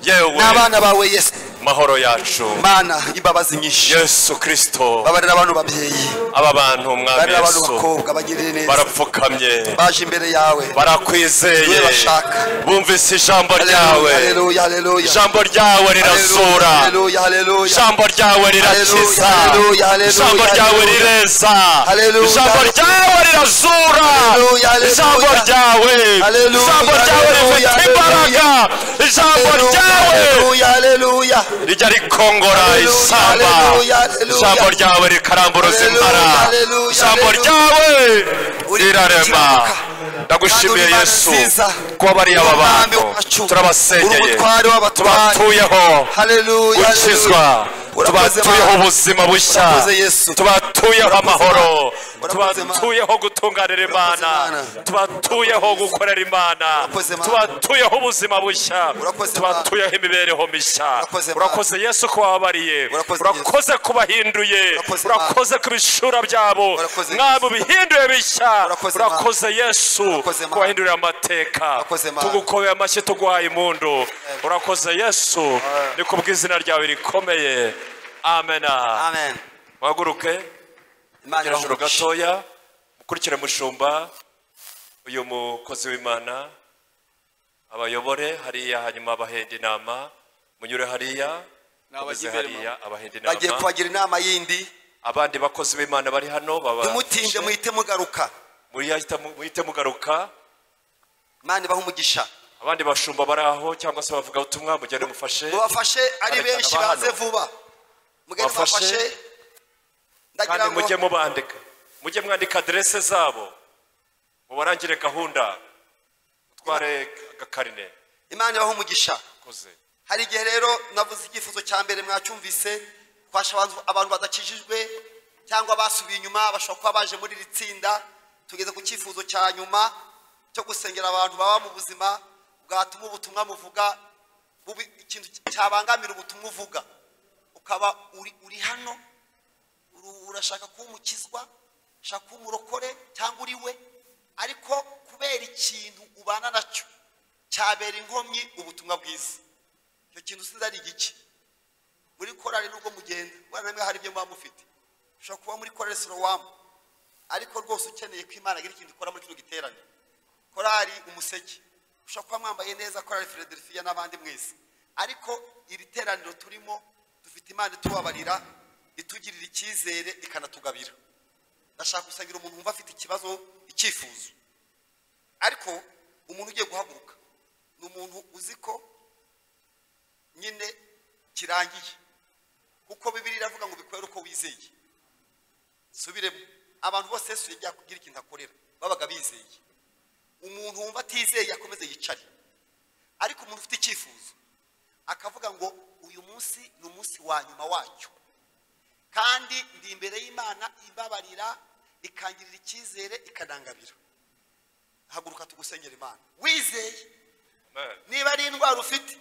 Yesu. yewe ni abana bawe yesu mahoro yacu mana imbabazi nyinshi yesu kirisito babarira abantu babyeyi aba bantu mwami babarira abantu yesu bakobwa bagirire neza barapfukamye baje imbere yawe barakwizeye Niwe bashaka. bumvise ijambo ryawe haleluya haleluya ijambo ryawe rirazura haleluya haleluya ijambo ryawe rirakiza Haleluya, haleluya, ijambo ryawe haleluya. rireza Haleluya, ijambo haleluya. ryawe rirazura Haleluya, haleluya. ijambo ryawe Haleluya, ijambo ryawe haleluya, rifite imbaraga ijambo ryawe haleluya haleluya rijya rikongora Haleluya, isamba haleluya, haleluya. ijambo ryawe rikarambura Haleluya, uzimara haleluya, ijambo haleluya. ryawe Uri rirarema gukiranuka. ndagushimiye Kandi uri yesu Imana nziza. kuba bariya aba Umwami bantu wacu. Uri turabasengeye umutware w'abatware. tubatuyeho haleluya gukizwa haleluya. Urakoze, tubatuyeho Mana. ubuzima bushya Urakoze, Yesu. tubatuyeho amahoro tubatuyeho gutunganira imana tubatuyeho gukorera imana tubatuyeho ubuzima bushya tubatuyeho imibereho mishya urakoze yesu ko wababariye urakoze kubahinduye urakoze ku bishura byabo mwaba ubihinduye bishya urakoze yesu kubahindurira amateka tugukobera amashyi tuguhaye impundu urakoze yesu ni ku bw'izina ryawe rikomeye amena amen wahaguruke Imana Tugera hejuru iraguhishe. gatoya mukurikire mushumba uyu mukozi w'imana abayobore hariya hanyuma abahende inama munyure hariya mukomeze hariya abahende bagiye inama kubagira inama yindi abandi bakozi b'imana bari hano baba tumutinde muhite mugaruka muriyahita mu- muhite mugaruka imana ibaha umugisha abandi bashumba bari aho cyangwa se bavuga ubutumwa mugende mufashe mubafashe ari Barekana benshi ba hano. baze vuba mugende Bafashe. mubafashe ndagira kandi ngo mujye mubandika mujye mwandika aderese zabo mubarangire gahunda utware agakarine imana ibaha umugisha koze hari igihe rero navuze igifuzo cya mbere mwacyumvise twasha abantu- abantu badakijijwe cyangwa basubiye inyuma bashobora kuba baje muri iri tsinda tugeze ku cyifuzo cya nyuma cyo gusengera abantu baba mu buzima bwatuma ubutumwa muvuga bubi- ikintu cyabangamira ubutumwa uvuga ukaba uri, uri hano uru- urashaka kuba umukizwa ushaka kuba umurokore cyangwa uri we ariko kubera ikintu ubana nacyo cyabera inkomyi ubutumwa bwiza icyo kintu sinzi ari igiki muri korari nubwo mugenda ubona namwe hari ibyo muba mufite ushobora kuba muri korari sorowamu ariko rwose ukeneye ko imana igira ikintu ikora muri kino giterane korari umuseke ushobora kuba mwambaye neza korari filadelifiya n'abandi mwese ariko iri teraniro turimo dufite imana itubabarira itugirira icyizere ikanatugabira ndashaka gusangira umuntu wumva afite ikibazo icyifuzo ariko umuntu ugiye guhaguruka ni umuntu uzi ko nyine kirangiye kuko bibiri iravuga ngo bikorere uko wizeye subiremo abantu bose yesu yagiye kugira ikintu akorera babaga bizeye umuntu wumva atizeye akomeze yicare ariko umuntu ufite icyifuzo akavuga ngo uyu munsi ni umunsi wa nyuma wacyo kandi ndi imbere y'imana ibabarira ikangirira icyizere ikanangabira haguruka tugusengera imana wizeye niba ari indwara ufite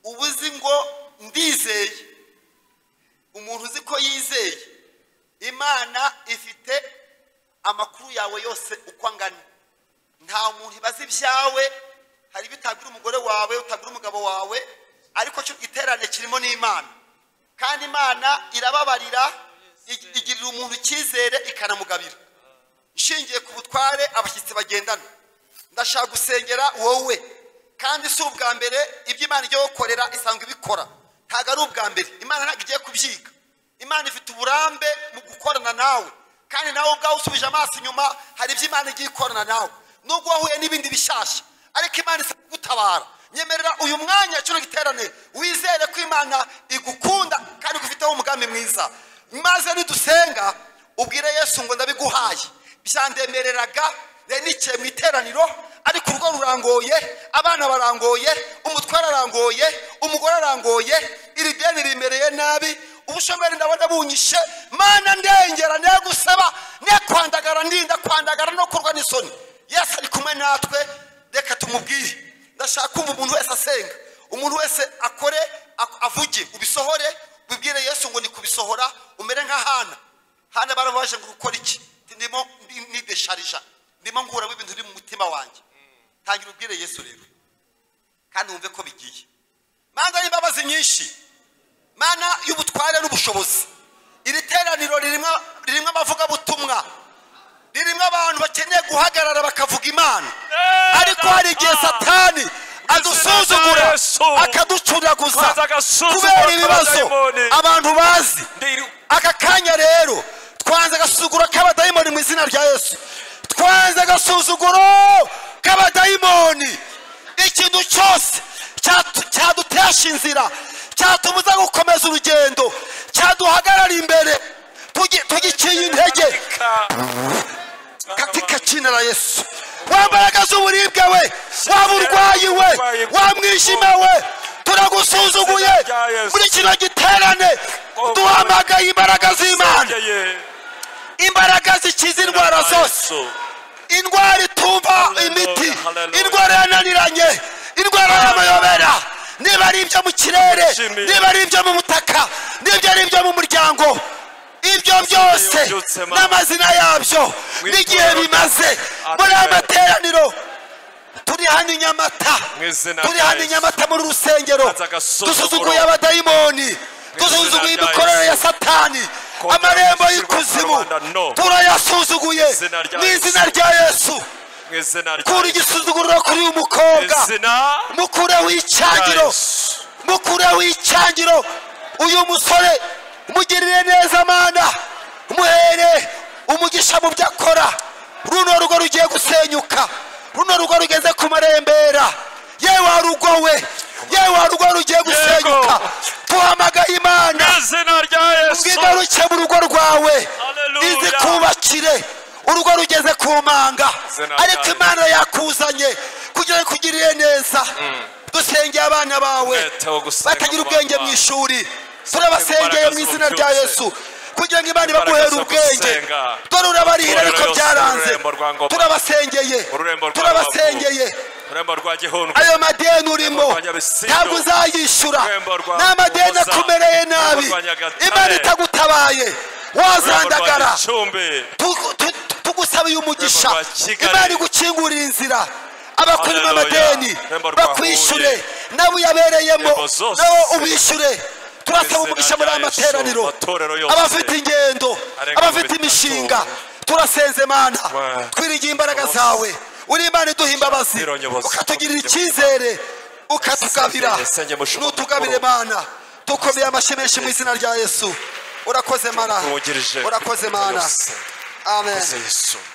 uba uzi ngo ndizeye umuntu uzi ko yizeye imana ifite amakuru yawe yose uko angana nta muntu ibaza ibyawe hari ibyo utabwira umugore wawe utabwira umugabo wawe ariko cyo iterane kirimo n'imana kandi imana irababarira ig- igirira umuntu icyizere ikanamugabira nshingiye ku butware abashyitsi bagendana ndashaka gusengera wowe kandi si ubwa mbere ibyo imana ijya gukorera isanzwe ibikora ntabwo ari ubwa mbere imana ntabwo igiye kubyiga imana ifite uburambe mu gukorana nawe kandi nawe ubwawe usubije amaso inyuma hari ibyo imana igiye ikorana nawe nubwo wahuye n'ibindi bishyashya ariko imana isa kugutabara nyemerera uyu mwanya kino giterane wizere ko imana igukunda kandi igufiteho umugambi mwiza maze nidusenga ubwire yesu ngo ndabiguhaye byandemereraga nanikiye mu iteraniro ariko urugo rurangoye abana barangoye umutware arangoye umugore arangoye iri deni rimereye nabi ubushomeri ndabona bunyishe mana ndengera ne gusaba ne kwandagara ndinda kwandagara no kurwa n'isoni yesu ari kumwe natwe reka tumubwire ndashaka kumva umuntu wese asenga umuntu wese akore ak- avuge ubisohore ubibwire yesu ngo ni kubisohora umere nk'ahana hano barabaje ngo ukore iki Ati, ndimo ndi- nidesharija ndimo nguramo ibintu biri mu mutima wanjye tangira ubwire yesu rero kandi wumve ko bigiye mana y'imbabazi nyinshi mana y'ubutware n'ubushobozi iri teraniro ririmo ririmo abavugabutumwa ririmo abantu bakeneye guhagarara bakavuga imana ariko hari igihe satani adusuzugura akaducuraguza Maze agasuzugura kubera ibibazo abadayimoni. abantu bazi aka kanya rero twanze agasuzuguro k'abadayimoni mu izina rya yesu twanze agasuzuguro k'abadayimoni ikintu cyose cyatu- cyadutesha inzira cyatumuza gukomeza urugendo cyaduhagarara imbere tugi- tugiciye intege katika jina la yesu wambaraga z'uburibwe we waba urwayi we wa mwijima we turagusuzuguye muri kino giterane duhamagaye imbaraga z'imana imbaraga zikiza indwara zose indwara itumva imiti indwara yananiranye indwara y'amayobera niba ari ibyo mu kirere niba ari ibyo mu butaka niba ari ibyo mu muryango ibyo byose n'amazina yabyo n'igihe bimaze muri aya materaniro turi hano i nyamata turi hano i nyamata muri rusengero dusuzuguye abadayimoni dusuzuguye imikorere ya satani amarembo y'ikuzimu turayasuzuguye n'izina rya yesu kura igisuzuguriro kuri uyu mukobwa mukureho icyangiro mukureho icyangiro uyu musore mugirire neza amana muhere umugisha mu byo akora runo rugo rugiye gusenyuka runo rugo rugeze ku marembera yewe warugo we yewe warugo rugiye gusenyuka duhamagaye imana ubwigaruke mu rugo rwawe izi kubakire urugo rugeze ku manga ariko imana yakuzanye kugira ngo ikugirire neza dusengeye abana bawe batagira ubwenge mu ishuri turabasengeye mu izina rya yesu kugira ngo imana ibaguhere ubwenge dore urabarihira ariko byaranze turabasengeye turabasengeye ayo madeni urimo ntabwo uzayishyura ni amadeni akumereye nabi imana itagutabaye wazandagara tugusabiye umugisha imana igukingurira inzira abakurimo amadeni bakwishyure nawe uyabereyemo nawe ubishyure turasaba umugisha muri aya materaniro abafite ingendo abafite imishinga turasenze mana twirigiye imbaraga zawe uri imana iduha imbabazi ukatugirira icyizere ukatugabira n'utugabire mana dukomeye amashyi menshi mu izina rya yesu urakoze mana urakoze mana amen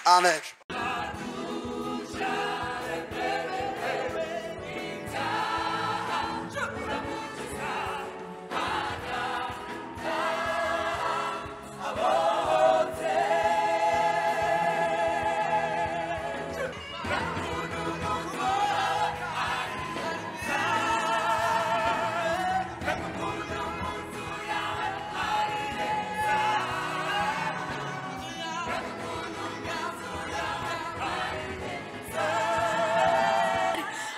amen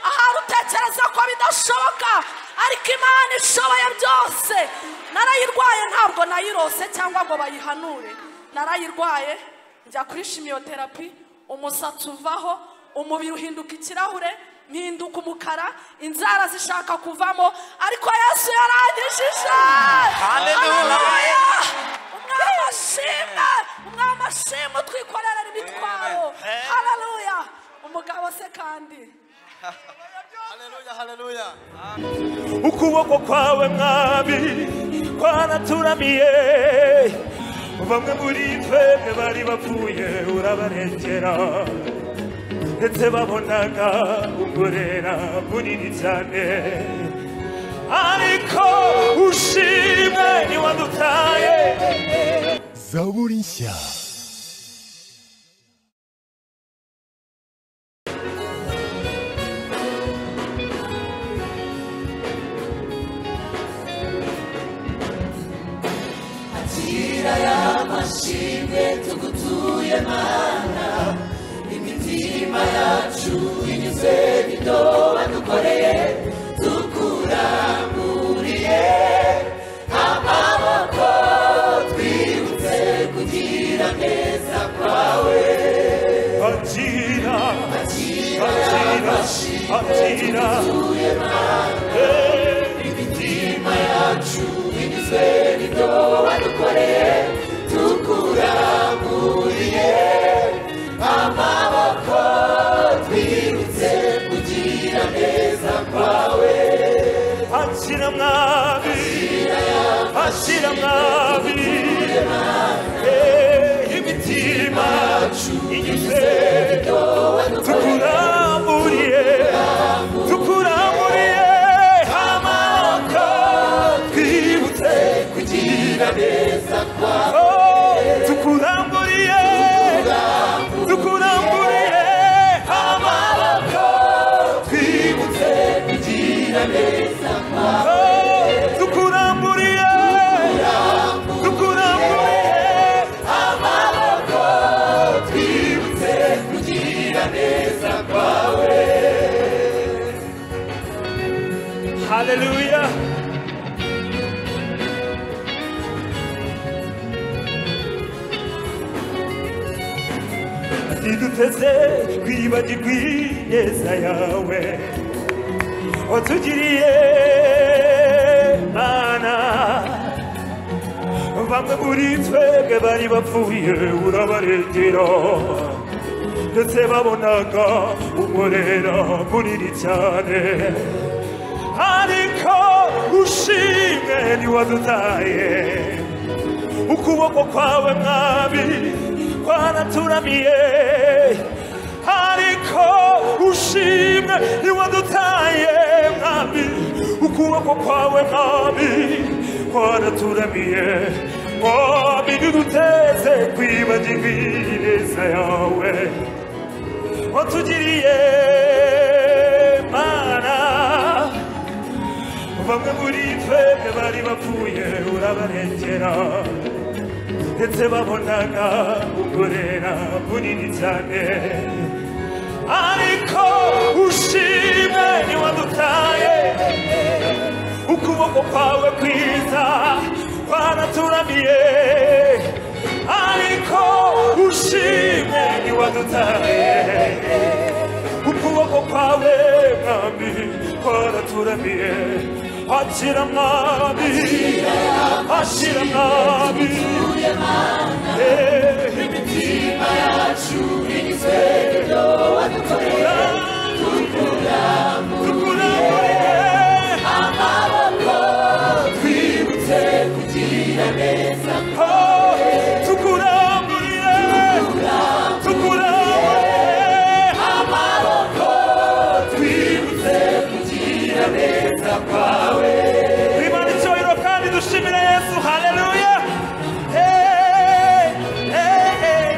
ahari utekereza ko bidashoboka ariko imana ishoboye byose narayirwaye ntabwo nayirose cyangwa ngo bayihanure narayirwaye njya kuri shimiyoterapi umusatsi uvaho umubiri uhinduka ikirahure mpinduka umukara inzara zishaka kuvamo ariko yesu yarangishije Haleluya! umwami ashimwe umwami ashimwe utwikorera imitwaro hararuya umugabo se kandi ukuboko kwawe mwami kwaraturamiye bamwe muri twebwe bari bapfuye urabarengera ndetse babonaga umurera munini cyane ariko ushimwe ntiwadutaye zaburi nshya akira y'amashimwe tugutuye mana imitima yacu inyuze bido wadukoreye tukuranguriye amaboko twibutse kugira neza kwawe akira akira y'amashimwe tugutuye mana imitima yacu inyuze bido wadukoreye tukuranguriye amaboko twirutse kugira neza kwawe akira mwami akira mwami Eh, imitima igize tukuramburiye tukuramburiye amaboko twibutse kugira neza kwawe tukuramburiye tukuramburiye amaboko twibutse kugira neza kwawe tukuramburiye tukuramburiye amaboko Hallelujah. ziduteze twibagirwe ineza yawe watugiriye mana bamwe muri twebwe bari bapfuye urabarengera ndetse babonaga umurera munini cyane ariko ushimwe ntiwadutaye ukuboko kwawe mwami kwaraturamiye ariko ushimwe ntiwadutaye mwami ukuboko kwawe mwami kwaraturamiye mwami ntiduteze kwibagirwa ineza yawe watugiriye mana bamwe muri twebwe bari bapfuye urabarengera ndetse babonaga umurera munini cyane ariko ushimwe ntiwadutaye ukuboko kwawe kwiza kwaraturamiye ariko ushimwe ntiwadutaye ukuboko kwawe mwami kwaraturamiye Hashira mwami Hashira mwami imitima yacu igizwe no wadukorera tukuramburiye amaboko twibutse kugira neza kwawe tukuramburiye tukuramburiye amaboko twibutse kugira neza kwawe twimana icyubahiro kandi dushimire yesu haleluya Hey, hey, hey.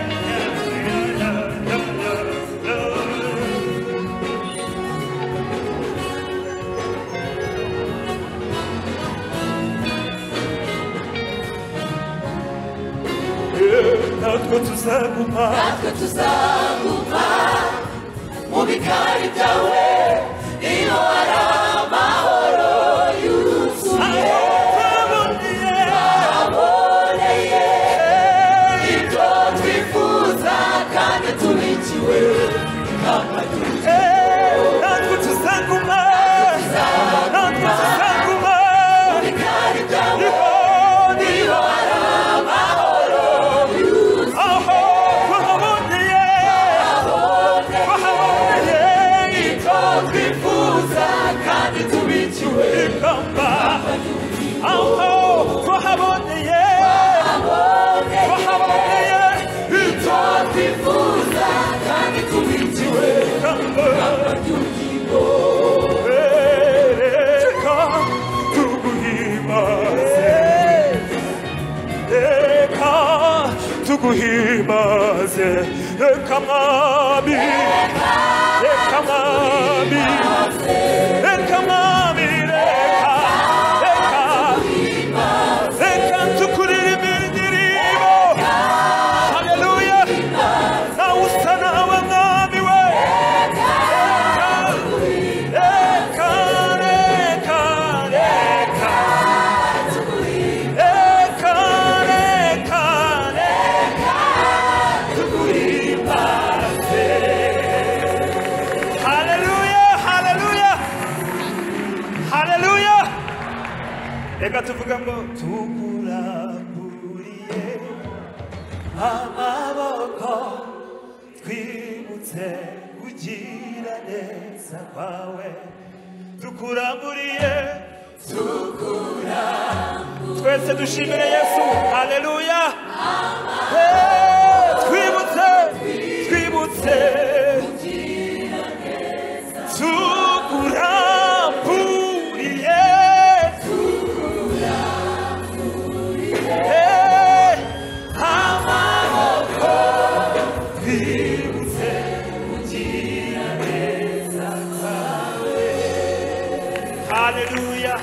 natwe tuzaguma natwe tuzaguma mu bikari byawe iyo ari amahoro yuzuye twaboneye ibyo twifuza kandi tubikiwe ikamba natwe tuzaguma natwe tuzaguma mu bikari byawe iyo ari amahoro yuzuye reka tuguhimbaze reka mwami reka mwami reka mwami reka reka reka tukuririmbira indirimbo haleluya nawe usa nawe mwami we reka reka reka reka reka reka tuguhimbaze haleluya haleluya haleluya reka tuvuga ngo tukuramburiye amaboko twibutse kugira neza kwawe tukuramburiye twese dushimire yesu haleluya Eh, twibutse twibutse tukuramburiye Eh, amaboko twibutse kugira neza kwawe haleluya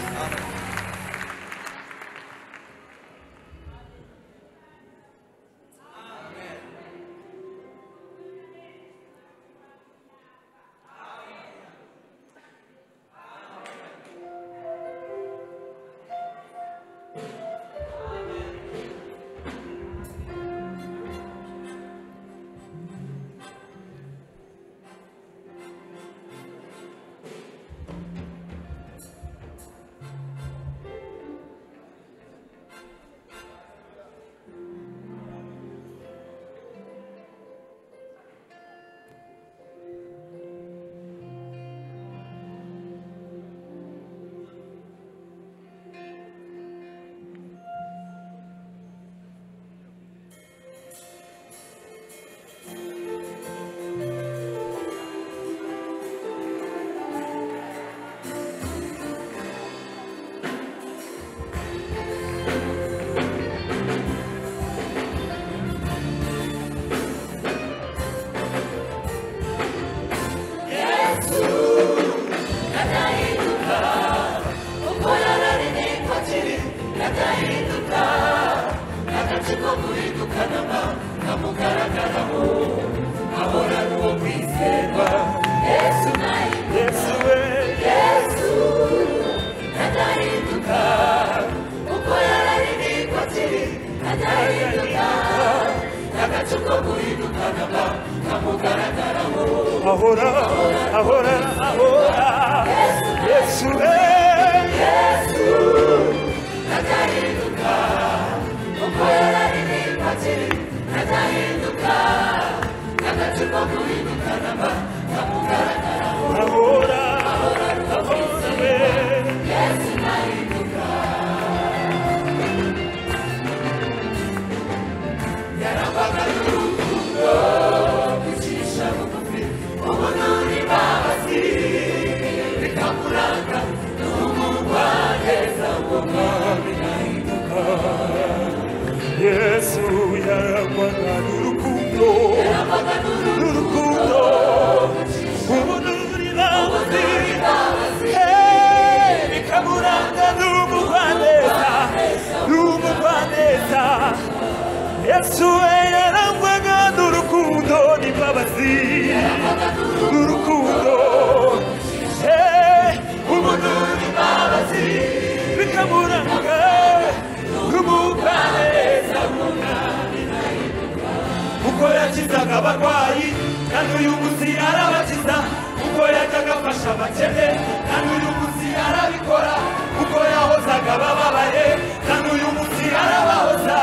ahora ahora ahora yesu eh yesu ntazahinduka uko yararirimba akiri ntazahinduka n'agacupa kuhinduka namba kamugaragara ahora ahora rwose yesu ntahinduka yarangwaga n'urukundo kwicisha bugufi ubona uri babazi bikamuranga n'umugwaneza w'umwami nahinduka yesu yarangwaga n'urukundo n'urukundo ubona uri bazi hey, bikamuranga n'umugwaneza n'umugwaneza yesu we yarangwaga n'urukundo n'imbabazi n'urukundo hey, ubona uri bazi bikamuranga n'umugwaneza uko yakizaga abarwayi kandi uyu munsi yarabakiza uko yajyaga afasha abakene kandi uyu munsi yarabikora uko yahozaga abababaye kandi uyu munsi yarabahoza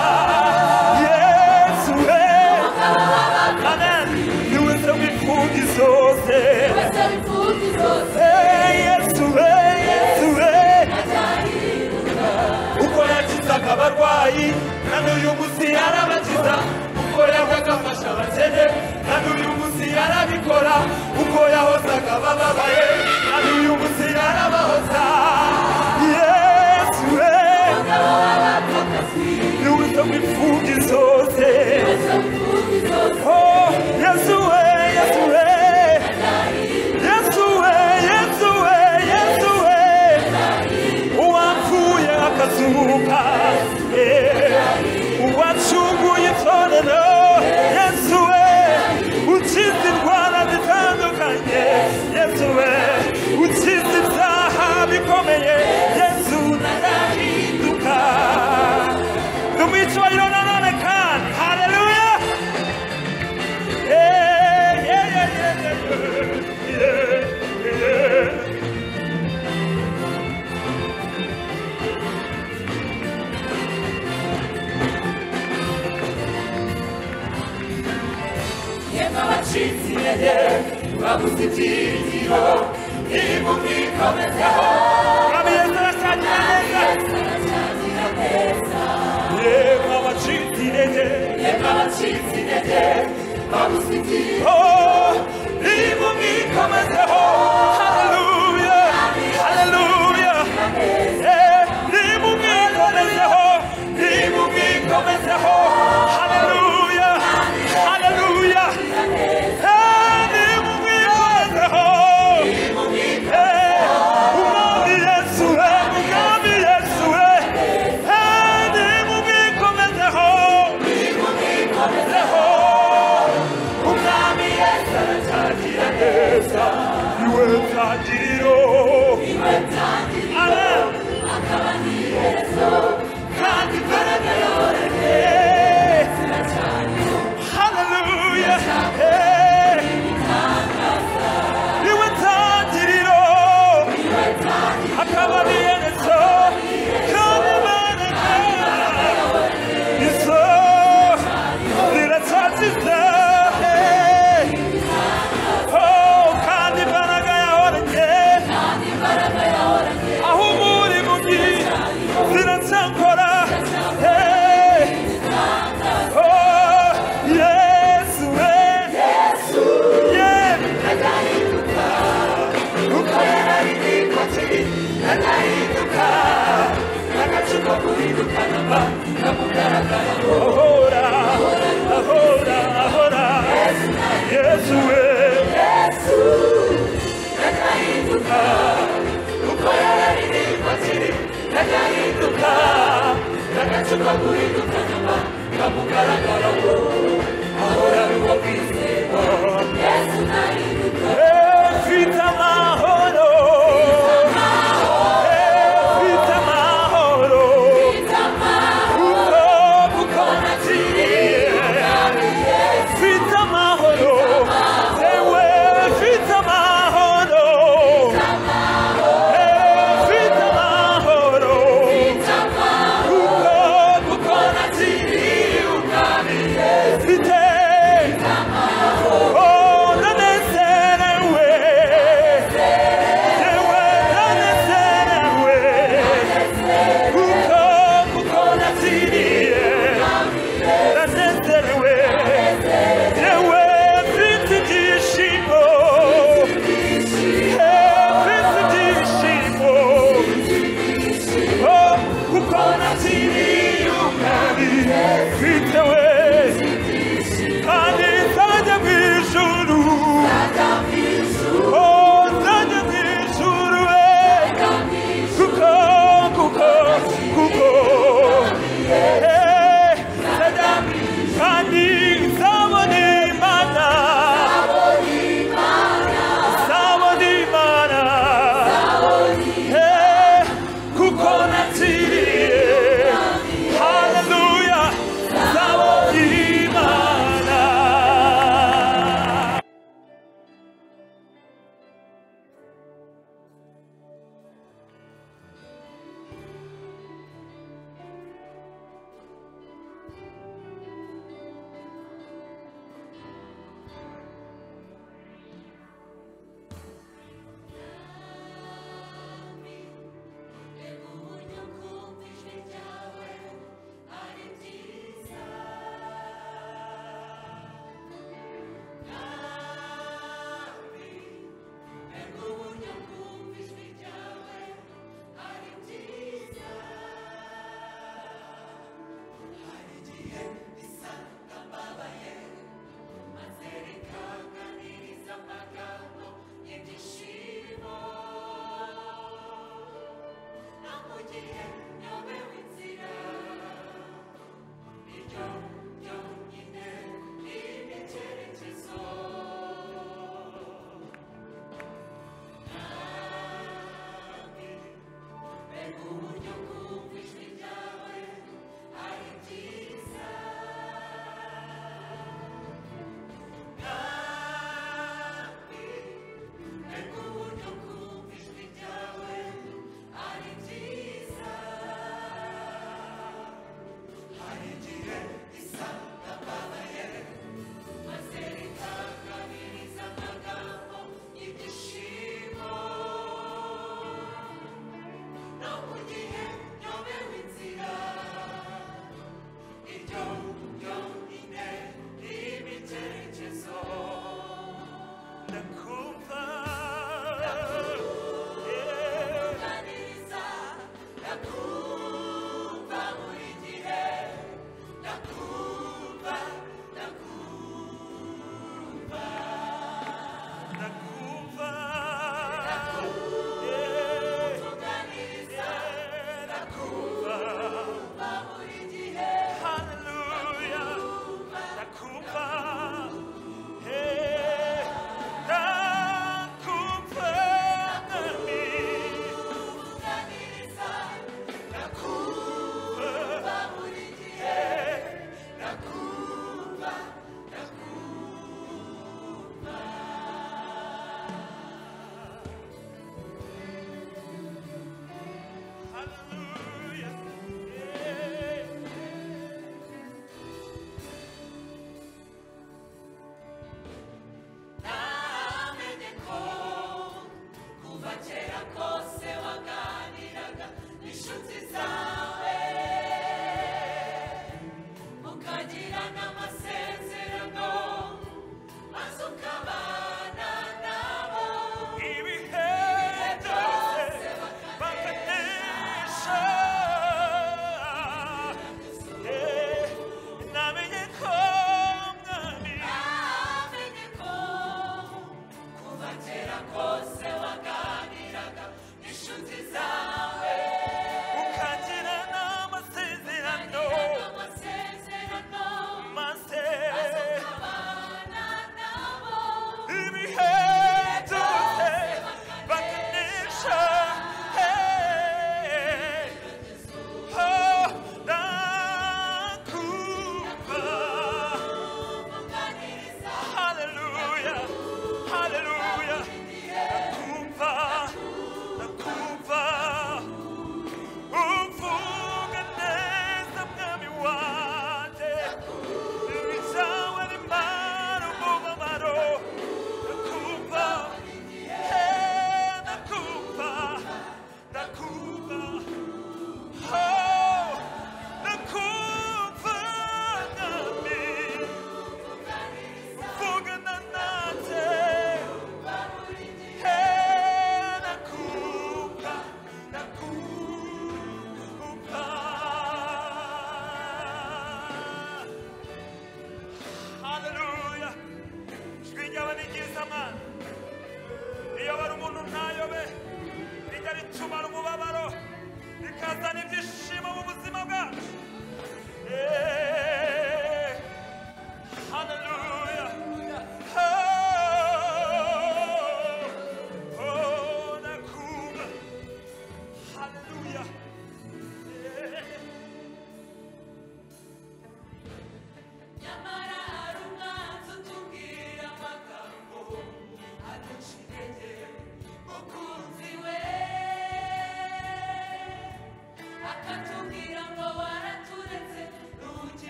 yesu we amen ni we se w'imfubyi zose Eh, yesu we yesu we uko yakizaga abarwayi kandi uyu munsi yarabakiza uko yahozaga afasha abakene kandi uyu munsi yarabikora uko yahozaga abababaye kandi uyu munsi yarabahoza yesu we ni we se w'imfubyi zose Oh, yesu we yesu we yesu we yesu we yesu we uwapfuye akazuka eh, uwacunguye itorero yesu we ukiza indwara zitandukanye yesu we ukiza ibyaha bikomeye yesu narahinduka tumwicayiro nanone kandi hareruya yeah, yeah, yeah, yeah, yeah, yeah, yeah. yemwe abacitse intege babuze ibyiringiro niba umwikomezaho yesu aracyagirira yesu aracyagirira neza yemwe abacitse intege yemwe abacitse intege babuze ibyiringiro Oh, niba umwikomezeho hareruya hareruya Eh, niba umwikomezeho niba umwikomezeho hareruya hareruya Eh, niba umwikomezeho Eh, umwami yesu we umwami yesu we Eh, niba umwikomezeho niba umwikomezeho umwami yesu aracyakira neza niwe ntangiriro Amen. kandi imbaraga yoroheje yesu aracyagirira Hallelujah. Hey. niwe ntangiriro akaba ari yerezo kandi imbaraga izo ziracyasize Oh, kandi imbaraga yahoranye aho umuri mugi ziracyakora Hey. Oh, yesu we yesu ntazahinduka uko yararirimba kiri ntazahinduka n'agacupa guhinduka namba kamugaragara ahora ahora ahora yesu we yesu ntazahinduka uko yararirimba kiri ntazahinduka n'agacupa guhinduka namba kamugaragara ahora ari uwo kwizerwa yesu ntahinduka mfite amahoro mfite amahoro kuko kuko nakiriye mfite amahoro yewe mfite namenye ko kuva kera kose waganiraga n'inshuti zawe mukagira n'amasezerano maze ukabana nabo ibihe byose bakanesha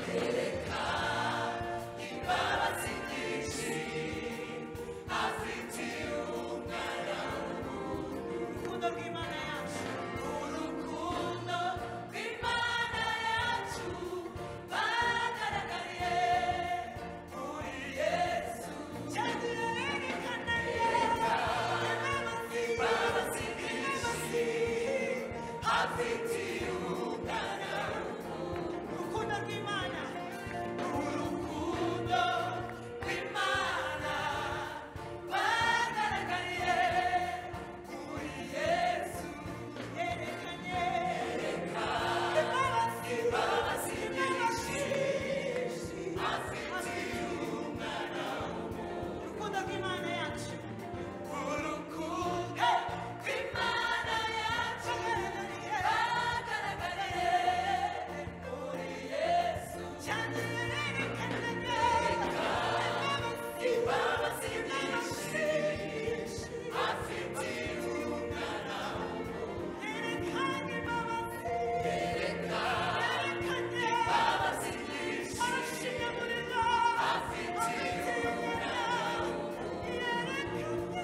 Reka imbabazi nyinshi afitiye umwana w'umuntu urukundo rw'imana yacu urukundo rw'imana yacu bagaragariye muri yesu cyane yerekana yereka imbabazi nyinshi afitiye umwana w'umuntu urukundo rw'imana urukundo rw'imana bagaragaye muri yesu yerekanye reka imbabazi nyinshi afitiye umwana w'umuntu urukundo rw'imana yacu urukundo rw'imana yacu bagaragaye muri yesu cyane yerekana neza imbabazi nyinshi afitiye umwana w'umuntu yerekana imbabazi yerekana imbabazi nyinshi arashimye muri bo afitiye umwana w'umuntu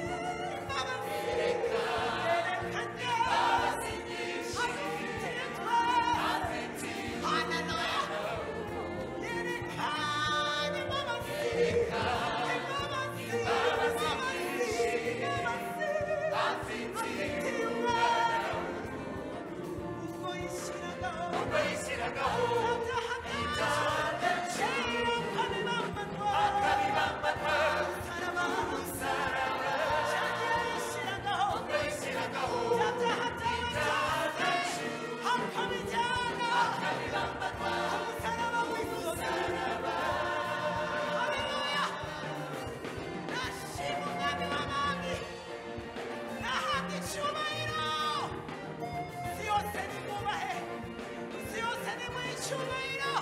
Icyubahiro,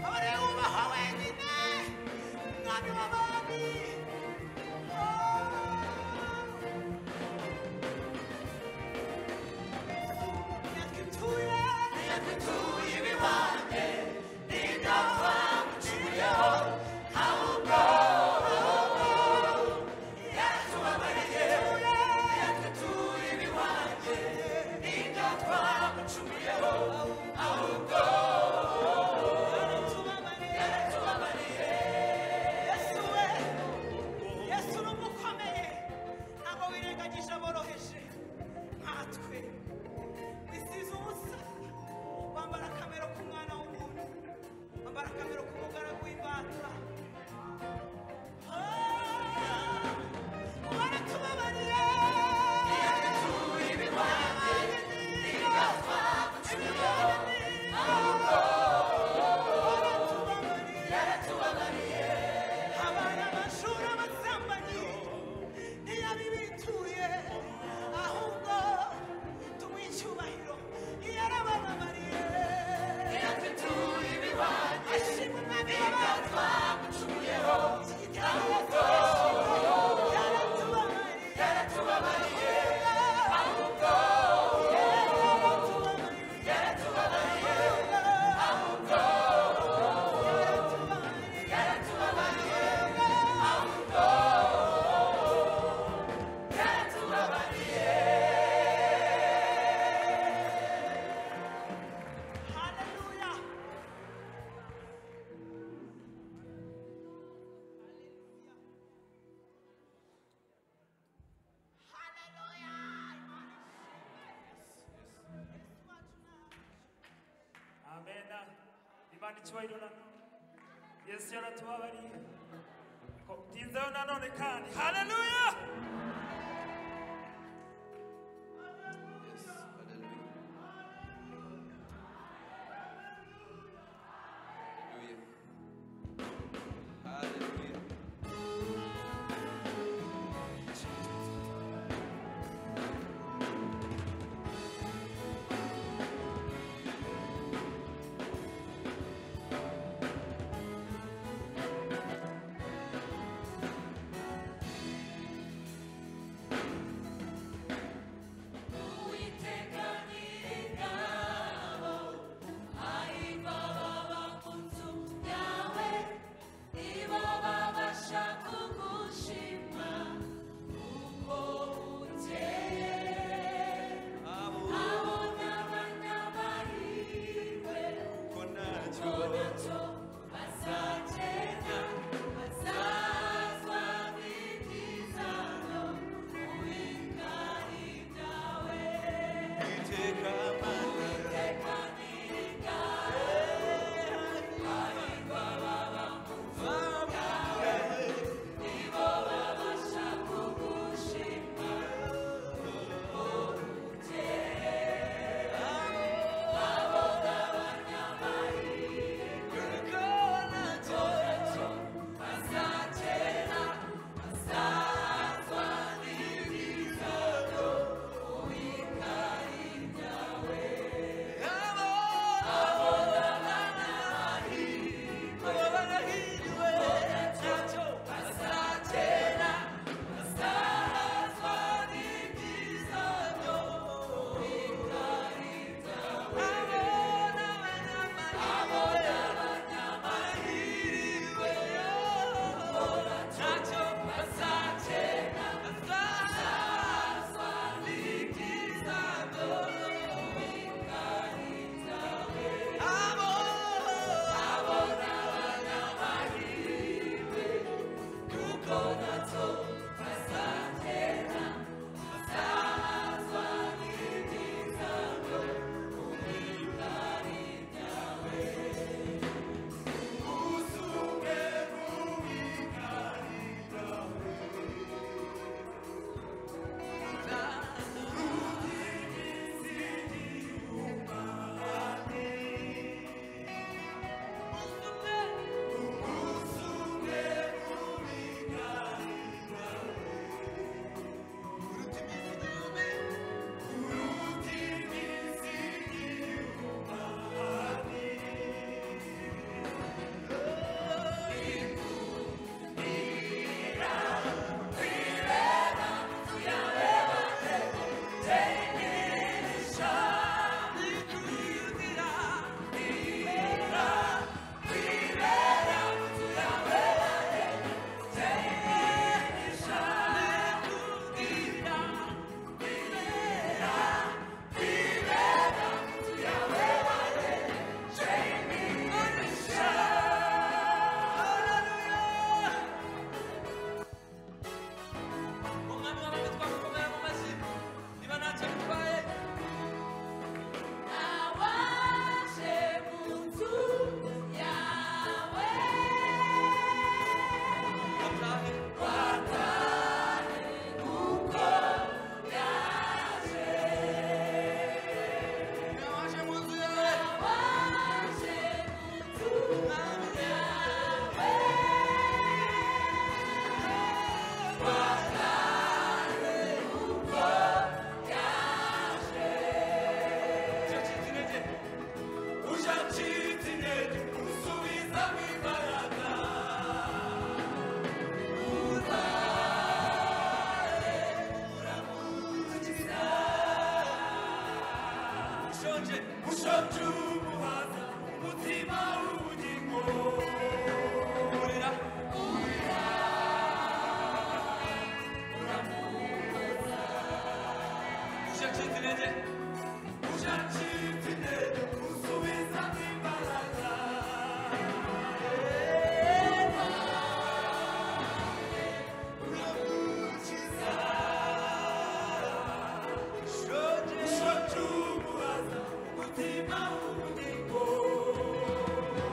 abari bubahwa wenyine, umwami w'abami. yesu ni umukomeye ntabwo wirengagije aboroheje nkatwe wisize ubusa wambara akamero k'umwana w'umuntu wambara akamero k'umugaragu w'imbata abana amashuri abasambanyi ntiyabibituye ahubwo tumuha icyubahiro iyo arabababariye ntiyatutuye ibihwanye ashima umwami w'abantu twamucumuyeho yaratubabariye ahubwo yaratubabariye ahubwo yaratubabariye ahubwo yaratubabariye haleluya amena imana icyubahiro na yesu yaratubabariye Ko- tinzayo nanone kandi haleluya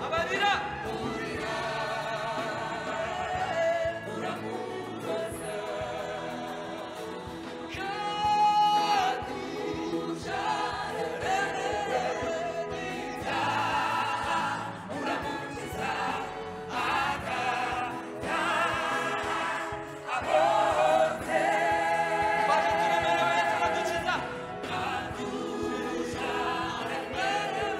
abarira Bate tudo melhor, entra na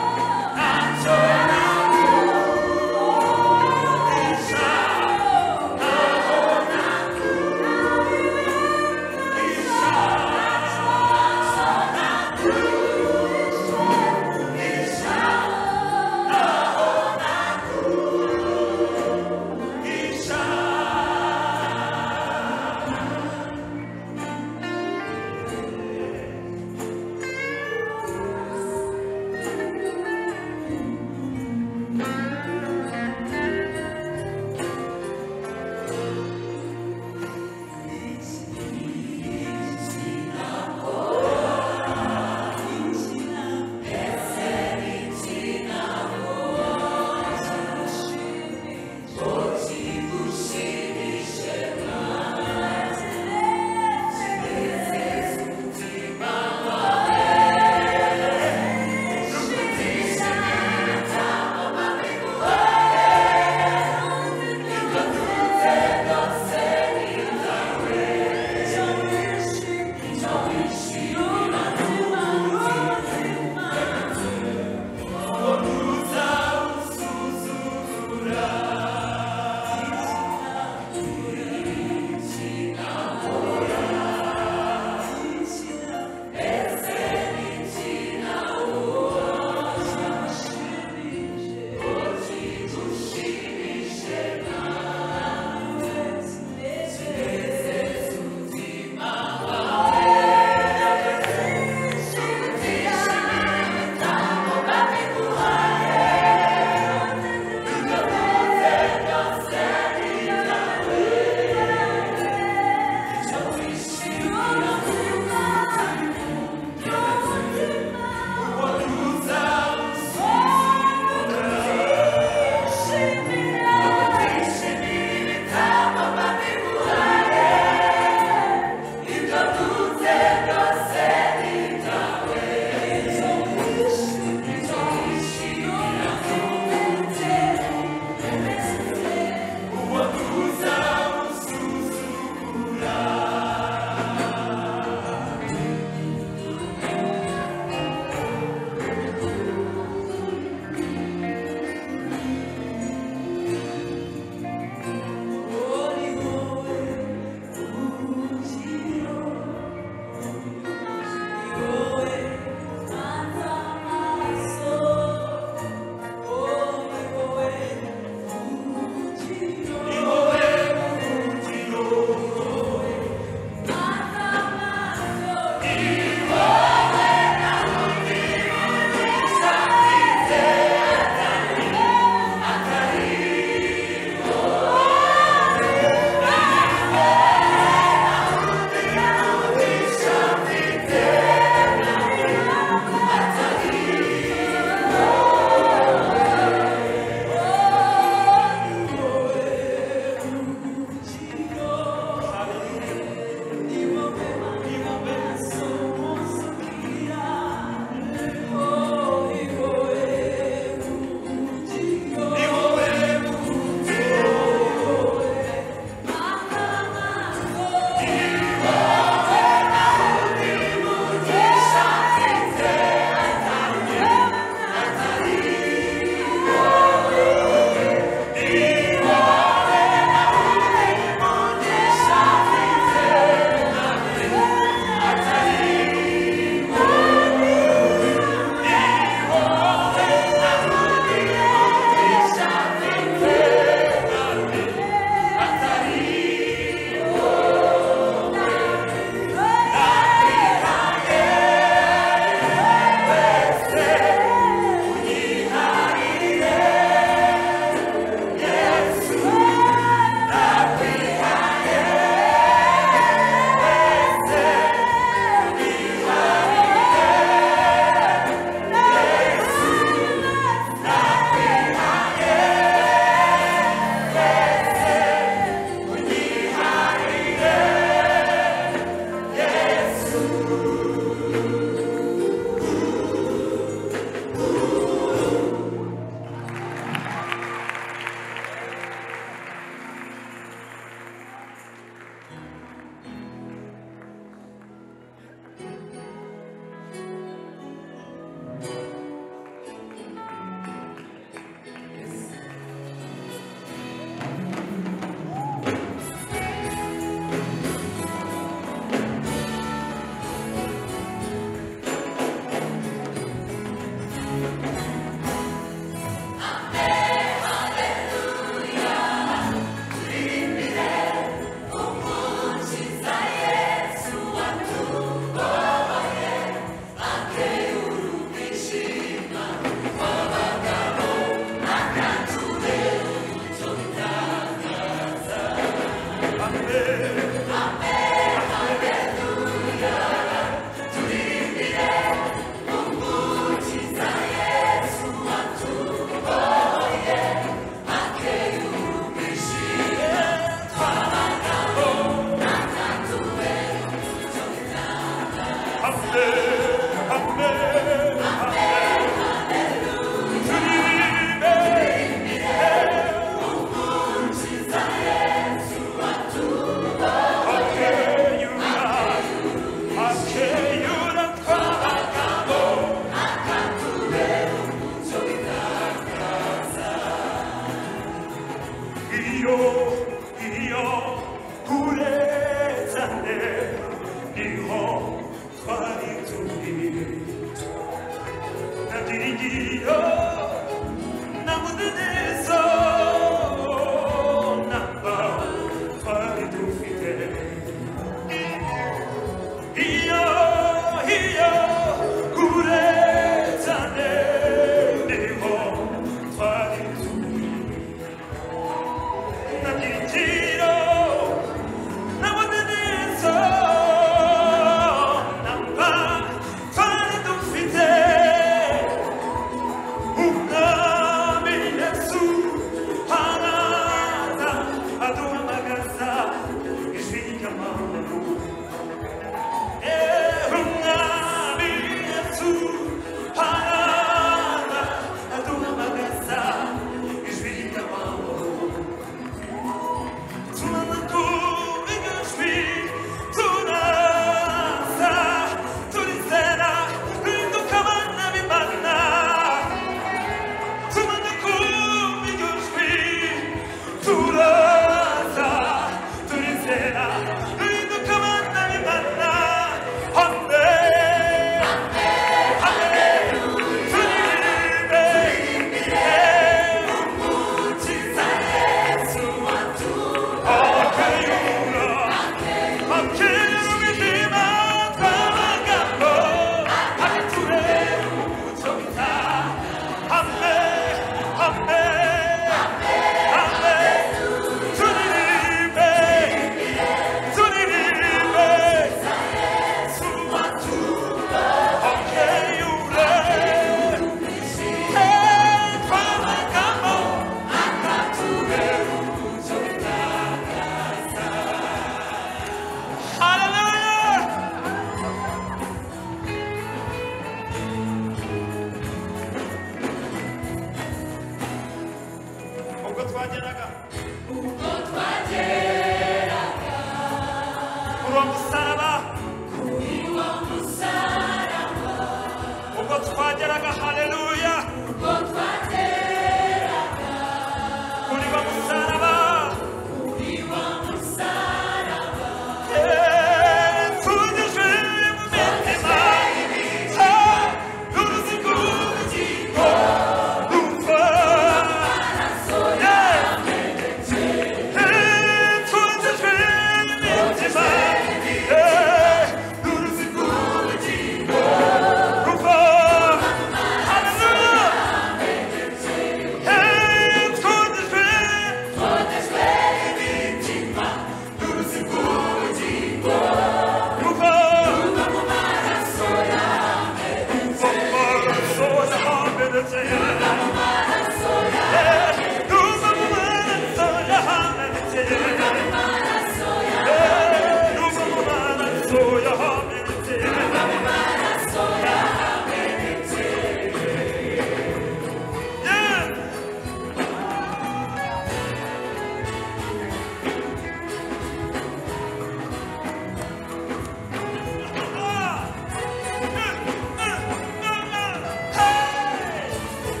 Hey!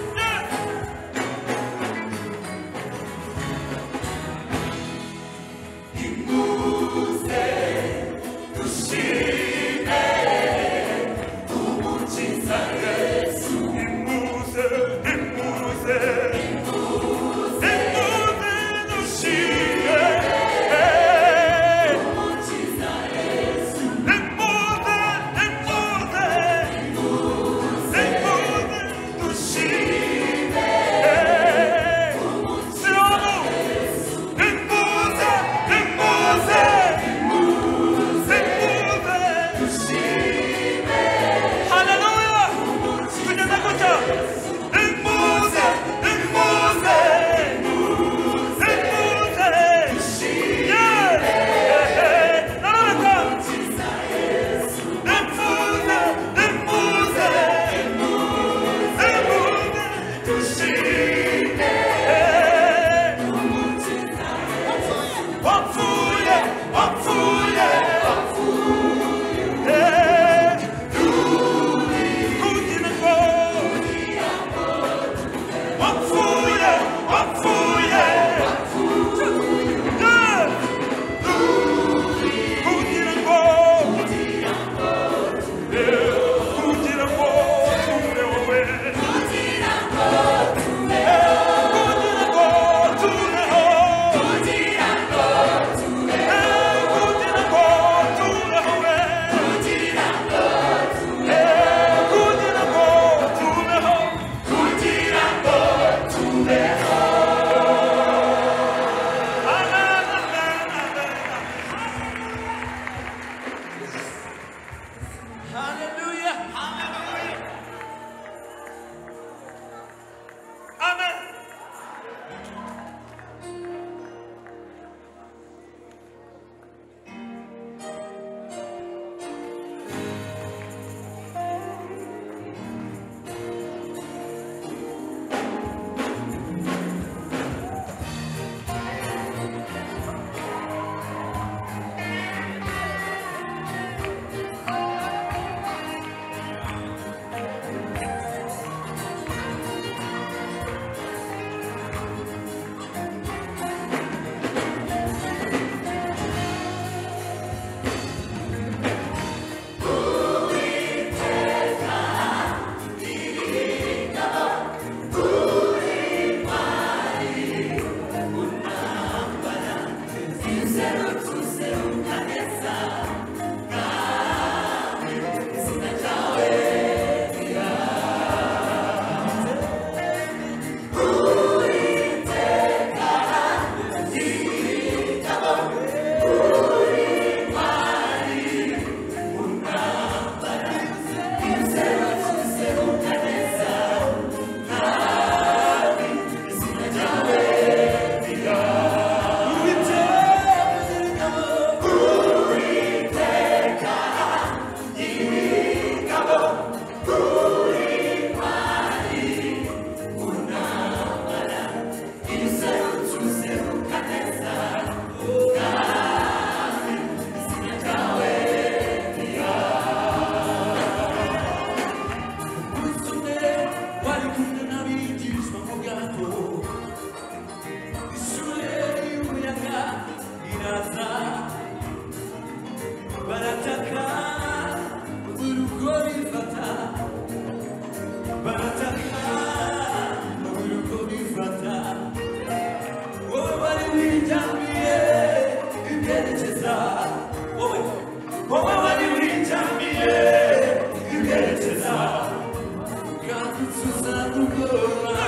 kuzarugora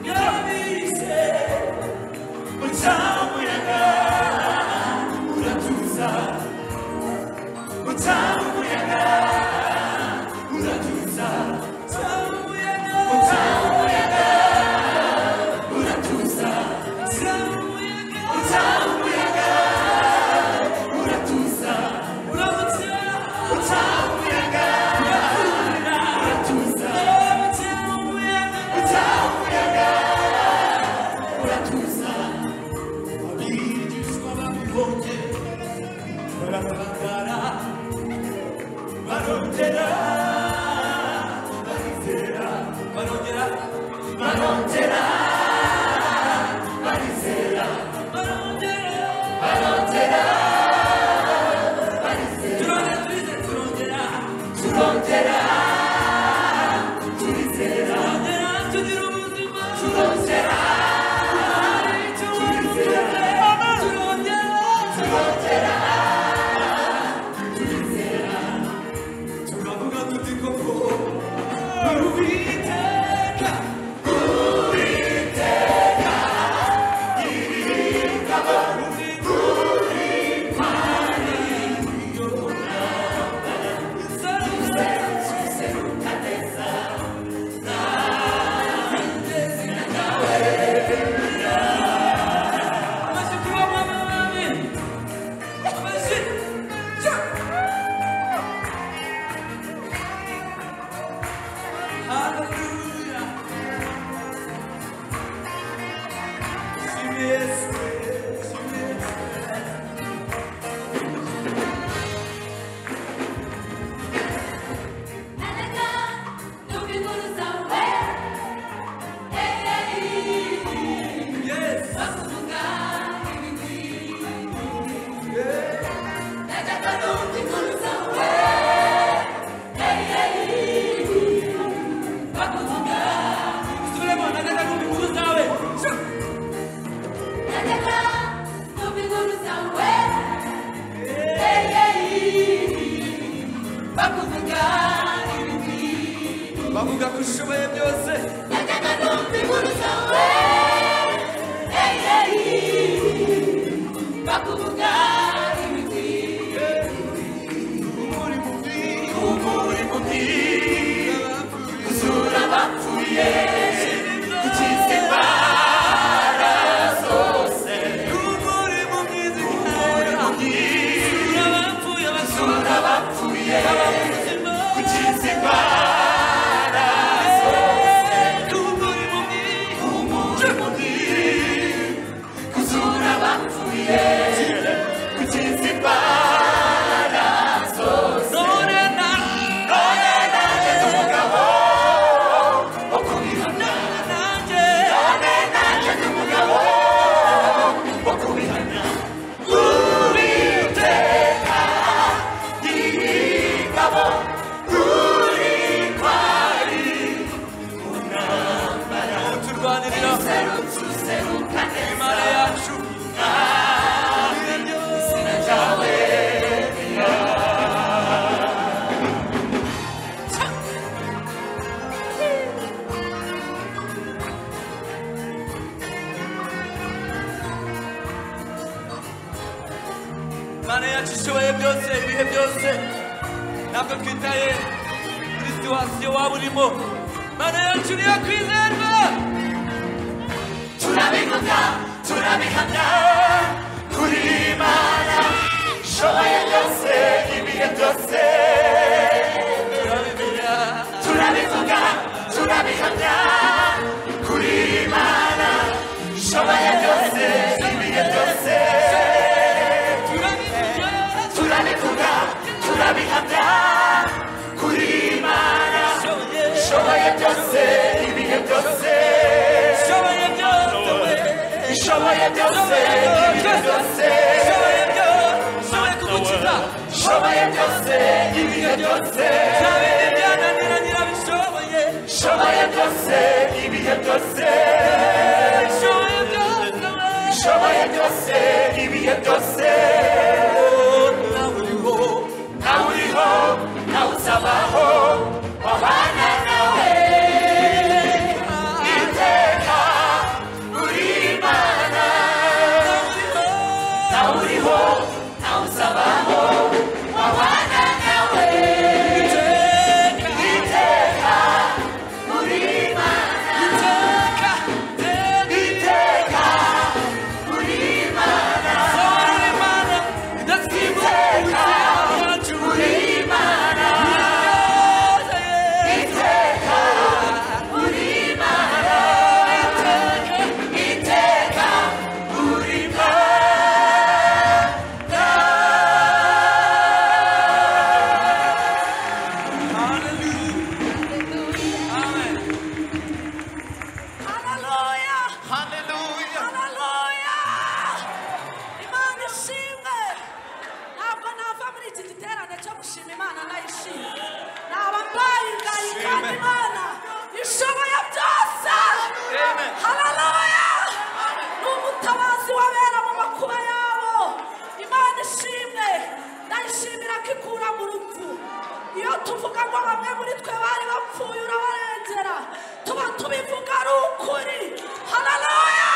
yabize ucamuyaga uratuza ucamuyaga uratuza ucamuyaga uratuza ucamuyaga uratuza ucamuyaga uratuza ucamuyaga uratuza abigishwa babibonye barabagara barongera barizera barongera barongera barizera barongera turongera turize turongera turongera turizera tugira ubuzima turongera turongera turongera turizera tukavuga tuti koko uwiteka uwiteka iri ingabo uri impande bavuga ko ushoboye byose najyaga numva inkuru zawe bakuvuga ibigwi umuri mubi umuri mubi uzura abapfuye ukize imbara zose umuri mubi umuri mubi uzura abapfuye uzura abapfuye ukize imbara zose umuri mubi umuri mubi kuzura abapfuye kugeza imbaraga zose norena norena ngeze umugabo wo kubihana nanjye norena ngeze umugabo wo kubihana uwiteka nyir'ingabo uri kwari intambara turwanirira userutse useruka neza imana yacu izina ryawe imana yacu ishoboye byose ibihe byose ntabwo twitaye kuri situwasiyo waba urimo imana yacu niyo kwizerwa turabivuga turabihamya kuri imana ishoboye byose ibihe byose turabimenya turabivuga turabihamya kuri imana ishoboye byose ibihe byose turabivuga turabihamya kuri imana ishoboye byose ibihe byose ishoboye byose ishoboye byose ibihe byose ishoboye byose kugukiza ishoboye byose ibihe byose byabindi byananira nyirabishoboye ishoboye byose ibihe byose ishoboye byose ishoboye byose ibihe byose nawe uriho nawe uriho nawe uzabaho wabana nawe tubivuga ari ukuri hararoya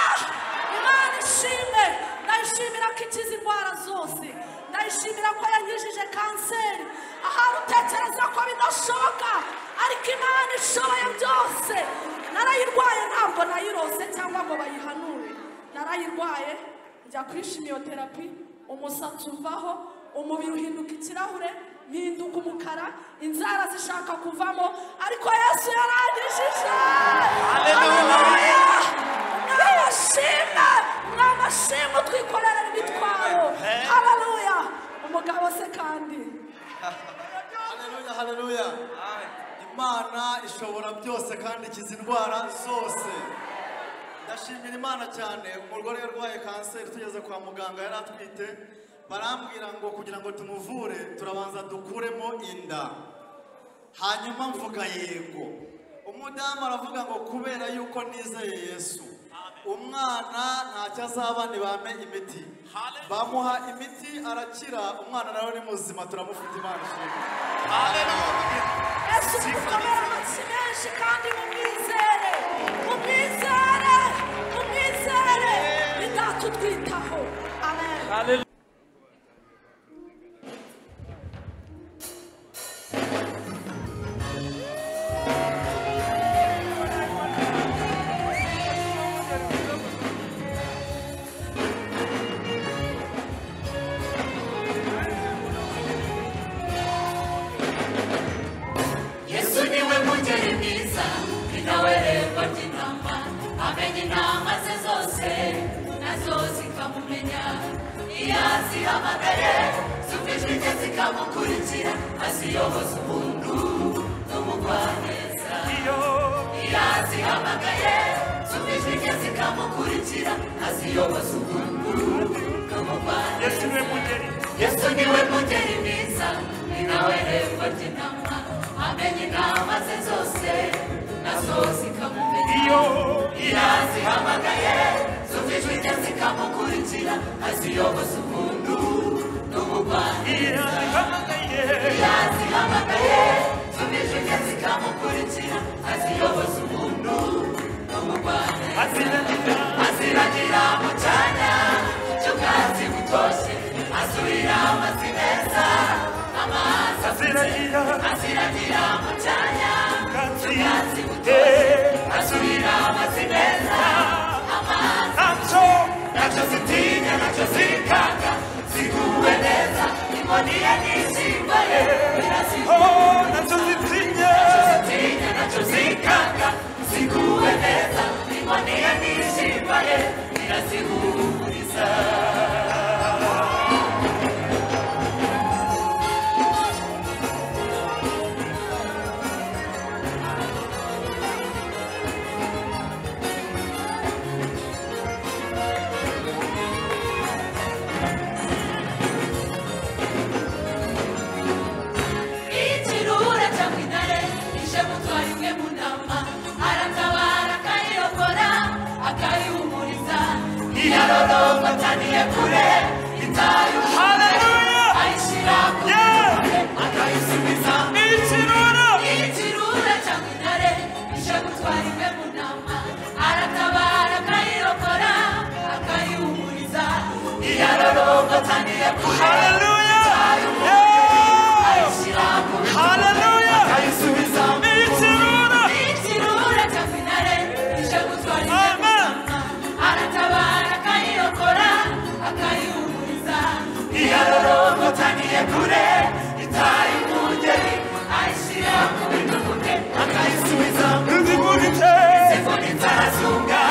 imana ishime ndayishimira ko ikiza indwara zose ndayishimira ko yanyujije kanseri ahari utekereza ko bidashoboka ariko imana ishoboye byose narayirwaye ntabwo nayirose cyangwa ngo bayihanure narayirwaye njya kuri shimiyoterapi umusatsi uvaho umubiri uhinduka ikirahure mpinduka umukara inzara zishaka kuvamo ariko yesu yarangishije haleluya mwami ashimwe mwami ashimwe twikorera imitwaro haleluya umugabo se kandi haleluya haleluya imana ishobora byose kandi ikiza indwara zose ndashimira imana cyane umugore yarwaye kanseri tugeze kwa muganga yari atwite barambwira ngo kugira ngo tumuvure turabanza dukuremo inda hanyuma mvuga yego umudamu aravuga ngo kubera yuko nizeye yesu umwana ntacyo azaba ntibame imiti bamuha imiti arakira umwana nawe ni muzima turamufite imana ishimwe yesu tukomere amatwi menshi kandi mumwizere mumwizere mumwizere ni data utwitaho amen yesu niwe mugeri mwiza ninawererwa ry'intama amenya intama ze zose nazo zikamumenya iyo azihamagaye zumvijwe rye zikamukurikira aziyoboza umuntu n'umugwaneza iyo azihamagaye zumvijwe rye zikamukurikira aziyoboza umuntu n'umugwaneza yesu niwe mugeri mwiza ninawererwa ry'intama amenye inama ze zose nazo zikamumenya iyo azihamagaye zumvijwe rye zikamukurikira aziyoboza umuntu n'umugwaneza iyo azihamagaye zumvijwe rye zikamukurikira aziyoboza umuntu n'umugwaneza aziragira mu cyanya cy'ubwatsi butoshye asubira amazi meza amazi aziragira aziragira mu cyanya cy'ubwatsi butoshye asubira amazi meza amazi nacyo nacyo zitinya nacyo zikanga ziguwe neza inkoni ye n'ishyimba ye nacyo zitinya nacyo zikanga ziguwe neza inkoni ye n'ishyimba ye birazihumuriza ikirura cyangwa intare ije gutwara imwe mu nama aratabara akayirokora akayihumuriza iyaroromba ataniye kure itayo haleluya ayishyira ku mutwe akayisubiza ikirura ikirura cyangwa intare ije gutwara imwe mu nama aratabara akayirokora akayihumuriza iyaroromba ataniye kure haleluya ayishyira ku mutwe haleluya akayisubiza ikirura ikirura cyangwa intare ije gutwara imwe mu nama aratabara akayirokora akayihumuriza iyaroroma utaniye kure itaye umugeri ayishyira ku bitugu bye akayisubiza izivunitse izivunitse arasunga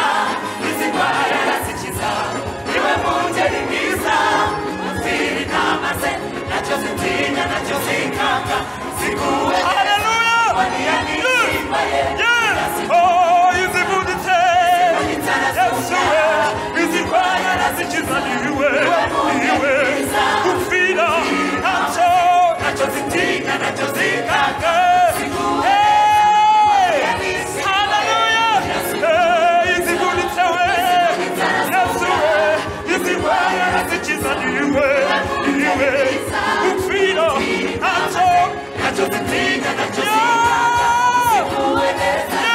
izirwaye arazikiza niwe mugeri mwiza uzira inama ze nacyo zitinya nacyo zikanga ziguwe haleluya waniya n'intimba ye Oh, izivunitse yesuwe izirwanya arazikiza niwe niwe gupfira ntacyo nacyo zitinya nacyo zikanga Upfira, I'm so, I just think that I just see. ziguwe neza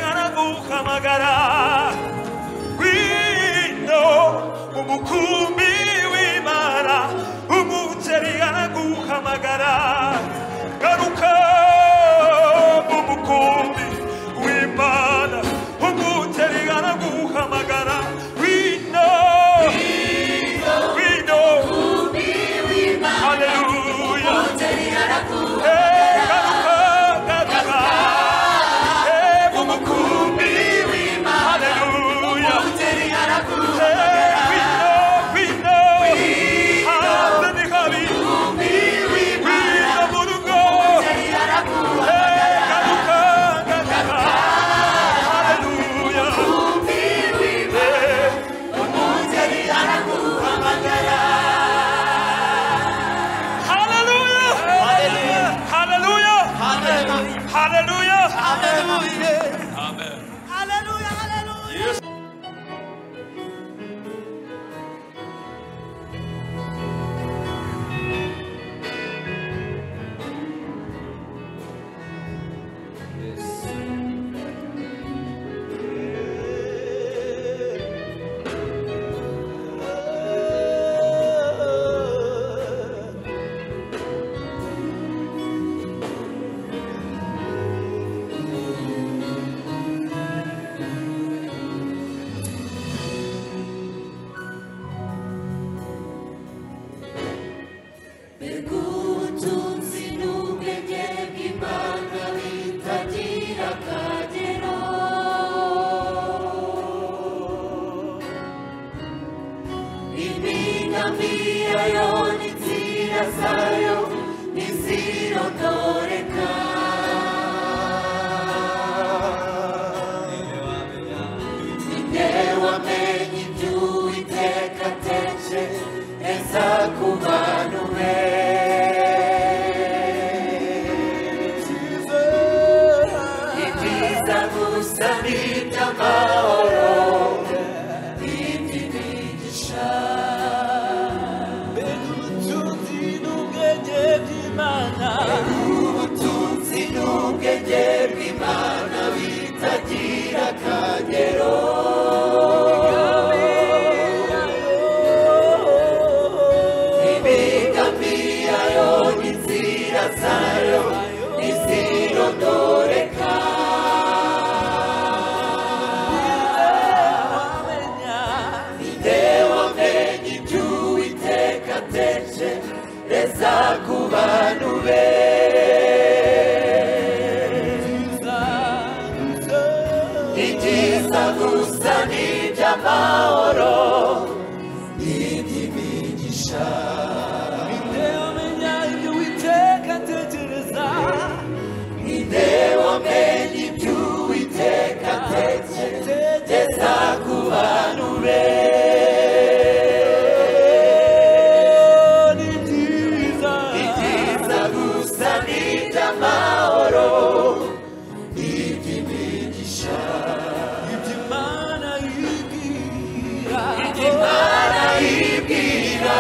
guhamagara wino umukumbi w'imana umukeri araguhamagara garuka mu mukumbi w'imana umukeri araguhamagara wino wino haleluya Hey, garuka garuka Hey, mu mukumbi w'imana haleluya Hey, wino wino hanze ni habi wino mu rugo Hey, garuka garuka haleluya Hey, Hallelujah! Hallelujah! Hallelujah! Hallelujah! Hallelujah! Hallelujah! Amen. Hallelujah, hallelujah. Yes. Bergutunzi n'ubwenge bw'Imana bitagira akagero. Impingamira yo n'inzira zayo ntizirontoreka. Ninde wamenye ibyo Uwiteka ateje neza ku bantu ibyiza gusa n'iby'amahoro n'indi migisha ubutunzi n'ubwenge bw'imana ubutunzi n'ubwenge bw'imana bitagira akagero imigamiya yo n'inzira zayo ntizirondoreka ninde wamenye ibyo uwiteka atekereza ku bantu be ibyiza gusa n'iby'amahoro n'iby'imigisha ninde wamenya ibyo uwiteka atekereza ninde wamenya ibyo uwiteka atekereza ku bantu be ni byiza ni byiza gusa n'iby'amahoro n'iby'imigisha iby'imana yibwira iby'imana yibwira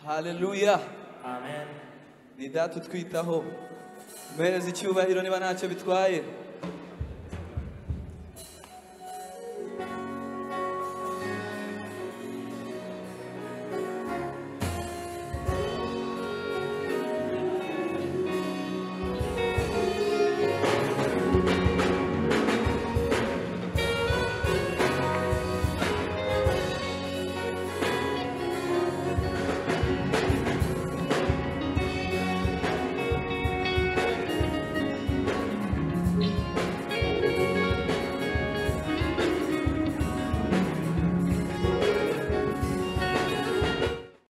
haleluya ni data utwitaho muhereza icyubahiro niba ntacyo bitwaye